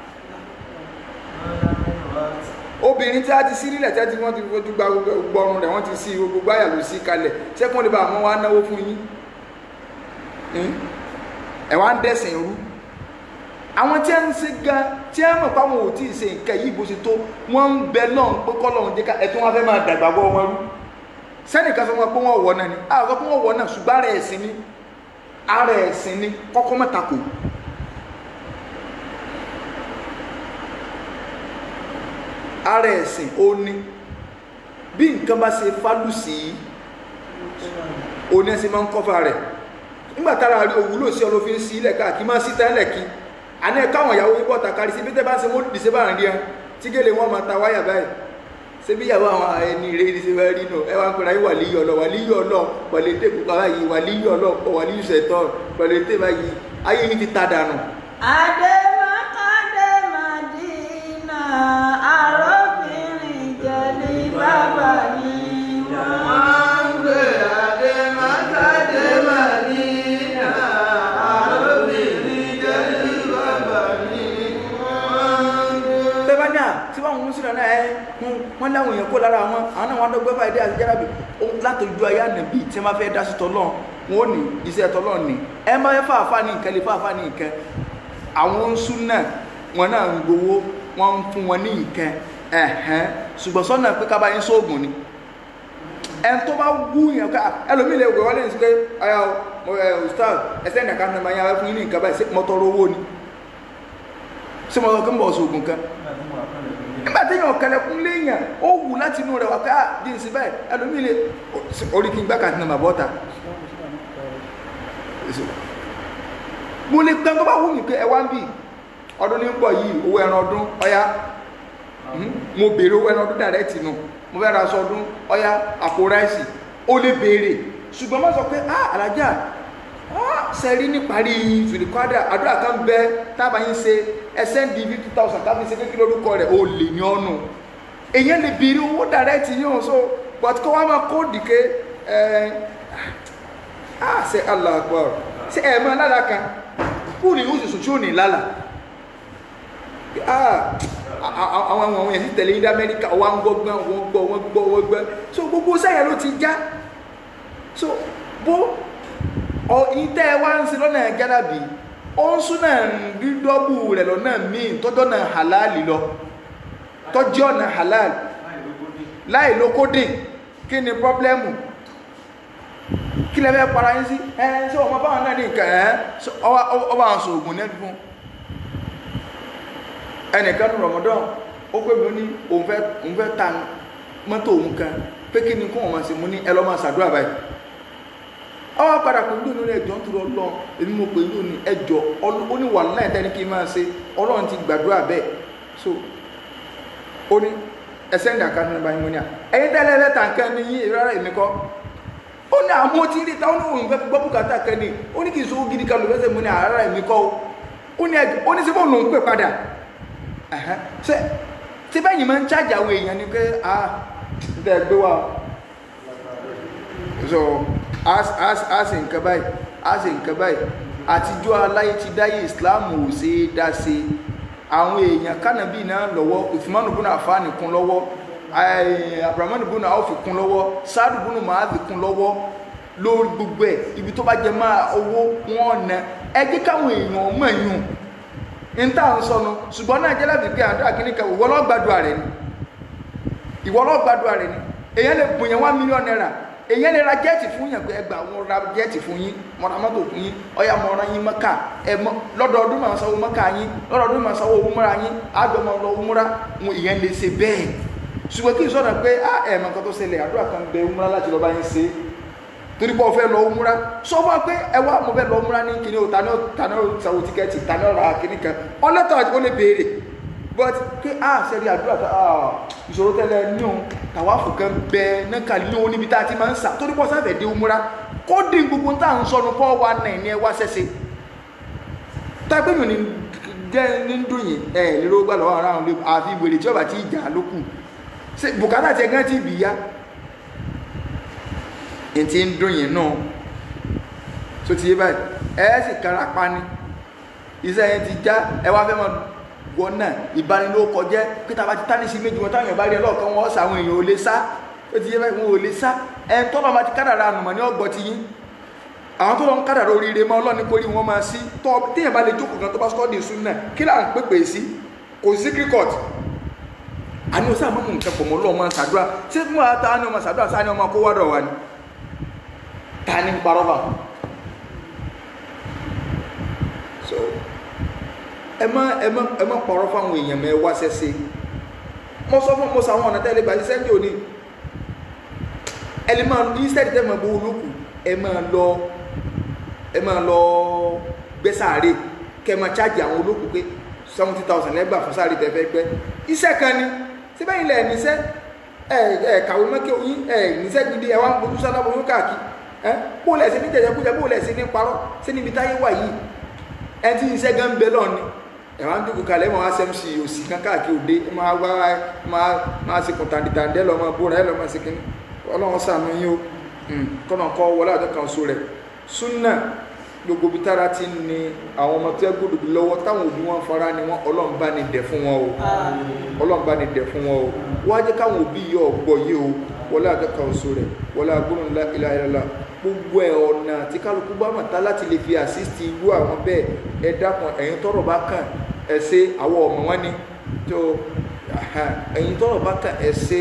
obìnrin tí a ti sí nílẹ̀ tí a ti wọ́n ti fojú gba gbọ́run rẹ̀ wọ́n ti sí gbogbo àyà ló sí kalẹ̀ sẹ́kùn lè bá àwọn wa náwó fún yín ẹ̀ wá ń dẹ̀sìn rú àwọn tí a ń ṣe gan tí a mọ̀ páwọn ò tí ì ṣe nǹkan yìí bó ṣe tó wọ́n ń bẹ lọ́n pé kọ́lọ́run jẹ́ ká ẹ̀tún wọn fẹ́ máa dàgbà bọ́ wọn rú sẹ́nìkan sọ wọn pé wọ́n wọ̀ náà ni àwọn sọ pé wọ́n wọ̀ náà ṣùgbọ́n ara ẹ̀sìn ni ara ẹ̀sìn ni kọ́kọ́ mọ́ta kò ara ẹ̀sìn ó ní bí nǹkan bá ṣe fálù sí òní ẹ̀sìn máa ń kọ́fà rẹ̀ nígbà tára rí òwúlò sí ọlọ́fin sí ilẹ̀ káàkiri máa sí tẹ́lẹ̀ kí àní ẹ̀ka àwọn ìyàwó yìí bọ́ta kárí sí bí tẹ́ bá ń ṣe mọ́lùdì sí bá ń rí ẹ tí gèlè wọn máa ta wáyà báyìí ṣé bí ìyàwó àwọn ẹni rẹ ní ṣe fẹ́ rí nù ẹ wá ń pera yín wà líyọ̀ lọ wà líyọ̀ lọ pẹ̀lú ètè pupa báyìí wà líyọ̀ lọ wà líyọ̀ ṣẹ̀tọ́ pẹ̀lú ètè báyìí ayé yín ti ta dànù. Adémákàdé Màdínà, àròbìnrin jẹ̀lí bàbá ni wọ́n. gbé adé mákàdé màdínà àròbìnrin jẹ́lí bàbá ní wọ́n gbé. tẹ́bánà tí wọ́n ń sílẹ̀ náà ẹ́ wọ́n láwọn èèyàn kó lára wọn àwọn náà wọ́n á dọ́gbẹ́ fàìdí àti járábì látọjú ayé ànàbí tí wọ́n bá fẹ́ dá sí tọ́lọ́ wọn ò ní iṣẹ́ tọ́lọ́ ní ẹ máa fẹ́ fàáfà ní nǹkan lè fàáfà ní nǹkan àwọn ń sún náà wọn náà ń gbowó wọn ń fún wọn ní nǹkan ẹ̀hẹ́n ṣùgbọ́n sọ́nà pé ká bá yín sóògùn ni ẹn tó bá wú yẹn ká ẹlòmíì lè gbé wọlé ní sí pé ọyà mo ẹ ustaz ẹsẹ nìkan ní ma yà wá fún yín ní nǹkan báyìí ṣé mo tọrọ owó ni ṣé mo sọ pé mo bọ̀ sóògùn kan nígbà tí yàn kẹlẹkùn léèyàn ó wù láti inú rẹ wá ká jíǹsì báyìí ẹlòmíì lè orí kí n gbá kàtí nàmà bọ́ta mo lè gbẹ́ tó bá wù mí pé ẹ wá ń bì ọdún ní ń bọ̀ yìí owó ẹran ọdún ọyá mo béèrè owó ẹran ọdún dàrẹ́tì nù mo fẹ́ ra aṣọ ọdún ọyá àpò ráìsì ó lè béèrè ṣùgbọ́n má sọ pé ah alájà sẹ́rí níparí fìlìkọ́dà àdúrà kan bẹ tábà yín ṣe ẹsẹ̀ ń di fifty thousand tábà yín ṣe kékeré orúkọ rẹ̀ ó lè ní ọ́nù èyàn lè béèrè owó dàrẹ́tì yóò so but kọ́ wá máa kó dìke ẹ̀ ah ṣe Allah akbar ṣe ẹ̀ mọ́ lára kan kúrò ní oṣù tí ò ní lálà ah àwọn àwọn àwọn yẹn ti tẹ̀lé ní amẹ́ríkà wọ́n ń gbọ́ gbọ́n wọ́n gbọ́ wọ́n gbọ́ wọ́n gbọ́ so gbogbo sẹ́yìn ló ti já so bó ọ ìtẹ́ ẹ wá ń sin lọ́nà gádàbí ó ń sún náà rí dọ́bù rẹ̀ lọ́nà míì tọ́jọ́ náà halal lọ tọ́jọ́ náà halal láì ló kódìn kí ni pọ́blẹ́mù kí lẹ fẹ́ para yín sí ẹ ṣé ọmọ báwọn náà ní nǹkan ẹ ọba àwọn sòògùn náà fún ẹnìkan ní rọmọdán ó pè mí ní òun fẹ́ òun fẹ́ ta mọ́tò òun kan pé kí ni kó wọn máa ṣe mú ní ẹ lọ́ máa ṣàdúrà báyìí ọwọ́ padà pé ní òní ẹjọ́ ń tún lọ èmi mo pè ní òní ẹjọ́ ó ní wà láì tẹ́ni kí n máa ṣe ọlọ́run ti gbàdúrà bẹ́ẹ̀ so ó ní ẹsẹ̀ ń dàka nínú báyìí mo ní à ẹ̀yin tẹ́lẹ̀ ẹ̀fẹ́ tà nǹkan ní yín rárá èmi kọ́ ó ní àwọn tí ń rí táwọn òun fẹ́ gbọ́ bùkátà kan ní ó ní kì í sọ́wọ́ gidi kan ló fẹ́ sẹ́ mo ní àrárá èmi kọ́ ó ní ẹjọ́ ó ní síbò lòún pè padà ṣe tí bẹ́yìn máa ń chájà àwọn èèyàn ni pé ah ń tẹ́ gbé wa so a ṣe nǹkan báyìí a ṣe nǹkan báyìí àtijọ́ aláyé ti dáyé islam ò ṣe é dá ṣe àwọn èèyàn kánàbí náà lọ́wọ́ Uthman ibn Affan kún lọ́wọ́ Abdurrahman ibn Awf kún lọ́wọ́ Sa'd ibn Mu'adh kún lọ́wọ́ lórí gbogbo ẹ̀ ibi tó bá jẹ máa owó wọn na ẹ jẹ́ káwọn èèyàn mọ̀ yùn n tá à ń sọnu ṣùgbọ́n náà jẹ́ láti pé àdúrà kìíní kan ìwọ lọ́gbàdúrà rẹ̀ ni ìwọ lọ́gbàdúrà rẹ̀ ni èèyàn lè bùn yẹn one million naira èyàn lè ra jẹ́ẹ̀tì fún yàn pé ẹgbà wọn ra jẹ́ẹ̀tì fún yín mo ra mọ́tò fún yín ọ̀yà mo ra yín mọ́kà ẹ mọ́ lọ́dọọdún máa sanwó mọ́kà yín lọ́dọọdún máa sanwó òmúra yín àjọ máa lọ òmúra wọn èyàn lè ṣe bẹ́ẹ̀ ṣùgbọ́n kí n sọ̀rọ̀ pé á ẹ̀ mọ̀ nǹkan tó ṣẹlẹ̀ àdúrà kan bẹ òmúra láti lọ́ọ́ bá yín ṣe torí pé o fẹ́ lọ òmúra sọ fún wa pé ẹ wá mo fẹ́ lọ òmúra ní kíní o tani o tani o sanwó tíkẹ́ẹ̀tì tani o ra kíní kan ọlọ́tọ̀ o lè béèrè but pé a sẹ́rí àdúrà tó ah ìṣòro tẹ́lẹ̀ ní òun tàwáfù kan bẹ náà ní òun níbi tá a ti máa ń sà torí pọ̀ sáfẹ̀ dé umura kó dín gbogbo tá à ń sọnù fọ́ wa náà ní ẹ wá sẹ́sẹ́ tápé mi ò ní jẹ́ ní dùn yìí ẹ lérò gbà lọ́wọ́ ara àwọn àfi wèrè tí ọba ti jà ló kù ṣe bùkátà tiẹ̀ gán ti bì ya n ti ń dùn yìí náà tó ti yé báyìí ẹ sì kára pa ni iṣẹ́ yẹn ti já ẹ wá fẹ́ mọ́ wọn náà ìbanilókọjẹ́ pété abá ti tá ní sí méjì wọn táwọn èèyàn bá rí ẹ lọ́ọ̀kan wọn ọ̀sà àwọn èèyàn ò lè sá ó ti yé báyìí wọn ò lè sá ẹn tọ́lọ́ máa ti kádàrà ànùmọ̀ ní ọgbọ́n ti yín àwọn tó lọ ń kádàrà oríire mọ́ ọlọ́ni kórì wọn máa sí tọ́ téèyàn bá lè jókòó kan tó bá sọ́ọ́ di sùn náà kí là ń pèpè sí kò sí kíríkọ̀t àní o sáà mọ̀ nǹkan pọ̀ mọ́ lọ́wọ́ máa ń sàdúrà ṣé fún wa ta ni ọmọ sàdúrà sáà ni ọmọ kó wádọ̀ wa ni ta ni ń parọ́ bá so ẹ má ẹ má ẹ má pọ̀rọ̀ fáwọn èèyàn mẹ́ wá sẹ́sẹ́ mo sọ fún mo sọ àwọn ọ̀nà tẹ́lẹ̀ gbà ṣiṣẹ́ ní òní ẹ lè máa instead tẹ́ máa gbowó lókù ẹ máa lọ ẹ máa lọ gbẹ́ sáré kẹ́ máa chájì àwọn olókù pé seventy thousand lẹ́gbà fún sáré tẹ́ fẹ́ gbẹ́ iṣẹ́ kan ni síbẹ̀ yìí lẹ̀ níṣẹ́ ẹ ẹ kàwé mọ́kẹ́ oyin ẹ níṣẹ́ gidi ẹ wá ń bójú sálábò yóò káàkiri ẹ bó lẹ̀ sí ní jẹjẹkújẹ bó lẹ̀ sí ní parọ́ sí níbi táyé wà yìí ẹ ti iṣẹ́ gan bẹ lọ́ọ̀ ni ẹ wá ń dúkù kalẹ̀ ẹ máa wá sẹ́mùsì òsì kan káàkiri òde ẹ máa wá máa máa ṣe kùntàndìtàndẹ́ lọ́mọ bóra ẹ lọ́mọ sí kíní ọlọ́run sànú yín o kọ́nà kọ́ wọlé àjọ kan so rẹ̀ súnà gbogbo bí tára ti ń ni àwọn ọmọ tó ẹ gbódòdó lọ́wọ́ táwọn òbí wọn fara ni wọn ọlọ́run bá ní dẹ̀ fún wọn o ọlọ́run bá ní dẹ̀ fún wọn o wọ́n á jẹ́ káwọn òbí yìí ọ̀gbọ́ yìí o wọlé àjọ kan so rẹ̀ wọlé agbóhùn ńlá ilá ilá ilá gbogbo ẹ̀ ọ̀nà tí kálukú bá mọ̀ tá láti lè fi àsísítì irú àwọn bẹ́ẹ̀ ẹ dákun ẹ̀yin tọ́rọ̀ bá kàn ẹ ṣe àwọ̀ ọmọ wọn ni tó ẹ̀yin tọ́rọ̀ bá kàn ẹ ṣe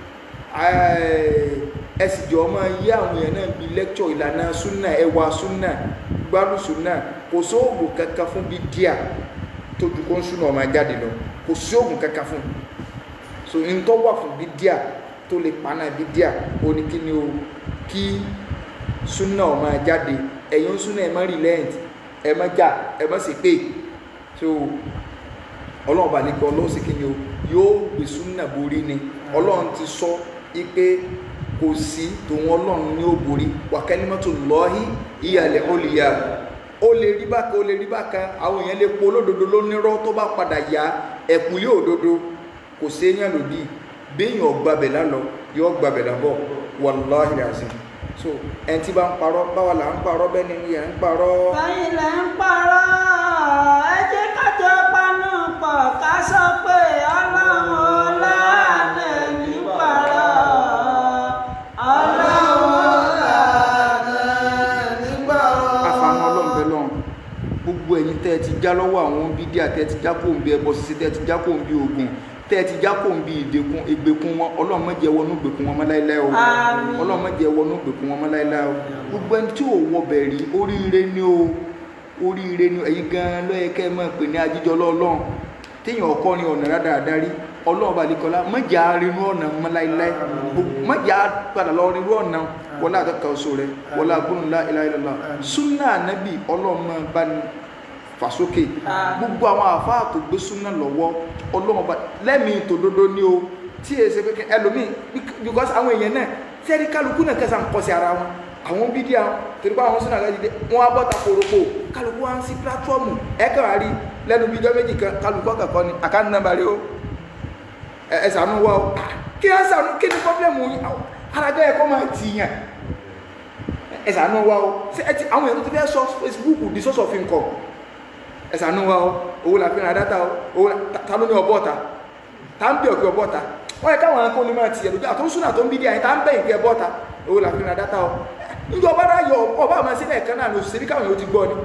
ẹ sì jọ máa yí àwọn èèyàn náà bíi lẹ́kṣọ̀ ìlànà súnà ẹwà súnà gbádùn súnà kò sóògùn kankan fún bíi díà tó ju kó ń súnà ọmọ jáde lọ kò sóògùn kankan fún so n tó wà fún bíi díà tó lè pa náà bíi díà ó ní kí ni o kí súnà ọmọ jáde ẹ̀yin súnà ẹ̀ má relent ẹ̀ má jà ẹ̀ má sì pé so ọlọ́run bá ní kí ọlọ́run sì kí ni o yóò gbé súnà borí ni ọlọ́run ti sọ ipe kò sí tòun ọlọ́run ní ó borí wa kalimatullahi iyal ulya ó lè rí bákan ó lè rí bákan àwọn èèyàn lè po olódodo lónírọ́ tó bá padà yá ẹ̀kúlé òdodo kò séèyàn lòdì béèyàn gbàbẹ̀ lálọ yóò gbàbẹ̀ lábọ̀ wallahi azim so ẹni tí bá ń parọ́ báwa là ń parọ́ bẹ́ẹ̀ ni yẹn ń parọ́. báyìí lẹ́ ń parọ́ ẹ jẹ́ kájọ panu pọ̀ ká sọ pé ọlọ́run ọlá lẹ̀ ní parọ́ ọlọ́run àfààní ọlọ́run bẹ́ẹ̀ lọ́run gbogbo ẹ̀yin tẹ́ ẹ ti já lọ́wọ́ àwọn bídíà tẹ́ ẹ ti já kó ń bí ẹbọ ṣíṣe tẹ́ ẹ ti já kó ń bí ogun tẹ́ ẹ ti já kó ń bí ìdèkùn ìgbèkùn wọn ọlọ́run má jẹ́ wọnú ìgbèkùn wọn mọ́ láéláé o Àmín. ọlọ́run má jẹ́ wọnú ìgbèkùn wọn mọ́ láéláé o gbogbo ẹni tí ò wọ bẹ̀rí oríire ni o oríire ni ẹ̀yin gan-an ló yẹ kẹ́ ẹ máa pè ní ajíjọ lọ́ọ̀lọ́run téèyàn ọkọ ni ọ̀nà rádaràdarí ọlọ́run balẹ̀kọ́lá mọ̀jà rinú ọ̀nà mọ́ láéláé mọ̀jà padà lọ rinú ọ̀nà wọlé àtọ́ka oṣù rẹ wọlé agbóhùnlá ìlàìlọ́lá súnà ànábì ọlọ́run máa bá ní fàsókè gbogbo àwọn àfáà tó gbé súnà lọ́wọ́ ọlọ́run bá lẹ́mìí tòdodo ní o tí èyí ṣe pé ẹlòmíì because àwọn èèyàn náà sẹ́rí kálukú náà kẹsàn án kọ́ sí ara wọn àwọn bídíà torí pé àwọn súnà gájídé wọn á bọ́ta kórópò kálukú wá ń sí pílátífọ́ọ̀mù ẹ̀ka àrí lẹ́nu bíjọ́ méjì kan kálukú ọ̀kọ̀ọ̀kan ni àkáńtì nàmbà rẹ o ẹ ẹ ṣàánú wa o kí ẹ ṣàánú kí ni pọ́blẹ́mù yín arájọ́ ẹ̀kọ́ máa tì yàn ẹ ṣàánú wa o ṣé ẹ ti àwọn èèyàn tó ti fẹ́ sọ Facebook di source of income ẹ ṣàánú wa o owó la fi ra dátà o owó la ta- ta ló ní ọbọ̀ ọ̀ta ta ń bẹ̀ òkè ọbọ̀ ọ̀ta wọ́n yẹ káwọn akóni máa ti ẹ̀lójú àtúnṣúná tó ń bí díẹ̀ yẹn ta ń bẹ̀ ìpè ẹbọ̀ ọ̀ta owó la fi ra dátà o níjọ ọba náà yọ ọba àmọ́ sílẹ̀ kan náà ló ṣe bí káwọn yóò ti gbọ́ ni.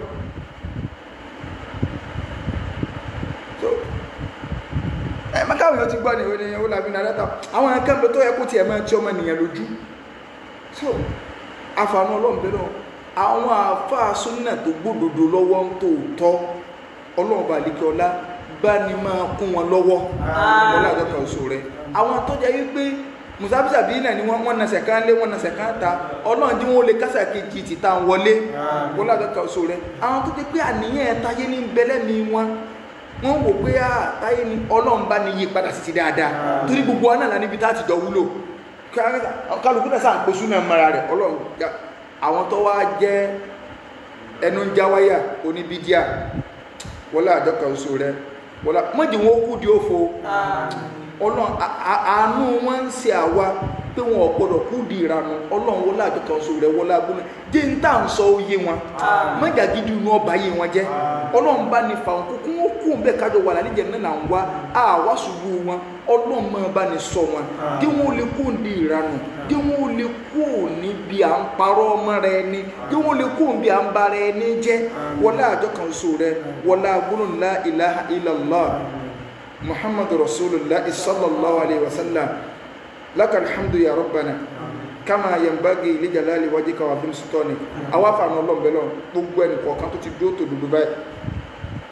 So, ẹ má káwọn yóò ti gbọ́ ni ìwé ni owó la fi ra dátà àwọn akẹ́kọ̀ọ́ tó yẹ kó tiẹ̀ máa ti ọmọ nìyẹn lójú so àfààní ọlọ́run bẹ́ẹ̀ náà àwọn àáfàá súnà tó gbódòdó lọ́wọ́ ń tó tọ́ ọlọ́run bá lè kí ọlá bá ní máa kún wọn lọ́wọ́ ọlá àjọkà oṣù rẹ àwọn tó jẹ́ wípé musabisabi náà ni wọ́n wọ́n nasẹ̀ kan lé wọ́n nasẹ̀ kan ta ọlọ́run tí wọ́n lè kásà kejì ti ta wọlé ọlá àjọkà oṣù rẹ àwọn tó jẹ́ pé àníyàn ẹ̀ táyé ní bẹ́lẹ́mi wọn wọ́n wò pé à táyé ni ọlọ́run bá ní yí padà sí ti dáadáa torí gbogbo wa náà lá níbi tá a ti jọ wúlò kálukú náà sáà ń pèsè náà mara rẹ̀ ọlọ́run já àwọn tó wá jẹ́ ẹnu ń jáwáyà oníbídíà wọlé àjọkà oṣù rẹ wọlé mọ́jì wọn kú di òfo ọlọ́run à- à- àánú wọn ń ṣe àwa pé wọn ò gbọdọ̀ kú di ìranu ọlọ́run wọlé àjọkà oṣù rẹ wọlé agbóná jẹ́ ń tà ń sọ oyé wọn mọ́jà gidi inú ọba yé wọn jẹ́ ọlọ́run bá ní fa òkú kún ó kú bẹ́ẹ̀ kájọ wà lálẹ́ náà là ń wá àwa ṣubú wọn ọlọ́run máa bá ní sọ wọn kí wọ́n lè kú ní ìranù kí wọ́n lè kú níbi à ń parọ́ ọmọ rẹ ni kí wọ́n lè kú níbi à ń bara ẹni jẹ́ wọlé àjọ kan oṣù rẹ wọlé agbóhùn la ilaha illallah muhammadu rasulillah sallallahu alayhi wa sallam laka alhamdu ya rabbana kama yanbaghi li jalali wajhika wa azim sultanik àwa fàánù ọlọ́run bẹ́ẹ̀ lọ gbogbo ẹnì kọ̀ọ̀kan tó ti dúró tó dúdú báyìí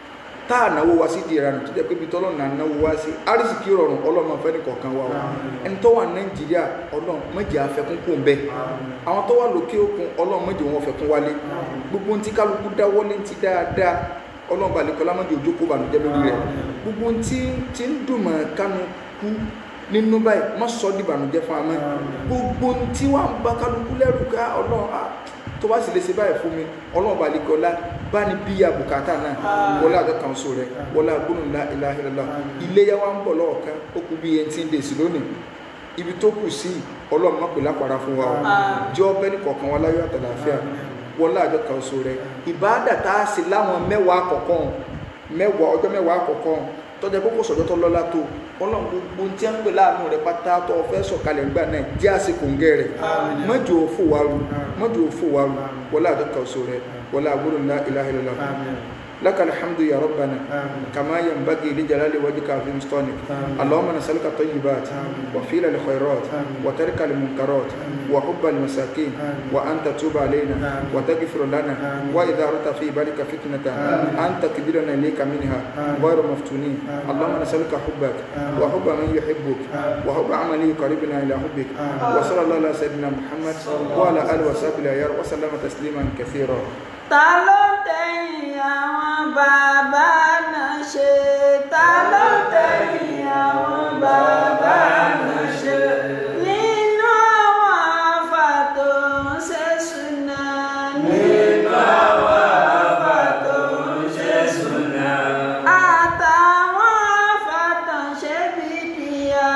tá à náwó wá sí di ìranù tó jẹ́ pé ibi tọ́lọ́ náà náwó wá sí arísìkí rọrùn ọlọ́run fẹ́ ní kọ̀ọ̀kan wa o ẹni tó wà nàìjíríà ọlọ́run mọ̀jẹ̀ afẹ́kún kò ń bẹ àwọn tó wà lókè òkun ọlọ́run mọ̀jẹ̀ wọn fẹ́kún wálé gbogbo ntí kálukú dáwọ́lé ntí dáadáa ọlọ́run balẹ̀ kọ́lá mọ̀jẹ̀ òjò kó bànújẹ́ lórí rẹ̀ gbogbo ntí tí ń dùn mọ́ kánú kú nínú báyìí má sọ di ìbànújẹ́ fún amẹ́ gbogbo ntí wà ń bá kálukú lẹ́rù ká ọlọ́run ah, tó bá sì lè ṣe báyìí fún mi ọlọ́run balẹ̀ kọ́lá bá ní bí àbùkátà náà wọlé àjọ kan so rẹ wọlé agbóhùn ńlá ìlàhìlélá iléyà wa ń bọ̀ lọ́ọ̀kan ó kú bí eighteen days lónìí ibi tó kù sí ọlọ́run má pè lápára fún wa o jẹ́ ọbẹ̀ ní kọ̀ọ̀kan wa láyọ̀ àtàlàáfíà wọlé àjọ kan so rẹ ìbáàdà tá a sì láwọn mẹ́wàá àkọ́kọ́ mẹ́wàá ọjọ́ mẹ́wàá àkọ́kọ́ tọ́jà kókó sọ̀jọ́ tó lọ́lá tó ọlọ́run gbogbo tí a ń pè láàánú rẹ pátá tó o fẹ́ sọ̀kalẹ̀ ńgbà náà jẹ́ àsìkò ń gẹ́ rẹ̀ mọ́jọ òfò wa ru mọ́jọ òfò wa ru wọlé àjọ kan so rẹ wọlé agbóhùn ńlá ìlàhìlélá لك الحمد يا ربنا كما ينبغي لجلال وجهك في مستونك اللهم نسألك الطيبات وفيل الخيرات وترك المنكرات وحب المساكين وأن تتوب علينا وتغفر لنا وإذا أردت في بالك فتنة أن تكبرنا إليك منها غير مفتونين اللهم نسألك حبك وحب من يحبك وحب عمل قريبنا إلى حبك وصلى الله على سيدنا محمد وعلى آله وصحبه الأخيار وسلم تسليما كثيرا ta ló tẹ̀yìn àwọn bàbá náà ṣe ta ló tẹ̀yìn àwọn bàbá náà ṣe nínú àwọn afa tó ń ṣe súnà nínú àwọn afa tó ń ṣe súnà àtàwọn afa tó ń ṣe bídíà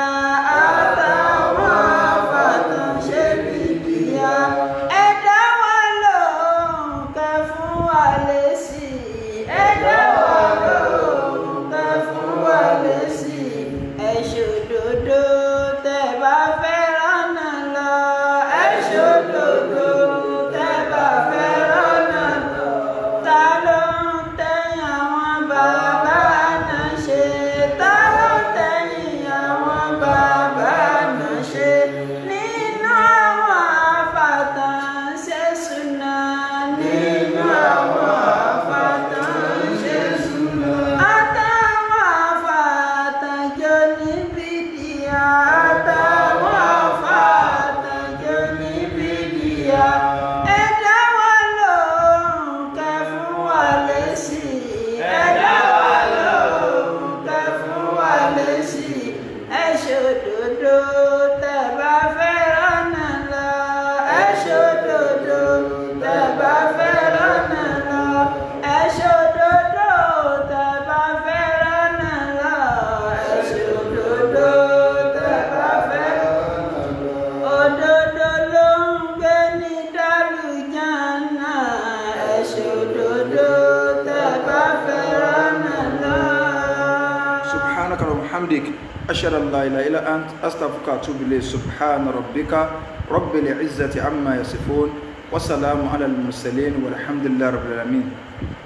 àtàwọn afa tó ń ṣe bídíà ẹ̀dá wa lóhùn kẹ́ fún wa lésì ẹ̀dá wa lóhùn kẹ́ fún wa lésì ẹ ṣòdodo tẹ́ bá fẹ́ rọ́nà lọ ẹ ṣòdodo tẹ́ bá fẹ́ rọ́nà lọ ta ló ń tẹ̀yìn àwọn bàbá náà ṣe ta ló ń tẹ̀yìn àwọn bàbá náà ṣe nínú àwọn àfàtàn ṣe súnà nínú àwọn àfàtàn ṣe súnà àtàwọn àfàtàn jọ ní bídíà àtàwọn àfàtàn jọ ní bídíà ẹ̀dá wa lóhùn kẹ́ fún wa lésì ẹ̀dá wa lóhùn kẹ́ fún wa lésì ẹ ṣòdodo tẹ́ bá fẹ́ rọ́nà lọ ẹ ṣòdodo tẹ́ bá fẹ́ rọ́nà lọ ẹ ṣòdodo tẹ́ bá fẹ́ rọ́nà lọ ẹ ṣòdodo tẹ́ bá fẹ́ rọ́nà lọ òdodo ló ń gbé ní dálùjánà ẹ ṣòdodo tẹ́ bá fẹ́ rọ́nà lọ. سبحانك اللهم وبحمدك أشهد أن لا إله إلا أنت أستغفرك وأتوب إليك سبحان ربك رب العزة عما يصفون وسلام على المرسلين والحمد لله رب العالمين